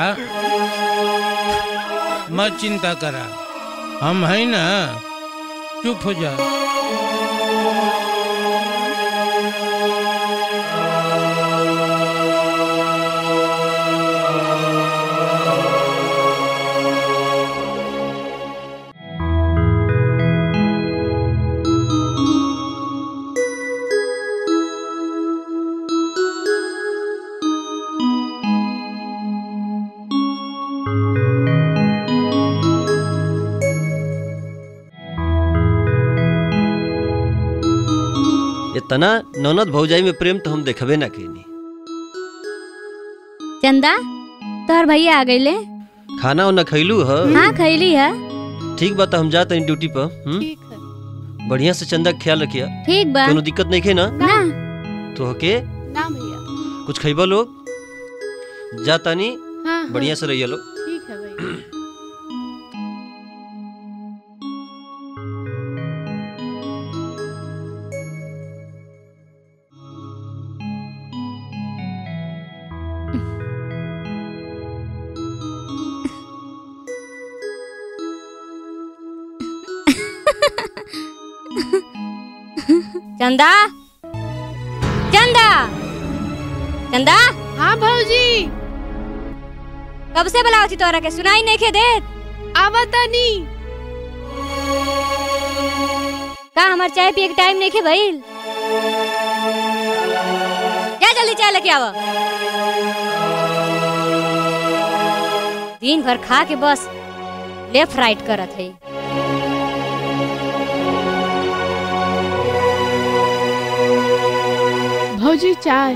[SPEAKER 6] मत चिंता करा हम है ना चुप हो जा
[SPEAKER 17] इतना ननद भौजाई में प्रेम तो हम देखबे ना केनी
[SPEAKER 21] चंदा तोहर भैया आ गईले
[SPEAKER 17] खाना उना खैलू ह
[SPEAKER 21] हाँ खैली है
[SPEAKER 17] ठीक बा तो हम जाते हैं ड्यूटी पर हम्म बढ़िया से चंदा का ख्याल रखिया
[SPEAKER 21] ठीक बा
[SPEAKER 17] कोनो दिक्कत नहीं खे ना
[SPEAKER 21] ना
[SPEAKER 17] तो हके
[SPEAKER 19] ना भैया
[SPEAKER 17] कुछ खैबा लोग जाता नहीं
[SPEAKER 19] हाँ, हाँ।
[SPEAKER 17] बढ़िया से रहिए लोग
[SPEAKER 19] ठीक है भैया
[SPEAKER 21] चंदा चंदा चंदा
[SPEAKER 19] हाँ भौजी
[SPEAKER 21] कब से बुलाओ थी तोरा के सुनाई नहीं खे देत
[SPEAKER 19] आवतनी
[SPEAKER 21] का हमार चाय पिए के टाइम नहीं खे भइल जा जल्दी चाय लेके आवा दिन भर खा के बस लेफ्ट राइट करत है
[SPEAKER 19] भौजी चाय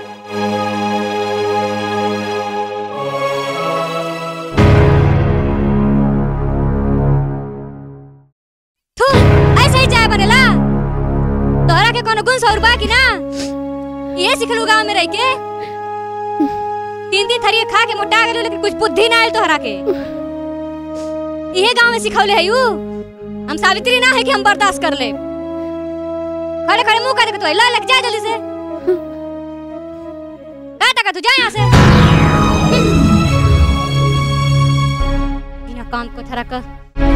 [SPEAKER 21] थू ऐसे ही चाय बनेला तोहरा के कोनो गुण सौर बा कि ना ये सिखलू गांव में रह के तीन दिन थरिये खा के मोटा गेलू लेकिन कुछ बुद्धि ना आयल तोहरा के इहे गांव में सिखौले है यू हम सावित्री ना है कि हम बर्दाश्त कर ले खड़े खड़े मुंह कर के तो ला लग जा जल्दी से का तू जा यहाँ से बिना काम को थरा कर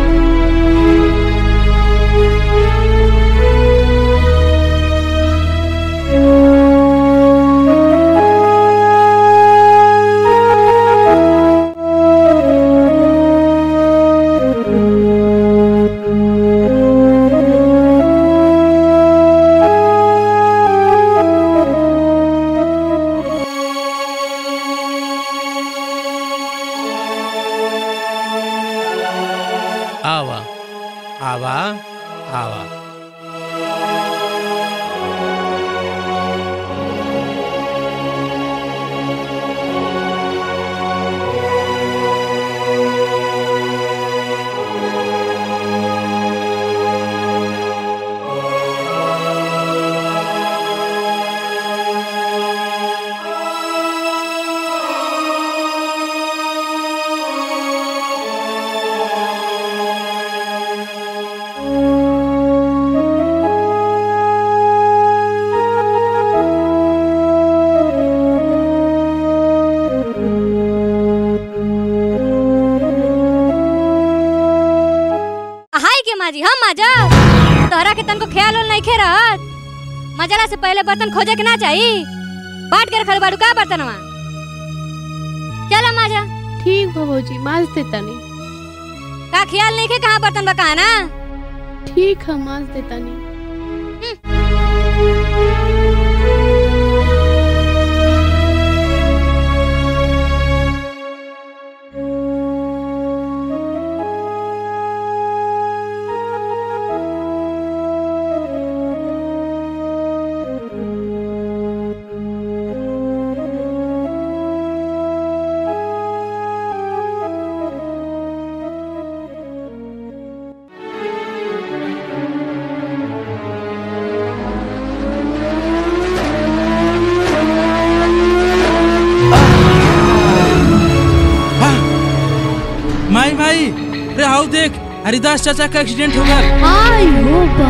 [SPEAKER 6] आवा आवा आवा
[SPEAKER 21] हाय के माजी हम माजा तोहरा के तन को ख्याल नहीं खे रहत मजला से पहले बर्तन खोजे के ना चाहिए बाट के रखल बाड़ू का बर्तनवा चला माजा
[SPEAKER 19] ठीक भौजी माज देता नहीं
[SPEAKER 21] का ख्याल नहीं के कहाँ बर्तन बका ना
[SPEAKER 19] ठीक है माज देता नहीं
[SPEAKER 9] माई माई अरे आओ देख हरिदास चाचा का एक्सीडेंट हो गया
[SPEAKER 19] आई हो बा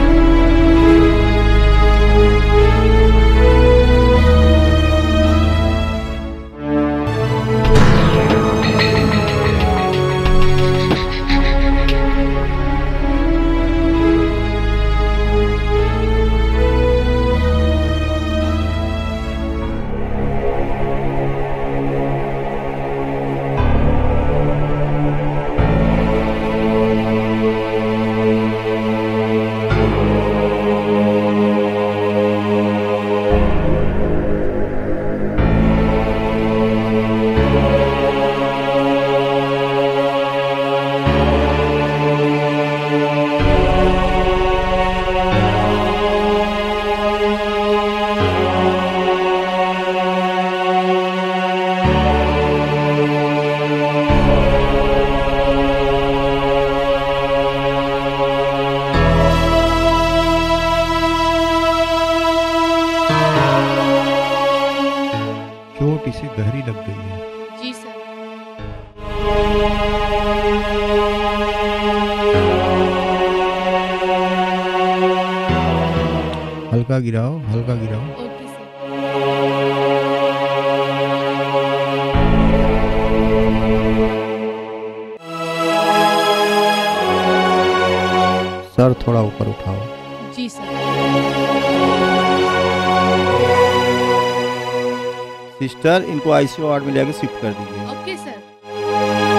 [SPEAKER 16] चोट इसे गहरी लग गई है
[SPEAKER 19] जी सर
[SPEAKER 16] हल्का गिराओ हल्का गिराओ सर थोड़ा ऊपर उठाओ
[SPEAKER 19] जी सर
[SPEAKER 16] सिस्टर इनको आईसीयू वार्ड में लेकर शिफ्ट कर दीजिए
[SPEAKER 19] ओके सर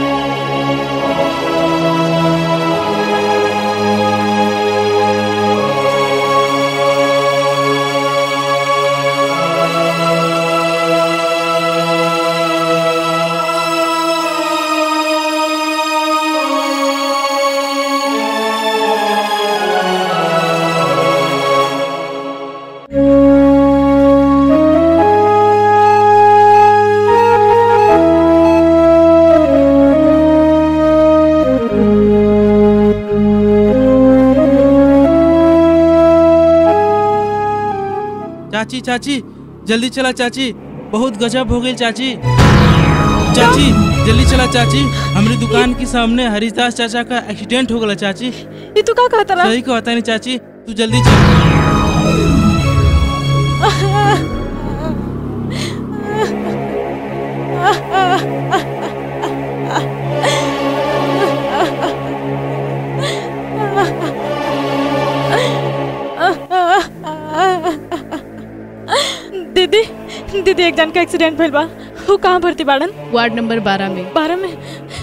[SPEAKER 16] हाँ
[SPEAKER 9] चाची चाची जल्दी चला चाची बहुत गजब हो गई चाची चाची जल्दी चला चाची हमारी दुकान के सामने हरिदास चाचा का एक्सीडेंट हो गया चाची
[SPEAKER 2] ये तू का कहता रहा
[SPEAKER 9] सही कहता नहीं चाची तू जल्दी चल
[SPEAKER 2] दीदी दीदी एक जन का एक्सीडेंट भइल बा वो कहाँ भर्ती बाड़न
[SPEAKER 19] वार्ड नंबर बारह में
[SPEAKER 2] बारह में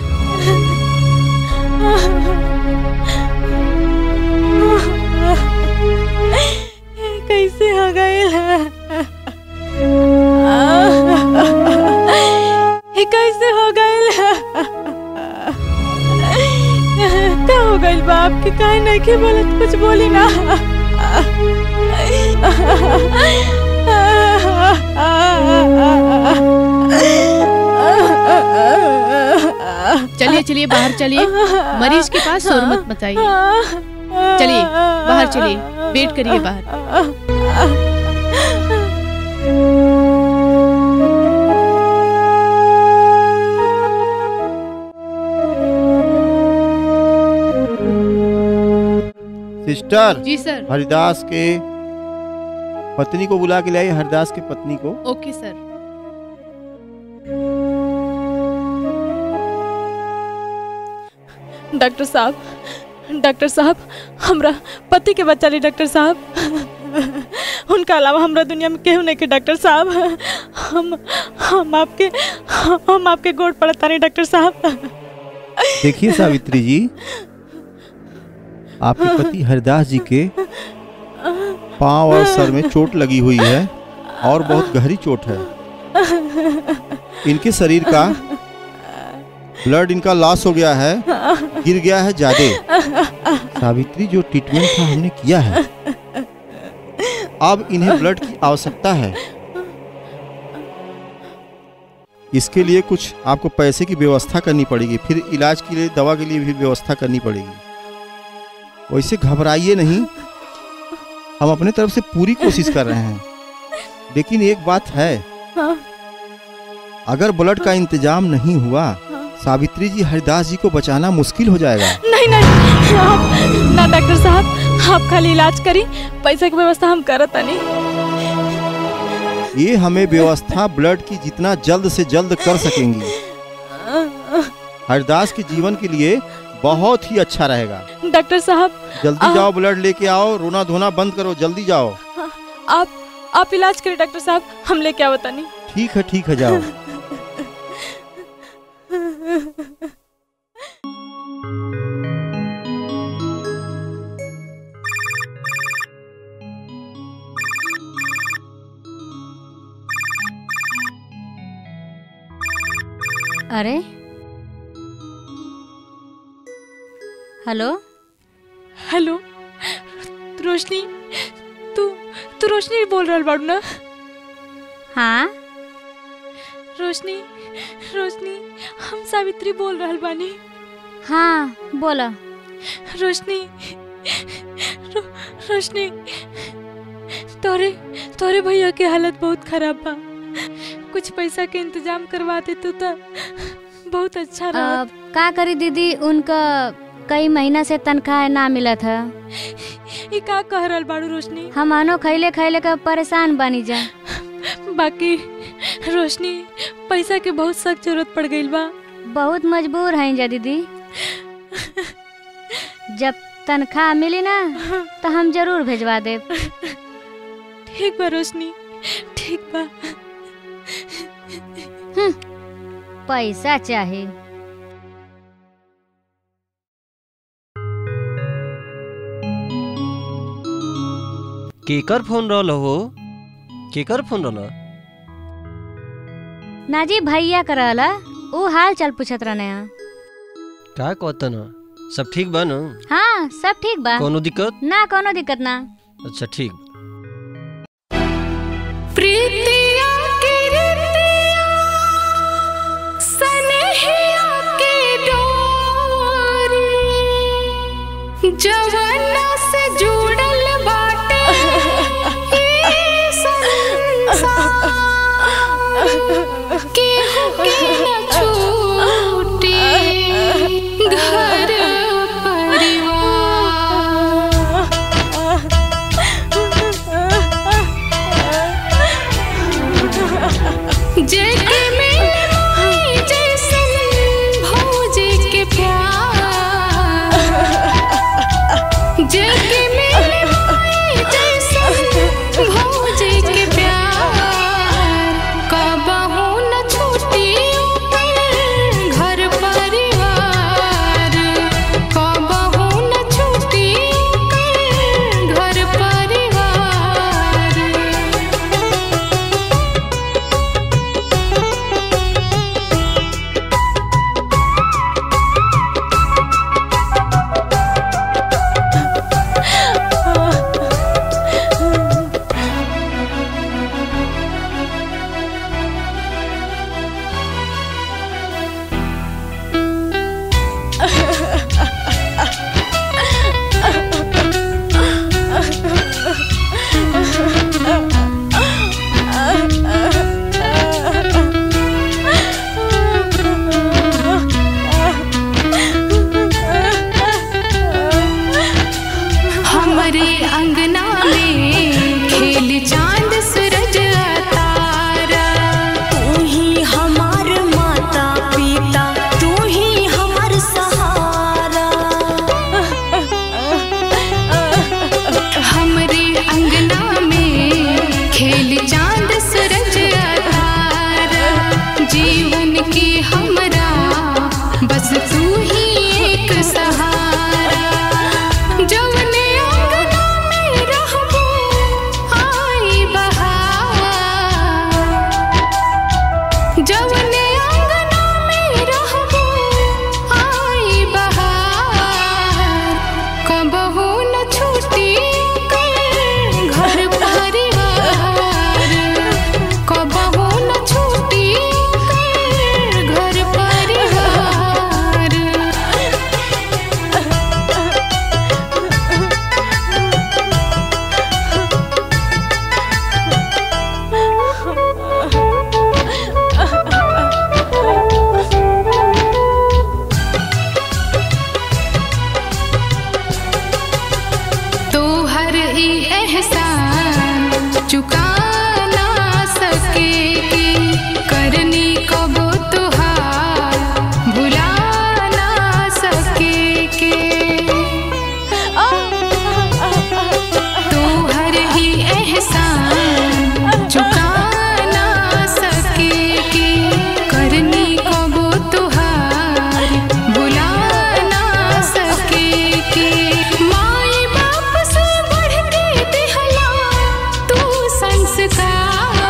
[SPEAKER 2] कैसे हो गए ये कैसे हो गए क्या हो गई बाप के काहे नहीं के बोलत कुछ बोली ना
[SPEAKER 19] चलिए चलिए बाहर चलिए मरीज के पास शोर मत मचाइए चलिए बाहर चलिए वेट करिए बाहर
[SPEAKER 16] सिस्टर
[SPEAKER 19] जी सर
[SPEAKER 16] हरिदास के पत्नी को बुला के लाइए हरिदास की पत्नी को
[SPEAKER 19] ओके सर
[SPEAKER 2] डॉक्टर साहब डॉक्टर साहब हमरा पति के बच्चा ली डॉक्टर साहब उनका अलावा हमरा दुनिया में केहू नहीं के डॉक्टर साहब हम हम आपके हम आपके गोड़ पड़ता नहीं डॉक्टर साहब
[SPEAKER 16] देखिए सावित्री जी आपके पति हरिदास जी के पांव और सर में चोट लगी हुई है और बहुत गहरी चोट है इनके शरीर का ब्लड इनका लॉस हो गया है गिर गया है ज्यादा सावित्री जो ट्रीटमेंट था हमने किया है अब इन्हें ब्लड की आवश्यकता है इसके लिए कुछ आपको पैसे की व्यवस्था करनी पड़ेगी फिर इलाज के लिए दवा के लिए भी व्यवस्था करनी पड़ेगी वैसे घबराइए नहीं हम अपने तरफ से पूरी कोशिश कर रहे हैं लेकिन एक बात है अगर ब्लड का इंतजाम नहीं हुआ सावित्री जी हरिदास जी को बचाना मुश्किल हो जाएगा
[SPEAKER 2] नहीं नहीं आप ना डॉक्टर साहब आप खाली इलाज करी पैसा की व्यवस्था हम करत नहीं
[SPEAKER 16] ये हमें व्यवस्था ब्लड की जितना जल्द से जल्द कर सकेंगी हरिदास के जीवन के लिए बहुत ही अच्छा रहेगा
[SPEAKER 2] डॉक्टर साहब
[SPEAKER 16] जल्दी जाओ ब्लड लेके आओ रोना धोना बंद करो जल्दी जाओ
[SPEAKER 2] आप आप इलाज करिए डॉक्टर साहब हम लेके आवता नहीं
[SPEAKER 16] ठीक है ठीक है जाओ
[SPEAKER 21] अरे हेलो
[SPEAKER 2] हेलो रोशनी तू तू रोशनी बोल रहल बाड़ू ना
[SPEAKER 21] हाँ
[SPEAKER 2] रोशनी रोशनी हम सावित्री बोल रहल बानी
[SPEAKER 21] हाँ बोला
[SPEAKER 2] रोशनी रो, रोशनी तोरे तोरे भैया के हालत बहुत खराब बा कुछ पैसा के इंतजाम करवा दे तो त बहुत अच्छा रहा
[SPEAKER 21] अब का करी दीदी उनका कई महीना से तनख्वाह ना मिला था
[SPEAKER 2] ये का कह रहल बाड़ू रोशनी
[SPEAKER 21] हम आनो खैले खैले का परेशान बनी जा
[SPEAKER 2] बाकी रोशनी पैसा के बहुत सख्त जरूरत पड़ गई बा
[SPEAKER 21] बहुत मजबूर हैं जा दीदी जब तनख्वाह मिली ना तो हम जरूर भेजवा देब
[SPEAKER 2] ठीक बा रोशनी ठीक बा
[SPEAKER 21] हम्म, पैसा चाहे
[SPEAKER 17] केकर फोन रहल हो केकर फोन रहल
[SPEAKER 21] नाजी भैया करला ऊ हाल चाल पूछत रहने हैं
[SPEAKER 17] का कहता न सब ठीक बा न
[SPEAKER 21] हाँ सब ठीक बा
[SPEAKER 17] कोनो दिक्कत
[SPEAKER 21] ना कोनो दिक्कत ना
[SPEAKER 17] अच्छा ठीक
[SPEAKER 12] प्रीतिया के रितिया सनहिया के डोरी जवाना से जुड़ल बाटे ई संसार जवने आंगना में रहबो आई बहार कबहू न छूटी घर परिवार कबहू न छूटी घर परिवार तो हर ही एहसान चुका ना सके करनी कब तुहार भुला ना सके के तो हर ही एहसान चुका ना सके के करनी कब तुहार भुला ना सके के माई बाप से बढ़ के दिहला तू संस्कार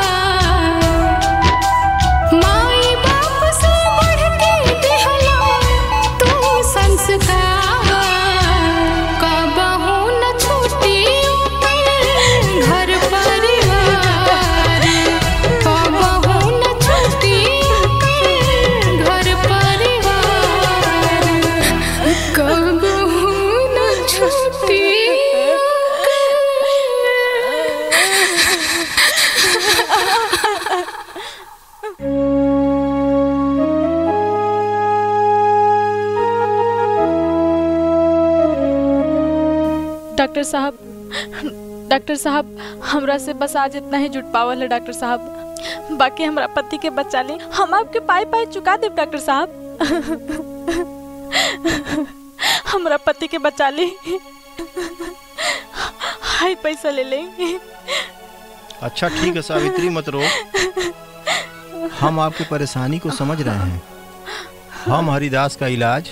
[SPEAKER 12] माई बाप से बढ़ के दिहला तू संस्कार कबहू न छूटी घर परिवार कबहू न छूटी घर परिवार कबहू न छूटी
[SPEAKER 2] डॉक्टर साहब डॉक्टर साहब हमरा से बस आज इतना ही जुट पावल है डॉक्टर साहब बाकी हमरा पति के बच्चा ले हम आपके पाई पाई चुका देव डॉक्टर साहब हमरा पति के बच्चा ले हाई पैसा ले ले
[SPEAKER 16] अच्छा ठीक है सावित्री मत रो हम आपकी परेशानी को समझ रहे हैं हम हरिदास का इलाज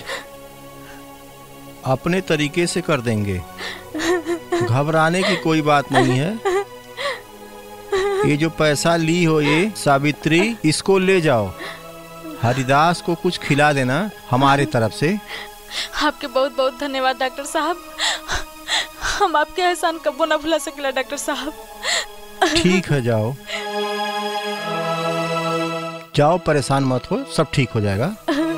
[SPEAKER 16] अपने तरीके से कर देंगे घबराने की कोई बात नहीं है ये जो पैसा ली हो ये सावित्री इसको ले जाओ हरिदास को कुछ खिला देना हमारे तरफ से
[SPEAKER 2] आपके बहुत बहुत धन्यवाद डॉक्टर साहब हम आपके एहसान कबो ना भुला सकेला डॉक्टर साहब
[SPEAKER 16] ठीक है जाओ जाओ परेशान मत हो सब ठीक हो जाएगा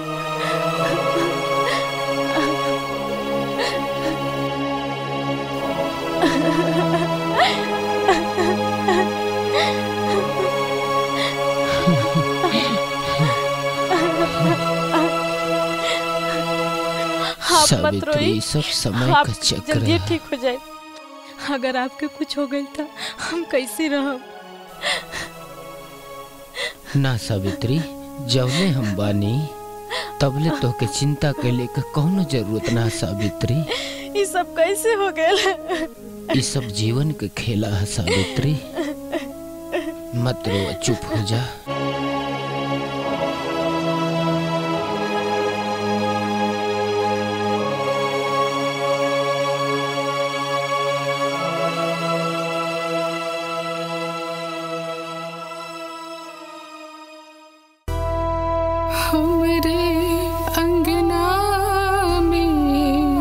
[SPEAKER 2] आप मत
[SPEAKER 4] सावित्री,
[SPEAKER 2] रोइए
[SPEAKER 4] सब समय
[SPEAKER 2] आप
[SPEAKER 4] का चक्र
[SPEAKER 2] जल्दी
[SPEAKER 4] है।
[SPEAKER 2] ठीक हो जाए अगर आपके कुछ हो गई था हम कैसे रहब
[SPEAKER 4] ना सावित्री जवले हम बानी तबले तोहके चिंता कैले का कौनो जरूरत ना सावित्री
[SPEAKER 2] ये सब कैसे हो गए
[SPEAKER 4] ये सब जीवन के खेला है सावित्री मत रो चुप हो जा
[SPEAKER 12] हमरे अंगना में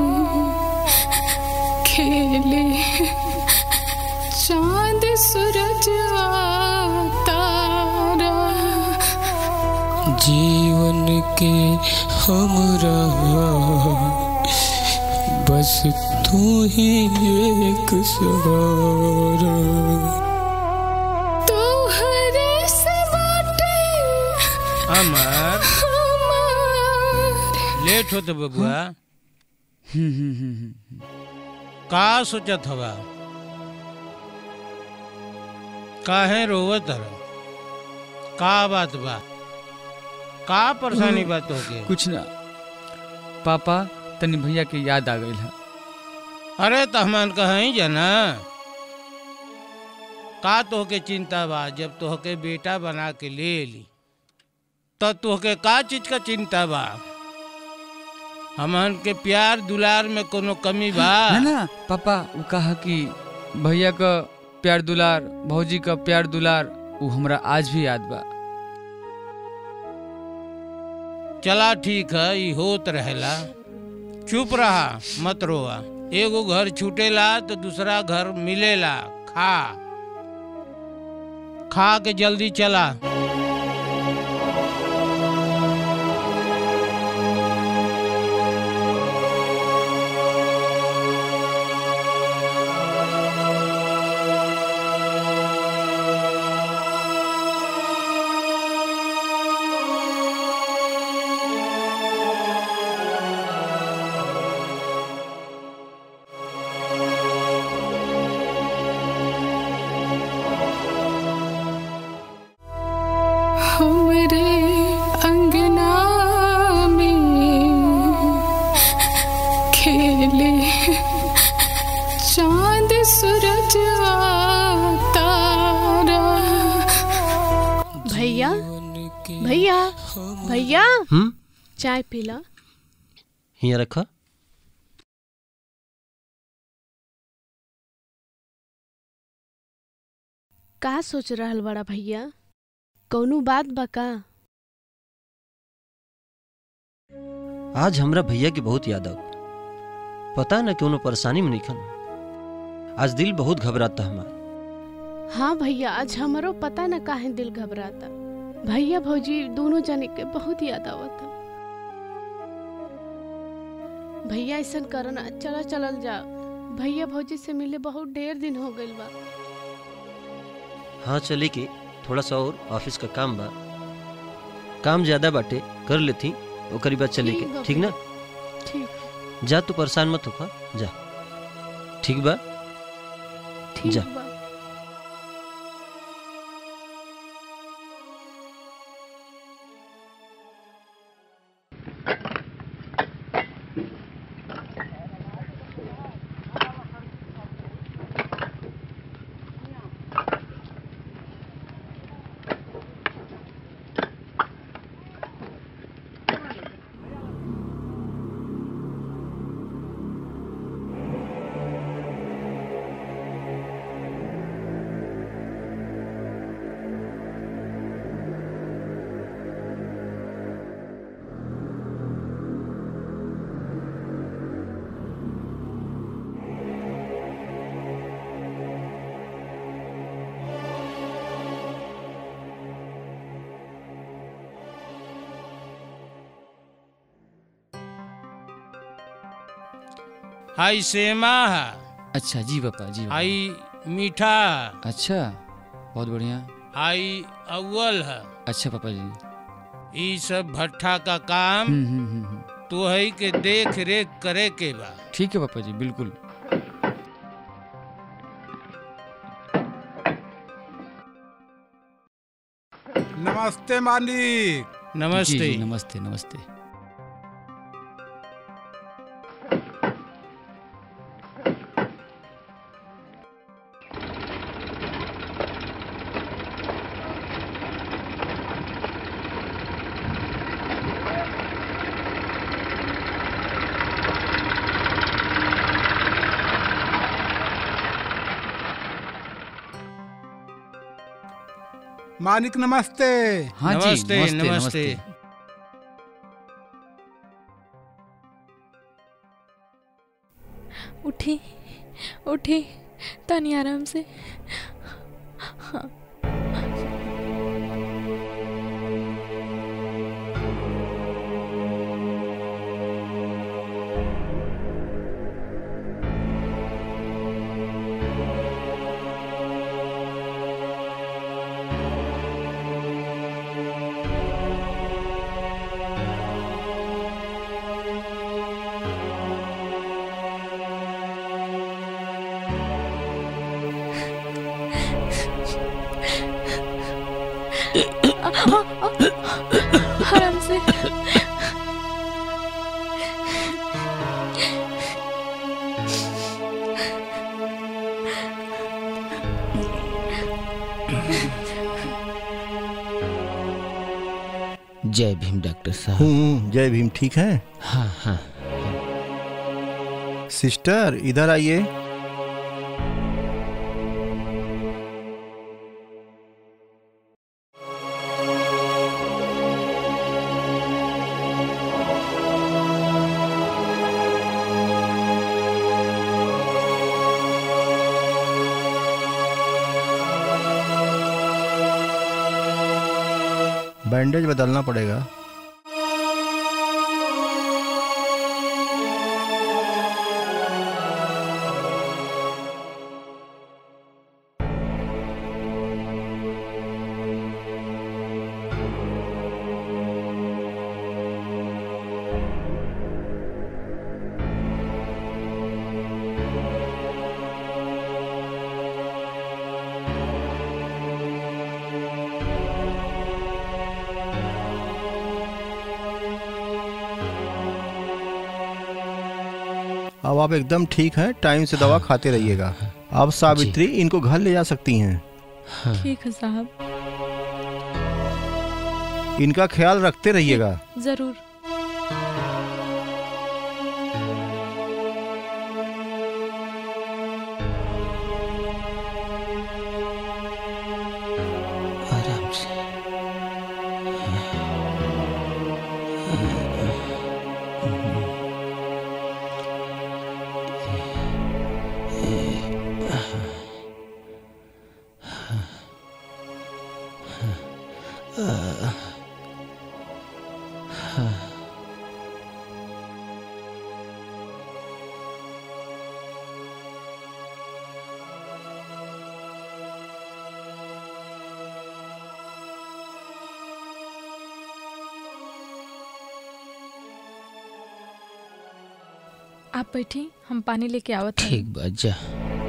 [SPEAKER 12] खेले चांद सूरज तारा
[SPEAKER 7] जीवन के हमरा बस तू ही एक सहारा
[SPEAKER 12] तोहरे से बाटे
[SPEAKER 6] अमर लेट होते बबुआ का सोचत हवा काहे रोवत हर का बात बा का परेशानी बात होके
[SPEAKER 15] कुछ ना पापा तनी भैया के याद आ गई है
[SPEAKER 6] अरे तहमान कहीं जाना का तोहके चिंता बा जब तोहके बेटा बना के ले ली तो तोहके का चीज का चिंता बा हमन के प्यार दुलार में कोनो कमी बा
[SPEAKER 15] ना ना पापा वो कहा कि भैया का प्यार दुलार भौजी का प्यार दुलार वो हमरा आज भी याद बा
[SPEAKER 6] चला ठीक है ई होत रहेला चुप रहा मत रोआ एगो घर छूटेला तो दूसरा घर मिलेला खा खा के जल्दी चला
[SPEAKER 12] हमरे अंगना में खेले चांद सूरज तारा
[SPEAKER 19] भैया भैया भैया
[SPEAKER 17] हम्म
[SPEAKER 19] चाय पीला
[SPEAKER 17] हियाँ रखा
[SPEAKER 19] का सोच रहल बड़ा भैया कौनो बात बा का
[SPEAKER 17] आज हमरा भैया की बहुत याद आव पता न क्यों परेशानी में निखन आज दिल बहुत घबराता हमारा
[SPEAKER 19] हाँ भैया आज हमारो पता न काहे दिल घबराता भैया भौजी दोनों जने के बहुत याद आवता भैया ऐसा करना चला चलल जा भैया भौजी से मिले बहुत ढेर दिन हो गइल बा
[SPEAKER 17] हाँ चले के थोड़ा सा और ऑफिस का काम बा काम ज्यादा बाटे कर लेती ओकरी बाद चले
[SPEAKER 19] ठीक
[SPEAKER 17] के
[SPEAKER 19] बा
[SPEAKER 17] ठीक ना
[SPEAKER 19] ठीक
[SPEAKER 17] जा तू परेशान मत होखा जा ठीक बा
[SPEAKER 19] ठीक
[SPEAKER 17] जा
[SPEAKER 19] बा
[SPEAKER 6] हाई सेमा है
[SPEAKER 15] अच्छा जी पापा जी पापा।
[SPEAKER 6] हाई मीठा है
[SPEAKER 15] अच्छा बहुत बढ़िया
[SPEAKER 6] हाई अव्वल है
[SPEAKER 15] अच्छा पापा जी
[SPEAKER 6] ई सब भट्ठा का काम
[SPEAKER 15] हम्म, हम्म, हम्म, हम्म।
[SPEAKER 6] तो है के देख रेख करे के बा
[SPEAKER 15] ठीक है पापा जी बिल्कुल
[SPEAKER 1] नमस्ते मालिक
[SPEAKER 6] नमस्ते
[SPEAKER 15] जी, जी, नमस्ते नमस्ते
[SPEAKER 1] मालिक नमस्ते
[SPEAKER 15] हाँ जी
[SPEAKER 6] नमस्ते,
[SPEAKER 15] नमस्ते
[SPEAKER 6] नमस्ते।
[SPEAKER 15] नमस्ते
[SPEAKER 2] उठी उठी तनी आराम से हाँ आराम से
[SPEAKER 4] जय भीम डॉक्टर साहब
[SPEAKER 16] हूँ जय भीम ठीक है
[SPEAKER 4] हाँ हाँ
[SPEAKER 16] सिस्टर इधर आइए बैंडेज बदलना पड़ेगा अब आप एकदम ठीक हैं टाइम से दवा खाते रहिएगा अब सावित्री इनको घर ले जा सकती हैं
[SPEAKER 2] ठीक है साहब
[SPEAKER 16] इनका ख्याल रखते रहिएगा
[SPEAKER 2] जरूर
[SPEAKER 4] आराम से
[SPEAKER 2] आप बैठी हम पानी लेके आवत हैं।
[SPEAKER 4] ठीक बा जा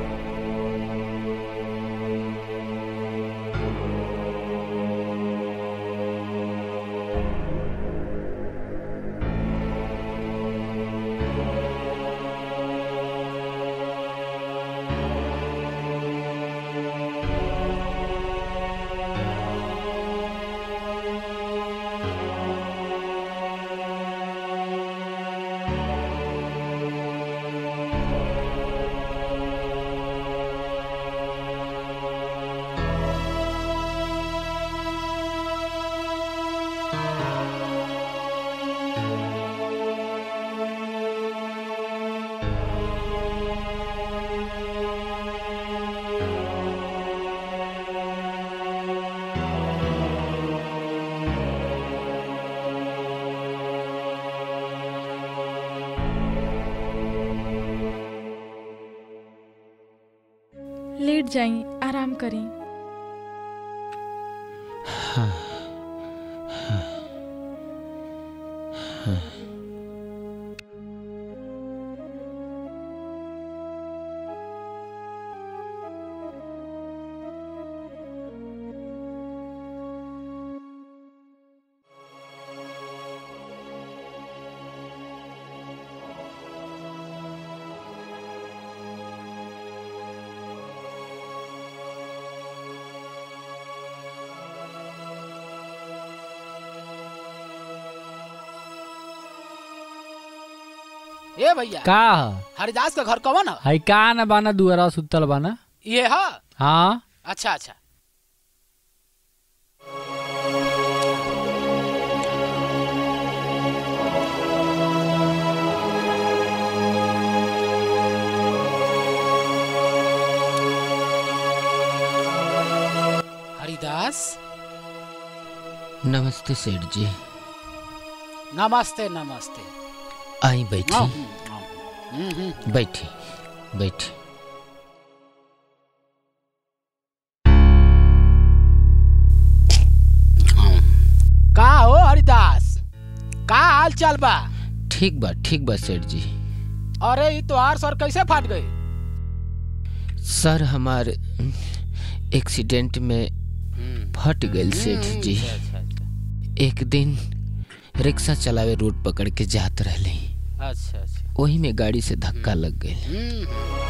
[SPEAKER 2] लेट जाई आराम करी
[SPEAKER 4] हाँ हाँ हाँ
[SPEAKER 14] ए भैया
[SPEAKER 11] का
[SPEAKER 14] हरिदास का घर कौन है
[SPEAKER 11] है का न बाना दुआरा सुतल बाना
[SPEAKER 14] ये है
[SPEAKER 11] हाँ
[SPEAKER 14] अच्छा अच्छा हरिदास
[SPEAKER 4] नमस्ते सेठ जी
[SPEAKER 14] नमस्ते नमस्ते
[SPEAKER 4] आई बैठी
[SPEAKER 14] हम्म, हम्म, हम्म।
[SPEAKER 4] बैठी बैठी
[SPEAKER 14] का हो हरिदास का हाल चाल बा
[SPEAKER 4] ठीक बा ठीक बा सेठ जी
[SPEAKER 14] अरे ये तोहार सर कैसे फाट गए
[SPEAKER 4] सर हमार एक्सीडेंट में फट गए सेठ जी एक दिन रिक्शा चलावे रोड पकड़ के जात रहले
[SPEAKER 14] अच्छा अच्छा
[SPEAKER 4] वही में गाड़ी से धक्का लग गए
[SPEAKER 14] हम्म।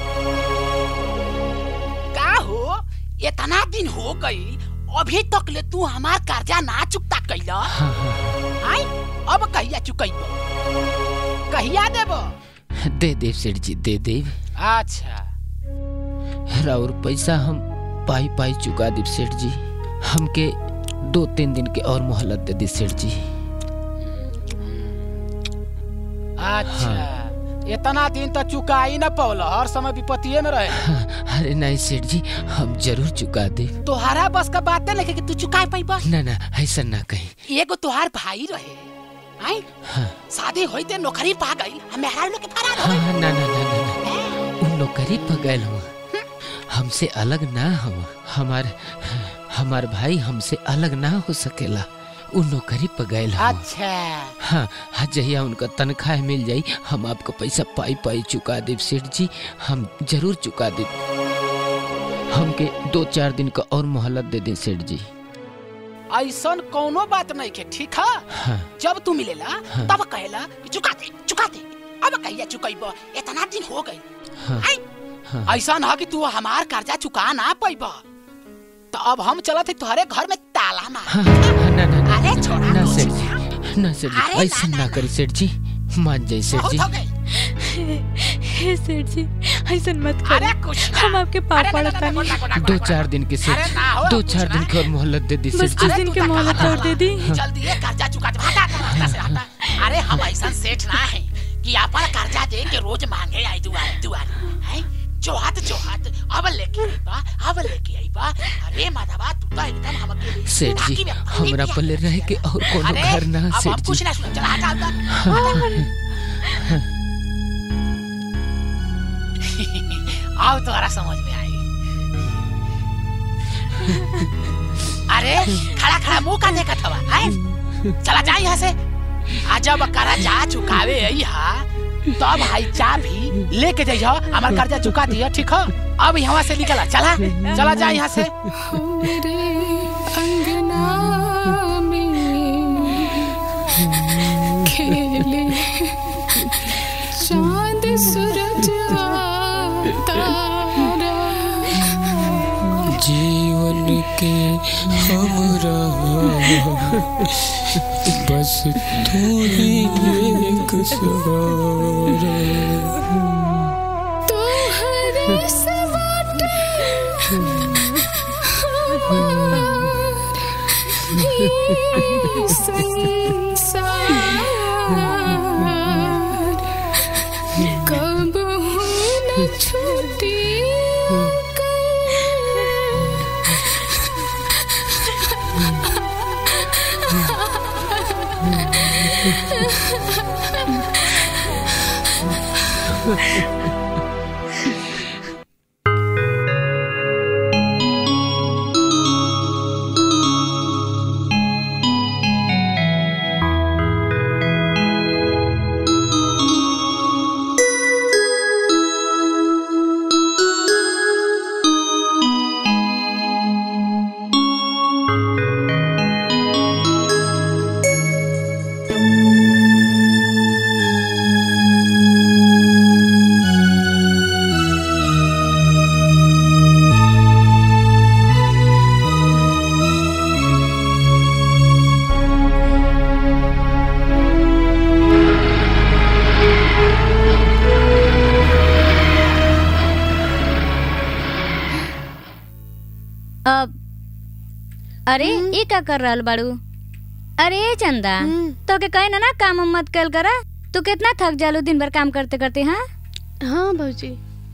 [SPEAKER 14] का हो इतना दिन हो गई अभी तक ले तू हमार कर्जा ना चुकता कैला आई अब कहिया चुकैब कहिया देब
[SPEAKER 4] दे देव सेठ जी दे देव
[SPEAKER 14] अच्छा
[SPEAKER 4] और पैसा हम पाई पाई चुका देव सेठ जी हमके दो तीन दिन के और मोहलत दे दी सेठ जी
[SPEAKER 14] अच्छा इतना दिन तक चुका ही न पौल हर समय विपत्तिये में रहे
[SPEAKER 4] अरे नहीं सेठ जी हम जरूर चुका दे
[SPEAKER 14] तोहरा बस का बात नहीं कि तू चुका पाइबा
[SPEAKER 4] ना ना ऐसा ना कहीं
[SPEAKER 14] एगो तोहार भाई रहे आई
[SPEAKER 4] हाँ
[SPEAKER 14] शादी होइते नौकरी पा गई हम मेहरारू लोग के फरार
[SPEAKER 4] हाँ हाँ, ना ना ना ना ना उन नौकरी पगल हुआ हमसे अलग ना हो हमार हमार भाई हमसे अलग ना हो सकेला उ नौकरी पगल हुआ
[SPEAKER 14] अच्छा
[SPEAKER 4] हाँ हाँ जहिया उनका तनख्वाह मिल जाई हम आपको पैसा पाई पाई चुका देव सेठ जी हम जरूर चुका देव हमके दो चार दिन का और मोहलत दे दे सेठ जी
[SPEAKER 14] ऐसन कोनो बात नहीं के ठीक है
[SPEAKER 4] हाँ
[SPEAKER 14] जब तू मिलेला
[SPEAKER 4] हाँ।
[SPEAKER 14] तब कहेला कि चुका दे चुका दे अब कहिया चुकैब इतना दिन हो गई
[SPEAKER 4] हाँ हाँ
[SPEAKER 14] ऐसा ना कि तू हमार कर्जा चुका ना पैब तो अब हम चलत है तुम्हारे घर में ताला मार
[SPEAKER 4] हाँ, हाँ, ना ना ना
[SPEAKER 14] अरे छोड़ा
[SPEAKER 4] ना
[SPEAKER 14] तू
[SPEAKER 4] सेठ जी ना सेठ जी ऐसा ना करी सेठ जी मान जाए सेठ
[SPEAKER 14] बहुत
[SPEAKER 4] जी
[SPEAKER 14] हो गई
[SPEAKER 2] हे सेठ जी ऐसा मत
[SPEAKER 14] अरे
[SPEAKER 2] करो
[SPEAKER 14] कुछ
[SPEAKER 2] हम आपके पाप पड़ता नहीं
[SPEAKER 4] दो चार दिन के सेठ
[SPEAKER 14] अरे ना हो,
[SPEAKER 4] दो चार दिन की और मोहलत दे दी
[SPEAKER 2] बस
[SPEAKER 4] सेठ
[SPEAKER 2] कुछ
[SPEAKER 4] जी
[SPEAKER 2] दिन के मोहलत और दे दी
[SPEAKER 14] जल्दी ये कर्जा चुका दे हटा हटा, हटा से हटा अरे हम ऐसा सेठ ना है कि अपन कर्जा दे के रोज मांगे आई दुआर दुआर हैं जो हाथ जो हाथ अब लेके आई बा अब लेके आई बा अरे माधवा तू तो एकदम हमके
[SPEAKER 4] सेठ जी हमरा पल्ले रह के और कोनो
[SPEAKER 14] अरे
[SPEAKER 4] घर ना
[SPEAKER 14] अब
[SPEAKER 4] सेठ
[SPEAKER 14] हम
[SPEAKER 4] जी
[SPEAKER 14] कुछ ना सुन चला हटा हटा आओ तुम्हारा समझ में आई अरे खड़ा खड़ा मुंह का देखत हवा हैं चला जा यहाँ से आ जब कर्जा चुकावे आई हा तब हाई चा भी लेके जाइयो हमार कर्जा चुका दिया ठीक है अब यहाँ से निकला चला चला जा यहाँ से
[SPEAKER 12] मेरे अंगना में खेले चांद सूरज तारा
[SPEAKER 7] जीवन के हमरा बस तू ही एक सहारा
[SPEAKER 12] तोहरे सवाट हमार ही संसार कब न छूटी
[SPEAKER 21] अब अरे ये का कर रहल बाड़ू अरे चंदा तो के कहे ना ना काम उम मत कल करा तू कितना थक जालू दिन भर काम करते करते हाँ
[SPEAKER 19] हाँ भौजी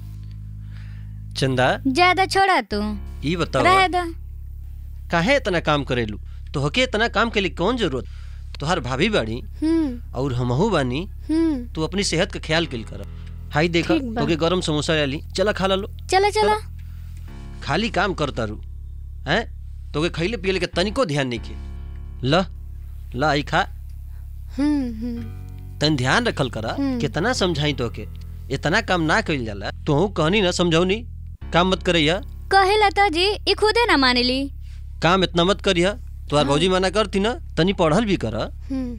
[SPEAKER 17] चंदा
[SPEAKER 21] ज्यादा छोड़ा तू
[SPEAKER 17] ई बताओ
[SPEAKER 21] रहे दो
[SPEAKER 17] काहे इतना काम करेलू तो हके इतना काम के लिए कौन जरूरत तुहार भाभी बाड़ी
[SPEAKER 19] हम्म
[SPEAKER 17] और हमहू बानी
[SPEAKER 19] हम्म
[SPEAKER 17] तू अपनी सेहत का ख्याल कल कर हाई देखा
[SPEAKER 19] ठीक बा।
[SPEAKER 17] तोके गरम समोसा ले चला खा ला लो
[SPEAKER 21] चला चला
[SPEAKER 17] खाली काम करता रू हैं तोके खैले पियले के तनिको ध्यान नहीं के ल ल आई खा
[SPEAKER 19] हम्म हम्म
[SPEAKER 17] तन ध्यान रखल करा
[SPEAKER 19] हम्म।
[SPEAKER 17] कितना समझाई तोके इतना काम ना कइल जाला तोहू कहनी ना समझौनी काम मत करैया
[SPEAKER 21] कहे लता जी ई खुदे ना मानेली
[SPEAKER 17] काम इतना मत करिया तुम्हार भौजी मना करती ना तनी पढ़ल भी कर
[SPEAKER 19] हम्म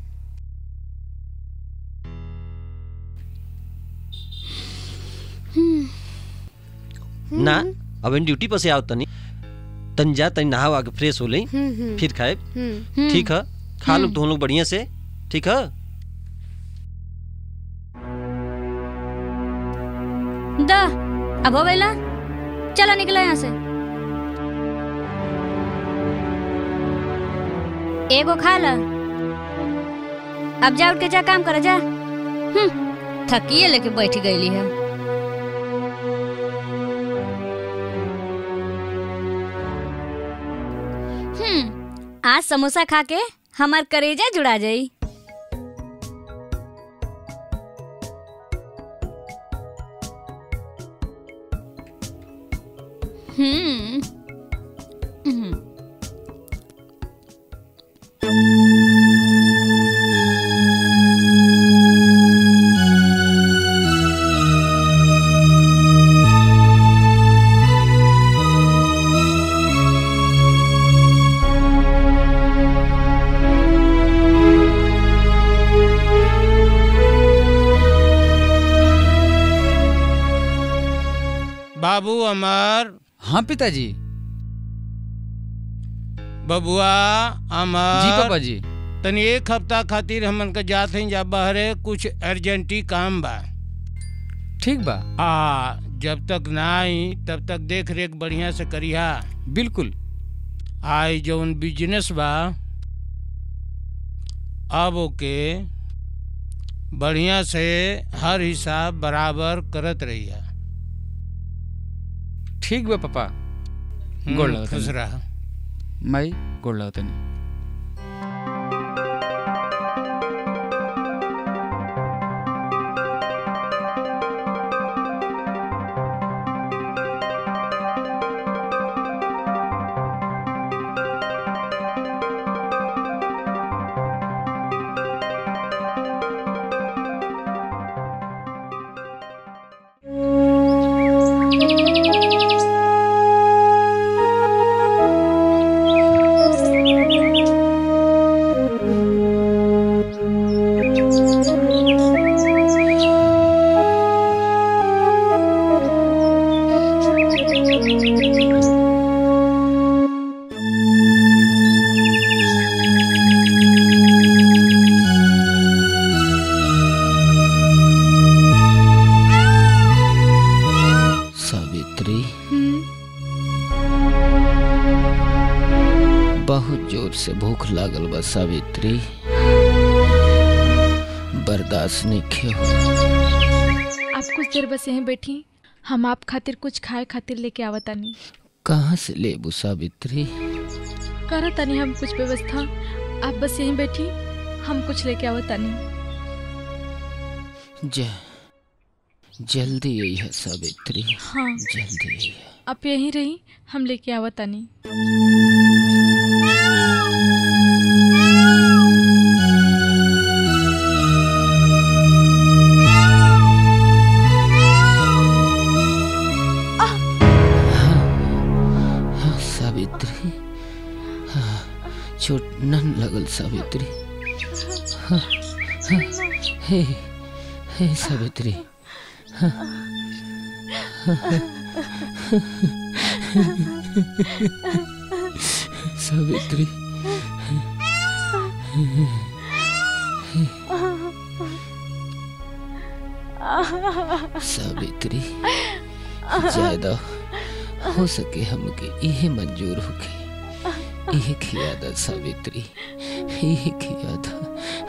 [SPEAKER 17] ना अब इन ड्यूटी पर से आओ तनी तन जा तनी नहाओ आके फ्रेश हो लई
[SPEAKER 19] हम्म, हम्म।
[SPEAKER 17] फिर खाए
[SPEAKER 19] हम्म
[SPEAKER 17] ठीक है खा लो तुम लोग बढ़िया से ठीक है
[SPEAKER 21] दा अब हो गईला चला निकला यहाँ से एगो खा ला अब जा उठ के जा काम कर जा हम्म थकिए लेके बैठ गईली है हम्म आज समोसा खा के हमार करेजा जुड़ा जाई हम्म हम्म
[SPEAKER 6] बाबू अमर
[SPEAKER 15] हाँ पिताजी
[SPEAKER 6] बबुआ अमर
[SPEAKER 15] जी पापा जी
[SPEAKER 6] तनी एक हफ्ता खातिर हमन के जात हई जा बहरे कुछ अर्जेंटी काम बा
[SPEAKER 15] ठीक बा
[SPEAKER 6] आ जब तक ना आई तब तक देख रेख बढ़िया से करिहा
[SPEAKER 15] बिल्कुल
[SPEAKER 6] आई जौन बिजनेस बा अब ओके बढ़िया से हर हिसाब बराबर करत रहिया
[SPEAKER 15] ठीक बा पापा
[SPEAKER 6] हम्म,
[SPEAKER 15] गोड़ लगता
[SPEAKER 6] खुश रहा
[SPEAKER 15] माई गोड़ लगता नहीं
[SPEAKER 4] सावित्री बहुत जोर से भूख लागल बा सावित्री बर्दाश्त नहीं हो
[SPEAKER 2] आप कुछ देर बस यहीं बैठी हम आप खातिर कुछ खाए खातिर लेके आवतानी
[SPEAKER 4] कहाँ से लेबू सावित्री
[SPEAKER 2] करो तनी हम कुछ व्यवस्था आप बस यहीं बैठी हम कुछ लेके आवतानी
[SPEAKER 4] ज जल्दी आई है सावित्री
[SPEAKER 2] हाँ
[SPEAKER 4] जल्दी आई है
[SPEAKER 2] आप यहीं रही हम लेके आवतानी
[SPEAKER 4] हाँ, सावित्री हाँ, चोट नन लगल सावित्री हाँ, हाँ, हे हे सावित्री हाँ, हाँ, सावित्री सावित्री ज्यादा हो सके हमके इहे मंजूर होके इहे खियादा सावित्री इहे खियादा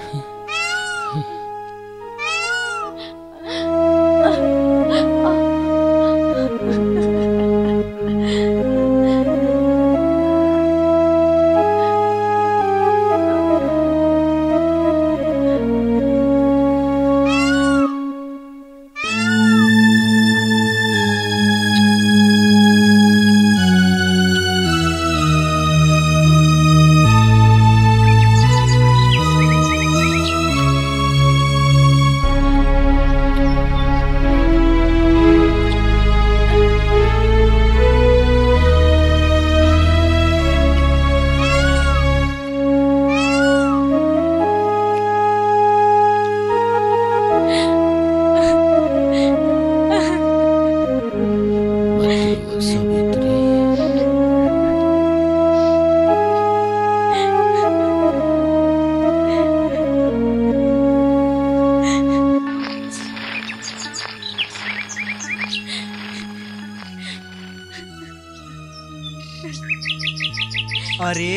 [SPEAKER 20] अरे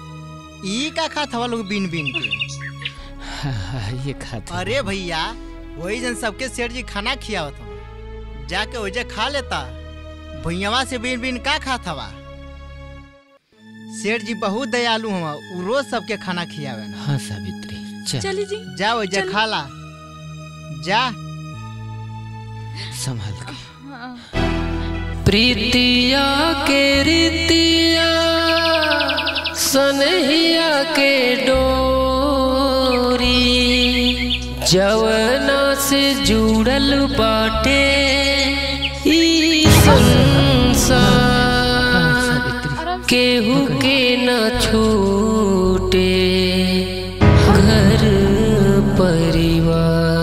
[SPEAKER 20] ई का खात हवा लोग बीन बीन के
[SPEAKER 4] हाँ, ये खाता
[SPEAKER 20] अरे भैया वही जन सबके सेठ जी खाना खियावत हवा जाके ओजे खा लेता भैयावा से बिन बिन का खात हवा सेठ जी बहुत दयालु हवा उ रोज सबके खाना खियावे ना
[SPEAKER 4] हाँ सावित्री चल
[SPEAKER 2] चली जी
[SPEAKER 20] जा ओजे
[SPEAKER 2] चल।
[SPEAKER 20] खा ला जा
[SPEAKER 4] संभाल के
[SPEAKER 5] प्रीतिया के रीतिया सनहिया के डोरी जवना से जुड़ल बाटे ई संसार केहू के न छूटे घर परिवार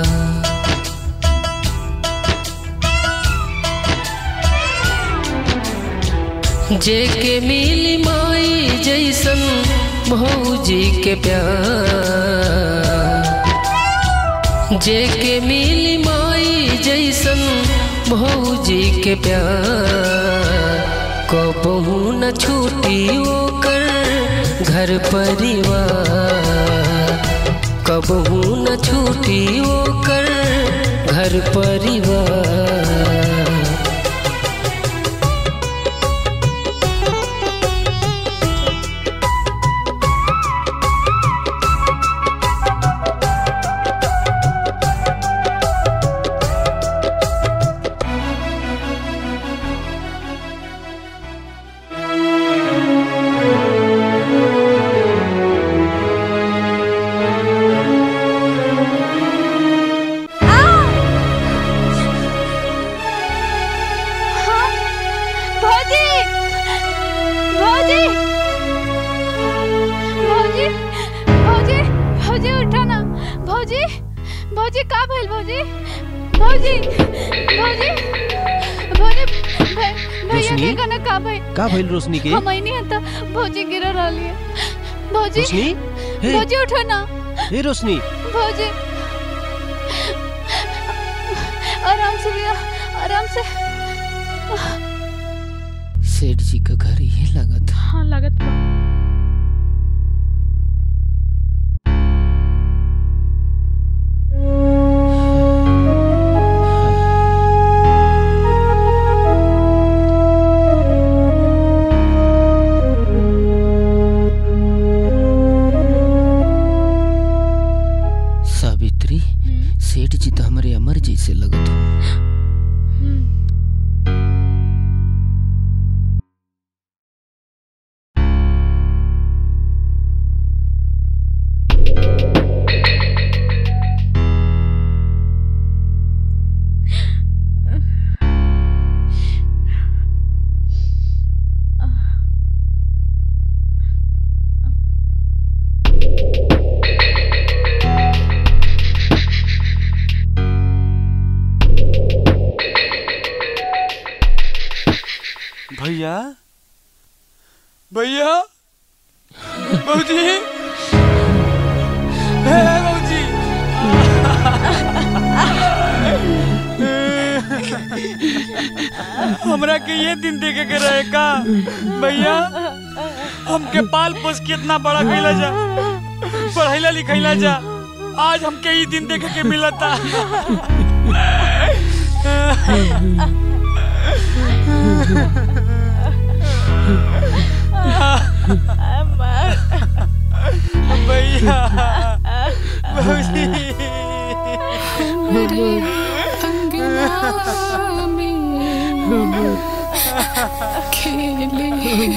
[SPEAKER 5] जेके मिली माई जैसन भौजी के प्यार जेके मिली माई जैसन भौजी के प्यार कबहू न छूटी ओकर घर परिवार कबहू न छूटी ओकर घर परिवार
[SPEAKER 21] भौजी भौजी भौजी भौजी भौजी उठो ना भौजी भौजी का भइल भौजी भौजी भौजी भौजी भै- भैया
[SPEAKER 17] रोशनी?
[SPEAKER 21] के गाना का भइल
[SPEAKER 17] का भइल रोशनी के
[SPEAKER 21] हम नहीं हता भौजी गिर रहली है भौजी
[SPEAKER 17] रोशनी? हे।
[SPEAKER 21] भौजी उठो ना
[SPEAKER 17] हे रोशनी
[SPEAKER 21] भौजी आराम से भैया आराम से
[SPEAKER 4] सेठ जी का घर ये लगा था
[SPEAKER 2] हाँ लागत बा
[SPEAKER 4] सावित्री सेठ जी तो हमारे अमर जी से लगत हो
[SPEAKER 22] भैया भैया बहूजी हे बहूजी हमरा के ये दिन देखे के रहे का भैया हमके पाल पोस के इतना बड़ा कैला जा पढ़ैला लिखैला जा आज हमके ये दिन देखे के मिलता भैया भौजी
[SPEAKER 12] मेरे अंगना में खेले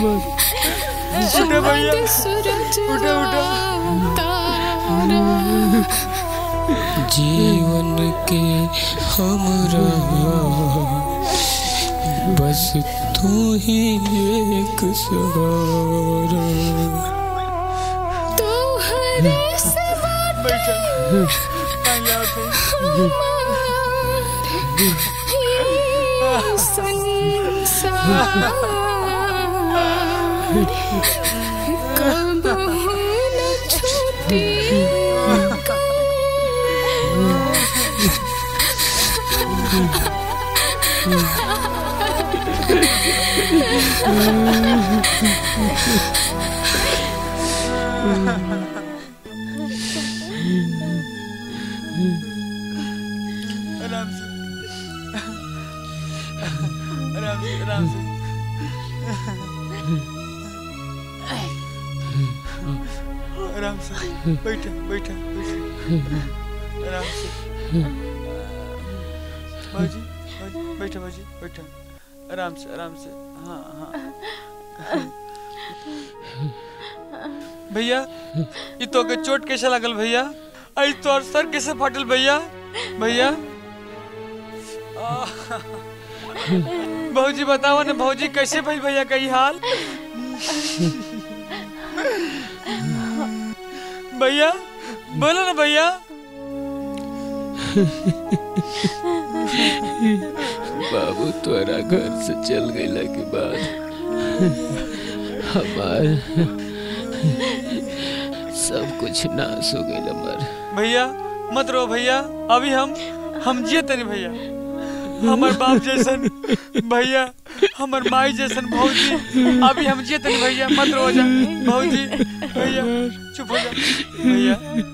[SPEAKER 22] उठो भैया
[SPEAKER 12] चांद सूरज
[SPEAKER 22] उठो उठो
[SPEAKER 12] तारा
[SPEAKER 7] जीवन के हमरा बस तू ही एक सहारा
[SPEAKER 12] तोहरे से
[SPEAKER 22] बैठा
[SPEAKER 12] ये संसार कब न छूटी
[SPEAKER 22] आराम से बैठा बैठा बैठा आराम से बाजी बाजी बैठा बाजी बैठा आराम से आराम से हाँ हाँ भैया ये तो के चोट कैसे लागल भैया आई तो सर कैसे फाटल भैया भैया आह। भौजी बताओ ना भौजी कैसे भाई भैया का ई हाल भैया बोलो ना भैया
[SPEAKER 7] बाबू तोरा घर से चल गईला के बाद हमार सब कुछ नाश हो गईल मर
[SPEAKER 22] भैया मत रो भैया अभी हम हम जिए तनी भैया हमार बाप जैसन भैया हमार माई जैसन भौजी अभी हम जिए तनी भैया मत रो जा भौजी भैया चुप हो जा भैया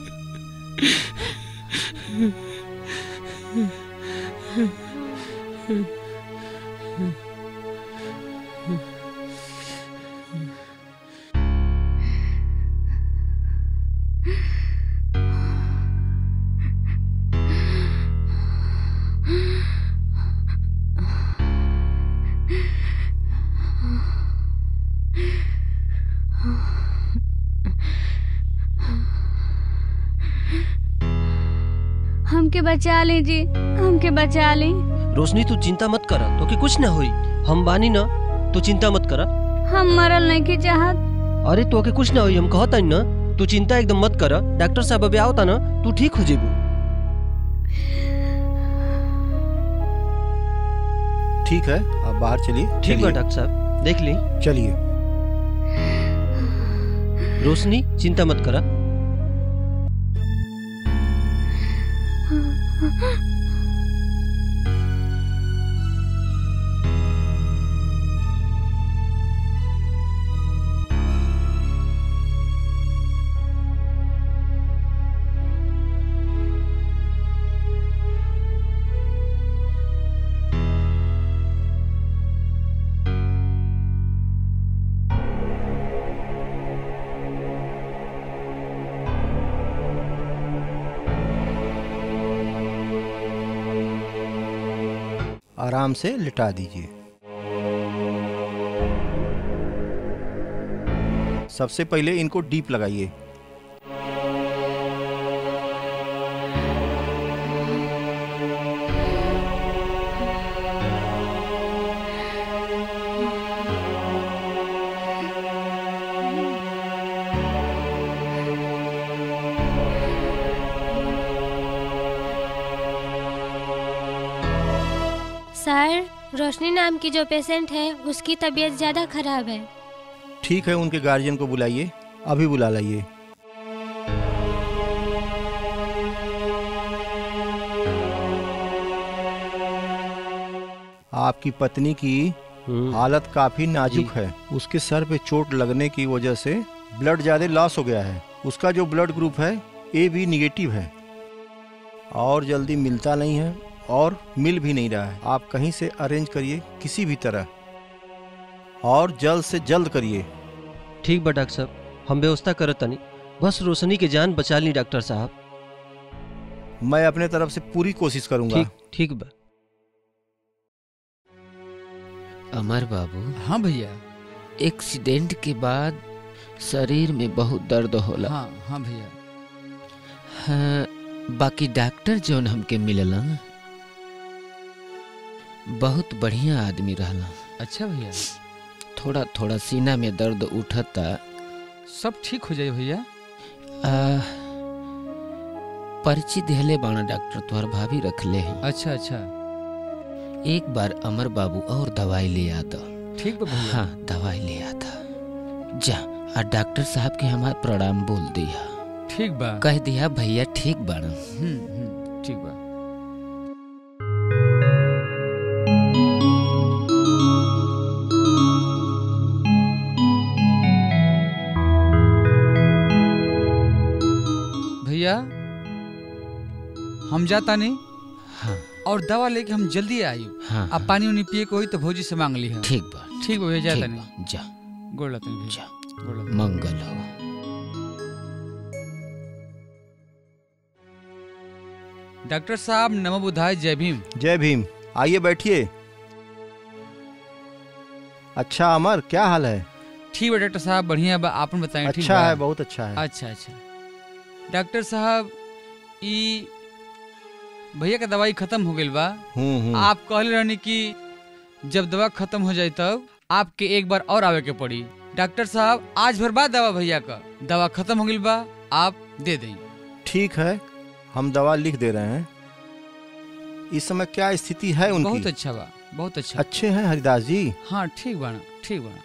[SPEAKER 21] हमके बचा ली जी हमके बचा ली
[SPEAKER 17] रोशनी तू चिंता मत कर तो कि कुछ ना होई हम बानी ना तू चिंता मत कर
[SPEAKER 21] हम मरल नहीं की चाहत
[SPEAKER 17] अरे तो के कुछ ना होई हम कहता ना तू चिंता एकदम मत कर डॉक्टर साहब अभी आवता ना तू ठीक हो जेबू
[SPEAKER 16] ठीक है आप बाहर चलिए
[SPEAKER 17] ठीक बा
[SPEAKER 16] चलिए।
[SPEAKER 17] डॉक्टर साहब देख ली
[SPEAKER 16] चलिए
[SPEAKER 17] रोशनी चिंता मत करा
[SPEAKER 16] आराम से लिटा दीजिए सबसे पहले इनको डीप लगाइए
[SPEAKER 3] सर रोशनी नाम की जो पेशेंट है उसकी तबीयत ज़्यादा खराब है
[SPEAKER 16] ठीक है उनके गार्जियन को बुलाइए अभी बुला लाइए आपकी पत्नी की हालत काफी नाजुक है उसके सर पे चोट लगने की वजह से ब्लड ज्यादा लॉस हो गया है उसका जो ब्लड ग्रुप है ए बी निगेटिव है और जल्दी मिलता नहीं है और मिल भी नहीं रहा है आप कहीं से अरेंज करिए किसी भी तरह और जल्द से जल्द करिए
[SPEAKER 17] ठीक बा डॉक्टर साहब हम व्यवस्था करत तनी बस रोशनी के जान बचा ली डॉक्टर साहब
[SPEAKER 16] मैं अपने तरफ से पूरी कोशिश करूंगा
[SPEAKER 17] ठीक ठीक बा
[SPEAKER 4] अमर बाबू
[SPEAKER 15] हाँ भैया
[SPEAKER 4] एक्सीडेंट के बाद शरीर में बहुत दर्द होला
[SPEAKER 15] हाँ हाँ भैया
[SPEAKER 4] हाँ, बाकी डॉक्टर जौन हमके मिललन बहुत बढ़िया आदमी रहला
[SPEAKER 15] अच्छा भैया
[SPEAKER 4] थोड़ा थोड़ा सीना में दर्द उठता
[SPEAKER 15] सब ठीक हो जाए भैया
[SPEAKER 4] आ, पर्ची देहले बाना डॉक्टर तोहर भाभी रखले हैं
[SPEAKER 15] अच्छा अच्छा
[SPEAKER 4] एक बार अमर बाबू और दवाई ले आता
[SPEAKER 15] ठीक बा भैया
[SPEAKER 4] हाँ दवाई ले आता जा आ डॉक्टर साहब के हमार प्रणाम बोल दिया
[SPEAKER 15] ठीक बा
[SPEAKER 4] कह दिया भैया ठीक बाना
[SPEAKER 15] हम्म हम्म ठीक बा भैया हम जाता नहीं
[SPEAKER 4] हाँ
[SPEAKER 15] और दवा लेके हम जल्दी आई
[SPEAKER 4] हाँ,
[SPEAKER 15] अब पानी उनी पिए को होई तो भौजी से मांग ली है
[SPEAKER 4] ठीक बा
[SPEAKER 15] ठीक बा भैया जाता
[SPEAKER 4] ठीक
[SPEAKER 15] नहीं
[SPEAKER 4] बा, जा
[SPEAKER 15] गोड़ लगता नहीं
[SPEAKER 4] जा
[SPEAKER 15] गोड़ लगता
[SPEAKER 4] मंगल हो
[SPEAKER 15] डॉक्टर साहब नमो बुधाय जय भीम
[SPEAKER 16] जय भीम आइए बैठिए अच्छा अमर क्या हाल है
[SPEAKER 15] ठीक है डॉक्टर साहब बढ़िया बा आपन बताएं ठीक
[SPEAKER 16] अच्छा
[SPEAKER 15] बा?
[SPEAKER 16] है बहुत अच्छा है
[SPEAKER 15] अच्छा अच्छा डॉक्टर साहब ई भैया का दवाई खत्म हो गई बा
[SPEAKER 16] हम्म हम्म
[SPEAKER 15] आप कहले रहनी कि जब दवा खत्म हो जाए तब आपके एक बार और आवे के पड़ी डॉक्टर साहब आज भर बाद दवा भैया का दवा खत्म हो गई बा आप दे दें
[SPEAKER 16] ठीक है हम दवा लिख दे रहे हैं इस समय क्या स्थिति है उनकी
[SPEAKER 15] बहुत अच्छा बा बहुत अच्छा
[SPEAKER 16] अच्छे हैं हरिदास जी
[SPEAKER 15] हाँ ठीक बाना ठीक बाना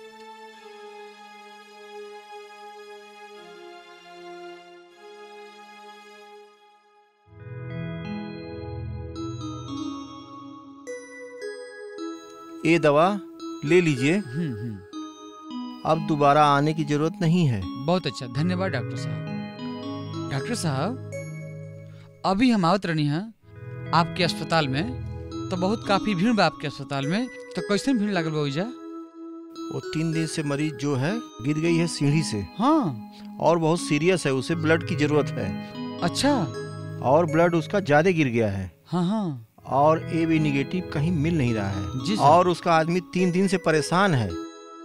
[SPEAKER 16] ये दवा ले लीजिए
[SPEAKER 15] हम्म हम्म
[SPEAKER 16] अब दोबारा आने की जरूरत नहीं है
[SPEAKER 15] बहुत अच्छा धन्यवाद डॉक्टर साहब डॉक्टर साहब अभी हम आवत रहनी हैं आपके अस्पताल में तो बहुत काफी भीड़ बा आपके अस्पताल में तो कैसे भीड़ लागल बा ओइजा
[SPEAKER 16] वो तीन दिन से मरीज जो है गिर गई है सीढ़ी से
[SPEAKER 15] हाँ
[SPEAKER 16] और बहुत सीरियस है उसे ब्लड की जरूरत है
[SPEAKER 15] अच्छा
[SPEAKER 16] और ब्लड उसका ज्यादा गिर गया है
[SPEAKER 15] हाँ हाँ
[SPEAKER 16] और ए बी निगेटिव कहीं मिल नहीं रहा
[SPEAKER 15] जी
[SPEAKER 16] है
[SPEAKER 15] सर।
[SPEAKER 16] और उसका आदमी तीन दिन से परेशान है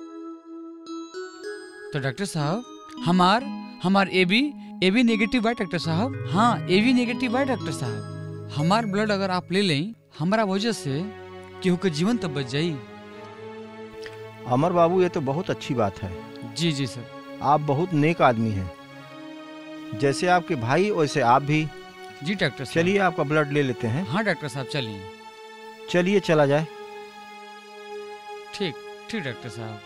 [SPEAKER 15] तो डॉक्टर साहब हमार हमार A B A B negative है डॉक्टर साहब हाँ ए बी नेगेटिव है डॉक्टर साहब हमार ब्लड अगर आप ले लें हमारा वजह से केहू के जीवन तब बच जाई
[SPEAKER 16] अमर बाबू ये तो बहुत अच्छी बात है
[SPEAKER 15] जी जी सर
[SPEAKER 16] आप बहुत नेक आदमी हैं जैसे आपके भाई वैसे आप भी
[SPEAKER 15] जी डॉक्टर साहब
[SPEAKER 16] चलिए आपका ब्लड ले लेते हैं
[SPEAKER 15] हाँ डॉक्टर साहब चलिए
[SPEAKER 16] चलिए चला जाए
[SPEAKER 15] ठीक ठीक डॉक्टर साहब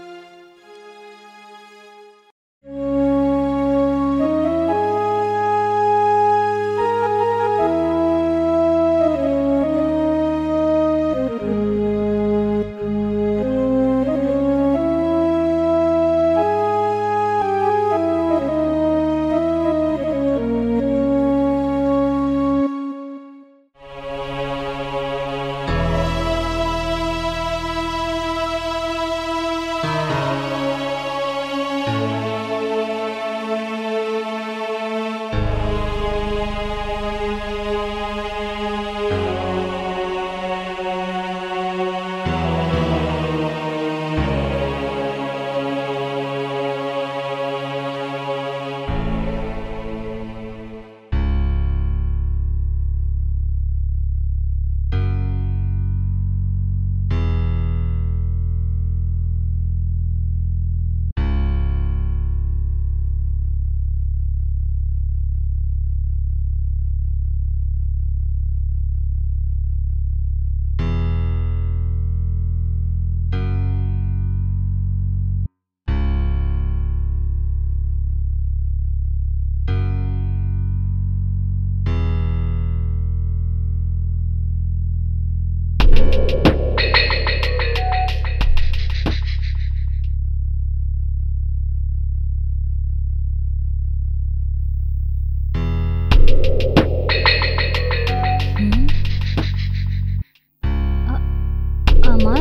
[SPEAKER 21] अमर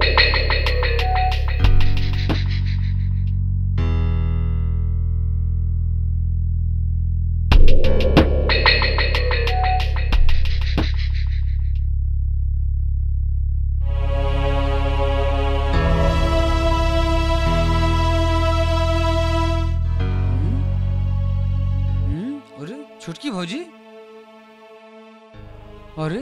[SPEAKER 15] हम्म, अरे छुटकी भौजी अरे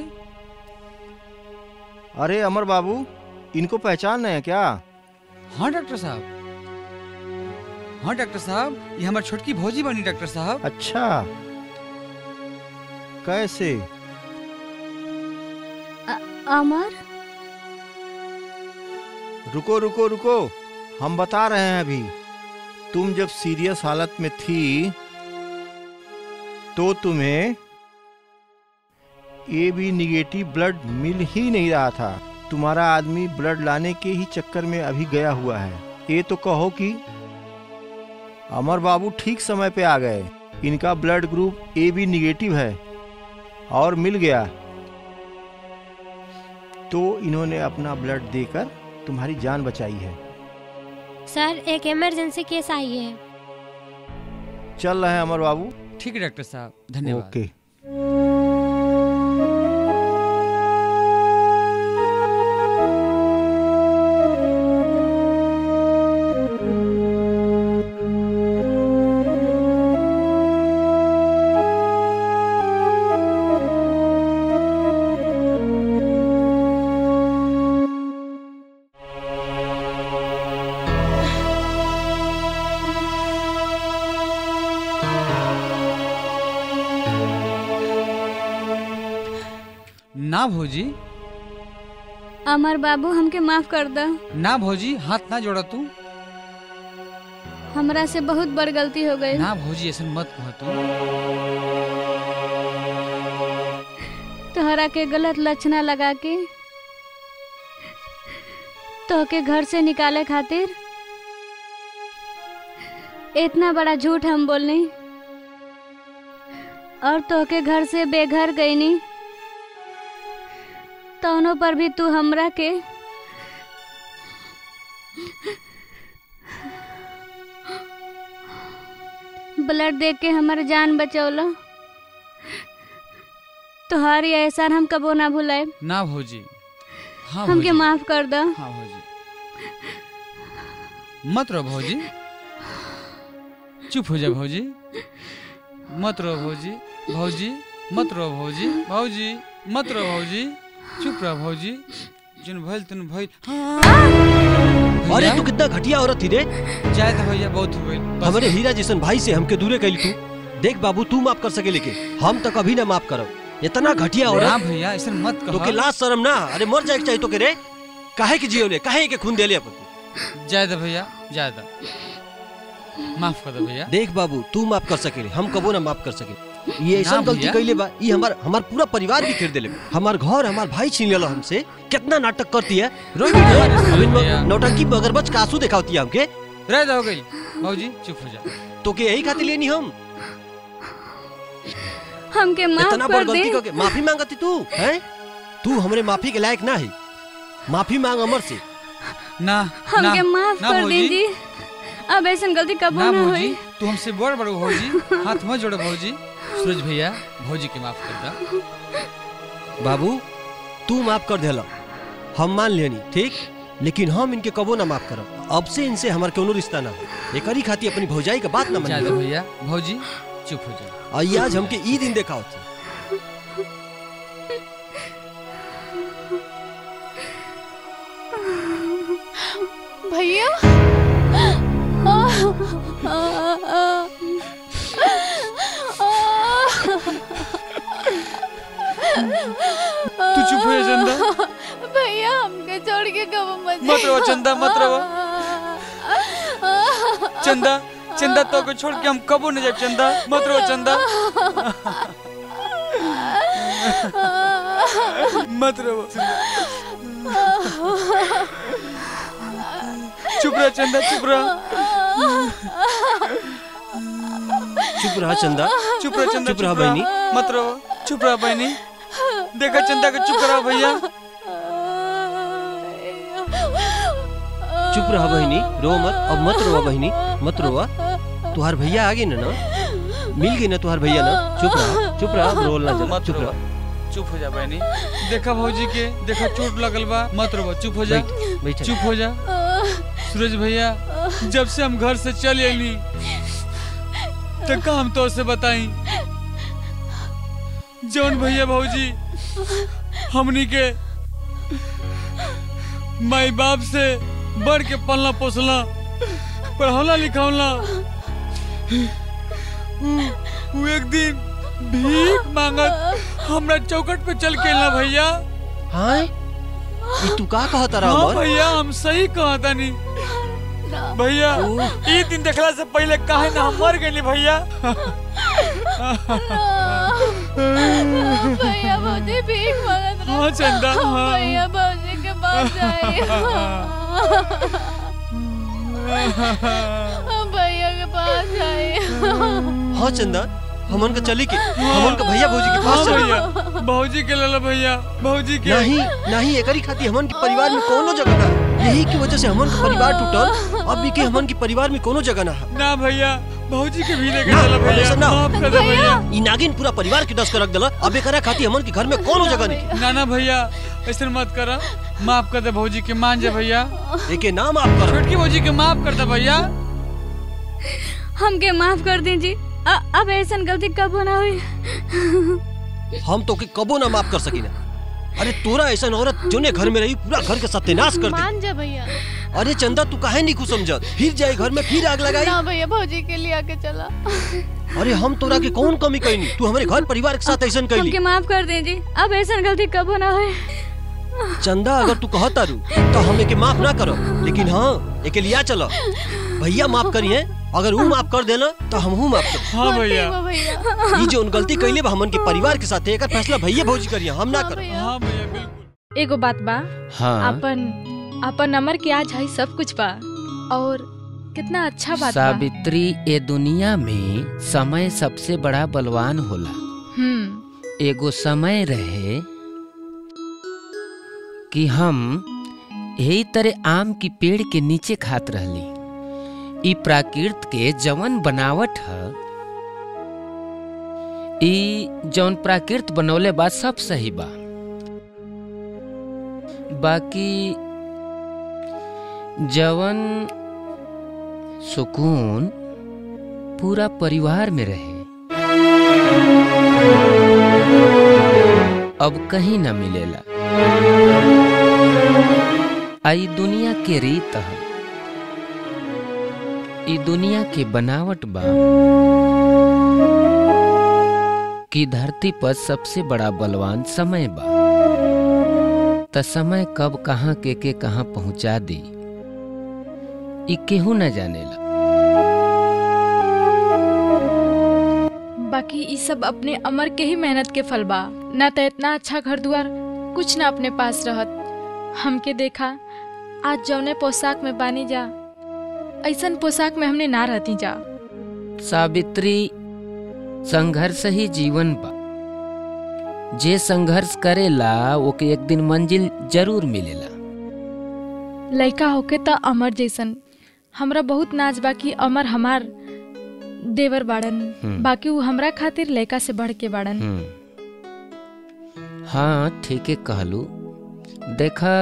[SPEAKER 16] अरे अमर बाबू इनको पहचान रहे हैं क्या
[SPEAKER 15] हाँ डॉक्टर साहब हाँ डॉक्टर साहब ये हमारी छोटकी भौजी बनी डॉक्टर साहब
[SPEAKER 16] अच्छा कैसे
[SPEAKER 21] अमर
[SPEAKER 16] रुको रुको रुको हम बता रहे हैं अभी तुम जब सीरियस हालत में थी तो तुम्हें ए बी निगेटिव ब्लड मिल ही नहीं रहा था तुम्हारा आदमी ब्लड लाने के ही चक्कर में अभी गया हुआ है ये तो कहो कि अमर बाबू ठीक समय पे आ गए इनका blood group A B negative है और मिल गया तो इन्होंने अपना ब्लड देकर तुम्हारी जान बचाई है
[SPEAKER 3] सर एक इमरजेंसी केस आई है
[SPEAKER 16] चल रहे हैं अमर बाबू
[SPEAKER 15] ठीक है डॉक्टर साहब धन्यवाद
[SPEAKER 16] ओके
[SPEAKER 15] ना भौजी
[SPEAKER 21] अमर बाबू हमके माफ कर द
[SPEAKER 15] ना भौजी हाथ ना जोड़ा तू
[SPEAKER 21] हमरा से बहुत बड़ गलती हो गई
[SPEAKER 15] ना भौजी ऐसा मत कह तू
[SPEAKER 21] तोहरा के गलत लक्षणा लगा के तोहके घर से निकाले खातिर इतना बड़ा झूठ हम बोलनी और तोहके घर से बेघर गईनी तौनों पर भी तू हमरा के ब्लड देख के हमार जान बचौला तोहारी एहसान हम कबो ना भुलाए
[SPEAKER 15] ना भौजी हाँ
[SPEAKER 21] हमके
[SPEAKER 15] भौजी।
[SPEAKER 21] माफ कर द
[SPEAKER 15] हाँ भौजी मत रहो भौजी चुप हो जा भौजी मत रहो भौजी भौजी मत रहो भौजी भौजी मत रहो भौजी चुप रहो भौजी जिन भइल तुन भइल
[SPEAKER 17] अरे तू कितना घटिया औरत थी रे
[SPEAKER 15] जाए तो भैया बहुत हो गइल
[SPEAKER 17] हमारे हीरा जैसन भाई से हमके दूरे कैली तू देख बाबू तू माफ कर सके लेके हम तो कभी ना माफ करब इतना घटिया
[SPEAKER 15] ना
[SPEAKER 17] औरत
[SPEAKER 15] भैया ऐसा मत कहो
[SPEAKER 17] तो के लाज शर्म ना अरे मर जाए के चाहिए तो के रे काहे के जियो ले काहे के खून देले अपन
[SPEAKER 15] जाए दो भैया जाए दो माफ कर दो भैया
[SPEAKER 17] देख बाबू तू माफ कर सके हम कबो ना माफ कर सके ये ऐसा
[SPEAKER 15] ना
[SPEAKER 17] गलती
[SPEAKER 15] भैया।
[SPEAKER 17] कैले बा ये हमार हमार पूरा परिवार भी खेर देले हमार घर हमार भाई छीन लेला हमसे कितना नाटक करती है रोई भी
[SPEAKER 15] भैया।
[SPEAKER 17] नौटंकी मगरमच्छ का आंसू दिखाती है हमके
[SPEAKER 15] रह दो गई भौजी चुप हो जा
[SPEAKER 17] तो के यही खातिर लेनी हम
[SPEAKER 21] हमके माफ
[SPEAKER 17] इतना बड़
[SPEAKER 21] कर दे
[SPEAKER 17] गलती करके माफी मांगती तू हैं तू हमरे माफी के लायक ना है माफी मांग अमर से
[SPEAKER 15] ना
[SPEAKER 21] हमके माफ
[SPEAKER 15] ना
[SPEAKER 21] कर
[SPEAKER 15] भौजी।
[SPEAKER 21] दीजिए अब ऐसा गलती कबो
[SPEAKER 15] ना
[SPEAKER 21] ना
[SPEAKER 15] भौजी
[SPEAKER 21] होई
[SPEAKER 15] तू हमसे बड़ बड़ भौजी हाथ मत जोड़ो भौजी सूरज भैया भौजी के माफ कर दा
[SPEAKER 17] बाबू तू माफ कर देला हम मान लेनी ठीक लेकिन हम इनके कबो ना माफ करब अब से इनसे हमार कोनो रिश्ता ना हो एकरी खाती अपनी भौजाई का बात ना
[SPEAKER 15] जाए दो
[SPEAKER 17] मान
[SPEAKER 15] भैया भौजी चुप हो जा
[SPEAKER 17] और ये आज हमके ई दिन देखा होता
[SPEAKER 19] भैया
[SPEAKER 22] तू चुप हो जा चंदा
[SPEAKER 19] भैया हमके छोड़ के कब मत
[SPEAKER 22] मत रहो चंदा मत रहो चंदा चंदा तो को छोड़ के हम कबो नहीं जाए चंदा मत रहो चंदा मत रहो चुप रह चंदा चुप रह
[SPEAKER 17] चुप रहा चंदा
[SPEAKER 22] चुप रह चंदा
[SPEAKER 17] चुप रहा बहनी
[SPEAKER 22] मत रहो चुप रह बहनी देखा चंदा को चुप रहा भैया
[SPEAKER 17] चुप रहा बहनी रो मत अब मत रोवा बहनी मत रोवा तुहार भैया आ गई ना ना मिल गई ना तुहार भैया ना चुप रहा चुप रहा अब रोल ना जला
[SPEAKER 22] मत
[SPEAKER 17] चुप
[SPEAKER 22] रोवा।
[SPEAKER 17] रहा
[SPEAKER 22] चुप हो जा बहनी देखा भौजी के देखा चोट लगल बा मत रहो चुप हो जा
[SPEAKER 17] बैठ, बैठ।
[SPEAKER 22] चुप हो जा सूरज भैया जब से हम घर से चल अली तो का हम तो से बताई जौन भैया भौजी हमनी के माई बाप से बढ़ के पलना पोसला पढ़ौला लिखौला उ- उ एक दिन भीख मांगत हमरा चौकट पे चल के ना भैया
[SPEAKER 17] हाँ ये तू का कहता रहा
[SPEAKER 22] हाँ
[SPEAKER 17] अमर
[SPEAKER 22] भैया हम सही कहता नहीं भैया ई दिन देखला से पहले काहे ना हम मर गए भैया
[SPEAKER 19] भैया भौजी भीख मांगत रहे
[SPEAKER 22] हाँ, चंदा,
[SPEAKER 19] हम
[SPEAKER 22] हाँ।
[SPEAKER 19] भैया भौजी के पास जाए हम भैया के पास जाए
[SPEAKER 17] हाँ चंदा हमन का चली के हमन का भैया भौजी के
[SPEAKER 22] हाँ
[SPEAKER 17] पास चली
[SPEAKER 22] भैया भौजी के लला भैया भौजी के
[SPEAKER 17] नहीं नहीं एकरी खाती हमन के परिवार में कोनो जगह ना यही की वजह से हमन का परिवार टूटल अब भी के हमन के परिवार में कोनो जगह ना है
[SPEAKER 22] ना भैया भौजी के भी लेके
[SPEAKER 17] ना,
[SPEAKER 22] चला
[SPEAKER 17] अब
[SPEAKER 22] भैया
[SPEAKER 17] ऐसा ना हो।
[SPEAKER 22] माफ कर दे भैया
[SPEAKER 17] ई नागिन पूरा परिवार के डस कर रख दिला अब एकरा खाती हमन के घर में कोनो जगह नहीं
[SPEAKER 22] ना ना भैया ऐसे मत करा माफ कर दे भौजी के मान जा भैया
[SPEAKER 17] एके ना माफ कर
[SPEAKER 22] छोटकी भौजी के माफ कर दे भैया
[SPEAKER 21] हमके माफ कर दीजिए अ- अब ऐसा गलती कब ना हुई
[SPEAKER 17] हम तो के कबो ना माफ कर सकी ना अरे तोरा ऐसा औरत जोने घर में रही पूरा घर के सत्यानाश कर दी
[SPEAKER 19] मान जा भैया
[SPEAKER 17] अरे चंदा तू काहे नहीं कुछ समझत फिर जाए घर में फिर आग लगाई
[SPEAKER 19] ना भैया भौजी के लिए आके चला
[SPEAKER 17] अरे हम तोरा के कौन कमी कैनी तू हमारे घर परिवार के साथ ऐसा कैली
[SPEAKER 21] हमके माफ कर दीजिए अब ऐसा गलती कब ना होए
[SPEAKER 17] चंदा अगर तू कहत तारू तो हम एके माफ ना करो लेकिन हाँ एके लिया चलो भैया माफ करिए अगर वो माफ कर देना तो हम हूँ माफ कर
[SPEAKER 22] हाँ भैया
[SPEAKER 17] ई जो गलती कैले बा हमन के परिवार के साथ एकर फैसला भैया भौजी करिए हम ना करो
[SPEAKER 22] हाँ भैया बिल्कुल
[SPEAKER 2] एगो बात बा
[SPEAKER 4] हाँ।
[SPEAKER 2] अपन अपन अमर के आज है सब कुछ बा और कितना अच्छा बात बा
[SPEAKER 4] सावित्री ए दुनिया में समय सबसे बड़ा बलवान होला
[SPEAKER 2] हम्म
[SPEAKER 4] एगो समय रहे कि हम यही तरह आम की पेड़ के नीचे खात रहली ई प्राकृत के जवन बनावट ह ई जौन प्राकृत बनौले बा सब सही बा बाकी जवन सुकून पूरा परिवार में रहे अब कहीं न मिलेला आई दुनिया के रीत ह ई दुनिया के बनावट बा कि धरती पर सबसे बड़ा बलवान समय बा त समय कब कहाँ के के कहाँ पहुंचा दी ई केहू न जानेला
[SPEAKER 2] बाकी ई सब अपने अमर के ही मेहनत के फल बा ना तो इतना अच्छा घर द्वार कुछ ना अपने पास रहत हमके देखा आज जौने पोशाक में बानी जा ऐसन पोशाक में हमने ना रहती जा
[SPEAKER 4] सावित्री संघर्ष ही जीवन बा जे संघर्ष करेला ओके एक दिन मंजिल जरूर मिलेला
[SPEAKER 2] लड़का होके त अमर जैसन हमरा बहुत नाच बा कि अमर हमार देवर बाड़न
[SPEAKER 4] हम्म।
[SPEAKER 2] बाकी वो हमरा खातिर लड़का से बढ़ के बाड़न
[SPEAKER 4] हम्म। हाँ ठीके कहलू देखा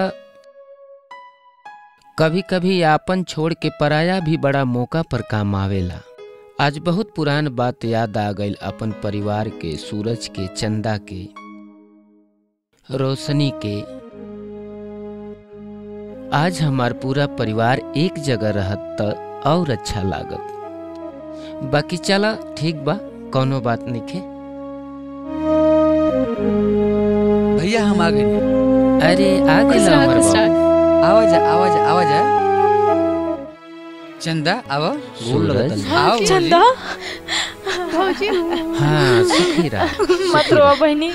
[SPEAKER 4] कभी कभी आपन छोड़ के पराया भी बड़ा मौका पर काम आवेला आज बहुत पुरान बात याद आ गई अपन परिवार के सूरज के चंदा के रोशनी के आज हमार पूरा परिवार एक जगह रहत त और अच्छा लागत बाकी चला ठीक बा कौनो बात नहीं खे
[SPEAKER 15] भैया हम आ गए
[SPEAKER 4] अरे आ
[SPEAKER 15] खुश
[SPEAKER 4] गेला
[SPEAKER 15] रह,
[SPEAKER 4] हमर
[SPEAKER 15] खुश
[SPEAKER 4] बाबू।
[SPEAKER 15] रह। आवाज आवाज आवाज चंदा आवा
[SPEAKER 4] सूरज।
[SPEAKER 15] आओ
[SPEAKER 2] चंदा
[SPEAKER 19] भौजी
[SPEAKER 4] हाँ सुखी रह
[SPEAKER 2] मत रो बहनी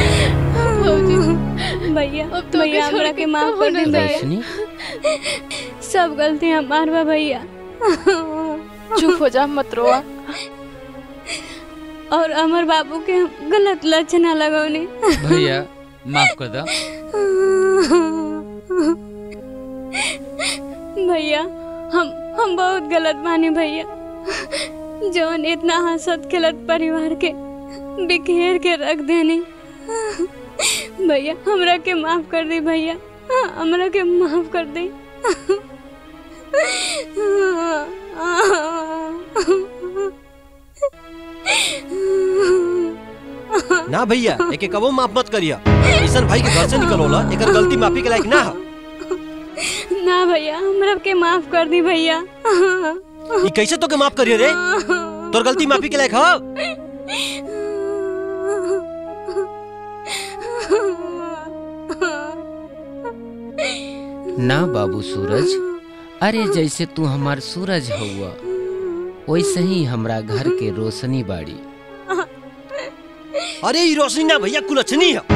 [SPEAKER 21] भैया
[SPEAKER 19] अब तो
[SPEAKER 21] भैया
[SPEAKER 19] छोड़
[SPEAKER 21] हमरा
[SPEAKER 19] के
[SPEAKER 21] के माफ
[SPEAKER 19] कबो
[SPEAKER 21] कर
[SPEAKER 19] न
[SPEAKER 21] दे
[SPEAKER 19] जाए।
[SPEAKER 4] रोशनी
[SPEAKER 21] सब गलती हमार बा भैया
[SPEAKER 2] चुप हो जा मत रोआ
[SPEAKER 21] और अमर बाबू के हम गलत लक्षण लगौनी
[SPEAKER 15] भैया माफ कर दो
[SPEAKER 21] भैया हम हम बहुत गलत मानी भैया जौन इतना हंसत खेलत परिवार के बिखेर के रख देनी भैया हमरा के माफ कर दी भैया हमरा के माफ कर दी
[SPEAKER 17] ना भैया एके कबो माफ मत करिया ईसन भाई के घर से निकलोला एकर गलती माफी के लायक ना हो
[SPEAKER 21] ना भैया हमरा के माफ कर दी भैया
[SPEAKER 17] ई कैसे तो के माफ करियो रे तोर गलती माफी के लायक हो
[SPEAKER 4] ना बाबू सूरज अरे जैसे तू हमार सूरज हुआ वैसे ही हमरा घर के रोशनी बाड़ी
[SPEAKER 17] अरे ई रोशनी ना भैया कुलछनी है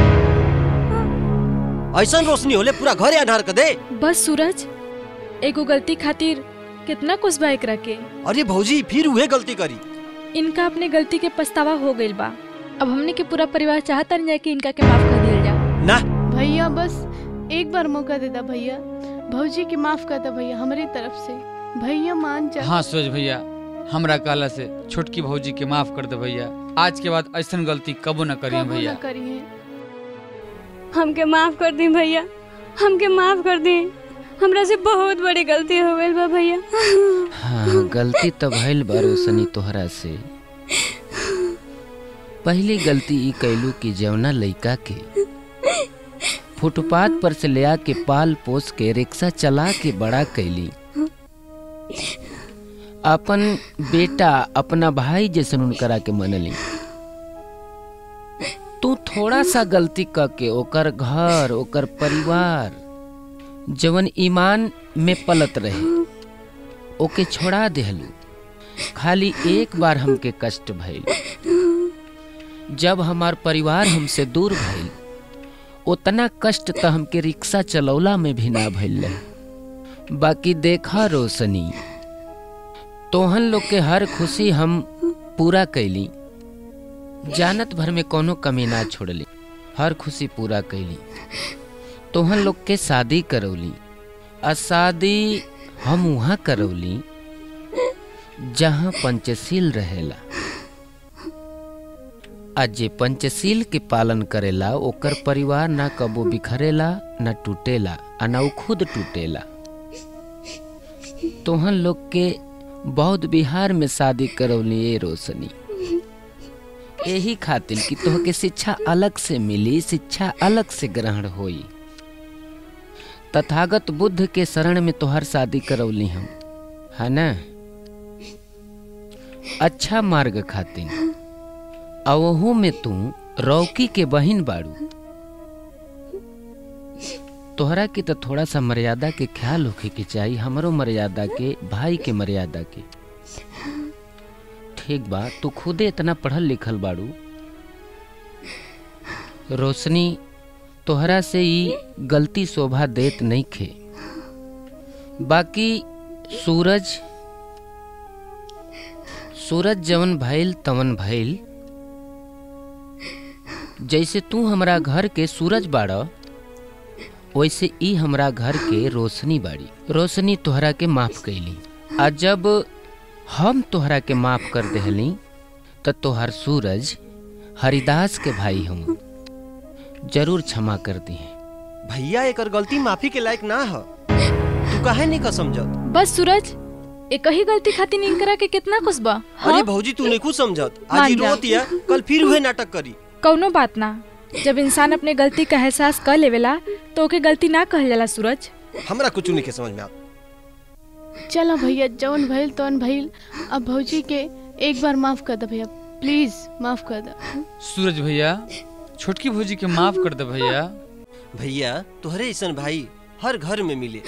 [SPEAKER 17] ऐसा रोशनी होले पूरा घर आधार कर दे
[SPEAKER 2] बस सूरज एगो गलती खातिर कितना कुछ बा एकरा के
[SPEAKER 17] अरे भौजी फिर उहे गलती करी
[SPEAKER 2] इनका अपने गलती के पछतावा हो गइल बा अब हमने के पूरा परिवार चाहता नहीं कि इनका के माफ कर दिया जा
[SPEAKER 17] ना
[SPEAKER 19] भैया बस एक बार मौका दे दा भैया भौजी के माफ कर दा भैया हमारी तरफ से भैया मान जा
[SPEAKER 15] हाँ सूरज भैया हमरा कहला से छोटकी भौजी के माफ कर दे भैया आज के बाद ऐसा गलती कबो न करिए
[SPEAKER 19] कबो
[SPEAKER 15] भैया
[SPEAKER 19] ना करिए
[SPEAKER 21] हमके माफ कर दी भैया हमके माफ कर दी हमरा से बहुत बड़ी गलती हो गई बा भैया
[SPEAKER 4] हाँ गलती तो भइल बा रोशनी तोहरा से पहली गलती ई कैलू कि जवना लइका के फुटपाथ पर से ले आके पाल पोस के रिक्शा चला के बड़ा कैली अपन बेटा अपना भाई जैसन उनकरा के मनली तू थोड़ा सा गलती क के ओकर घर ओकर परिवार जवन ईमान में पलत रहे ओके छोड़ा देहलू खाली एक बार हमके कष्ट भइल जब हमार परिवार हमसे दूर भइल उतना कष्ट तो हमके रिक्शा चलौला में भी ना भइल रहे बाकी देखा रोशनी तोहन लोग के हर खुशी हम पूरा कैली जानत भर में कोनो कमी ना छोड़ली हर खुशी पूरा कैली तोहन लोग के शादी करौली आ शादी हम वहाँ करौली जहाँ पंचशील रहेला आ जे पंचशील के पालन करेला ओकर परिवार ना कबो बिखरेला ना टूटेला आ ना उ खुद टूटेला तोहन लोग के बौद्ध बिहार में शादी करौली ए रोशनी यही खातिर कि तोहके शिक्षा अलग से मिली शिक्षा अलग से ग्रहण होई तथागत बुद्ध के शरण में तोहर शादी करौली हम है ना अच्छा मार्ग खातिर अवहू में तू रौकी के बहिन बाड़ू तोहरा के तो थोड़ा सा मर्यादा के ख्याल होखे के चाहिए हमरो मर्यादा के भाई के मर्यादा के ठीक बा तू खुदे इतना पढ़ल लिखल बाड़ू रोशनी तोहरा से ई गलती शोभा देत नहीं खे बाकी सूरज सूरज जवन भइल तवन भइल जैसे तू हमरा घर के सूरज बाड़ वैसे ई हमरा घर के रोशनी बाड़ी रोशनी तोहरा के माफ कैली आ जब हम तोहरा के माफ कर देहली त तोहर सूरज हरिदास के भाई हम जरूर क्षमा कर दी
[SPEAKER 17] भैया एकर गलती माफी के लायक ना ह तू काहे नहीं का समझत
[SPEAKER 2] बस सूरज एक ही गलती खातिर इनकरा के कितना कुसबा
[SPEAKER 17] अरे भौजी तू नहीं कुछ समझत आज
[SPEAKER 2] मान
[SPEAKER 17] ही
[SPEAKER 2] जा।
[SPEAKER 17] रोत या कल फिर वही नाटक करी
[SPEAKER 2] कौनो बात ना जब इंसान अपने गलती का एहसास कर लेवेला तो ओके गलती ना कहल जाला सूरज
[SPEAKER 17] हमरा कुछ नहीं के समझ में आ
[SPEAKER 19] चलो भैया जौन भइल तौन भइल अब भौजी के एक बार माफ कर दे भैया प्लीज माफ कर दे
[SPEAKER 22] सूरज भैया छोटकी भौजी के माफ कर दे भैया
[SPEAKER 17] भैया तोहरे ऐसन भाई हर घर में मिले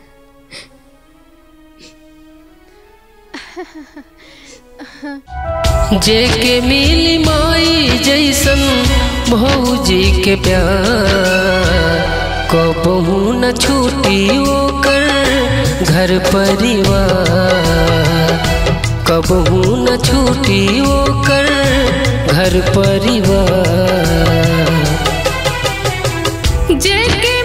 [SPEAKER 5] जेके मिली माई जैसन भौजी के प्यार कबहू न छूटी ओकर घर परिवार कबहू न छूटी ओकर घर परिवार
[SPEAKER 12] जेके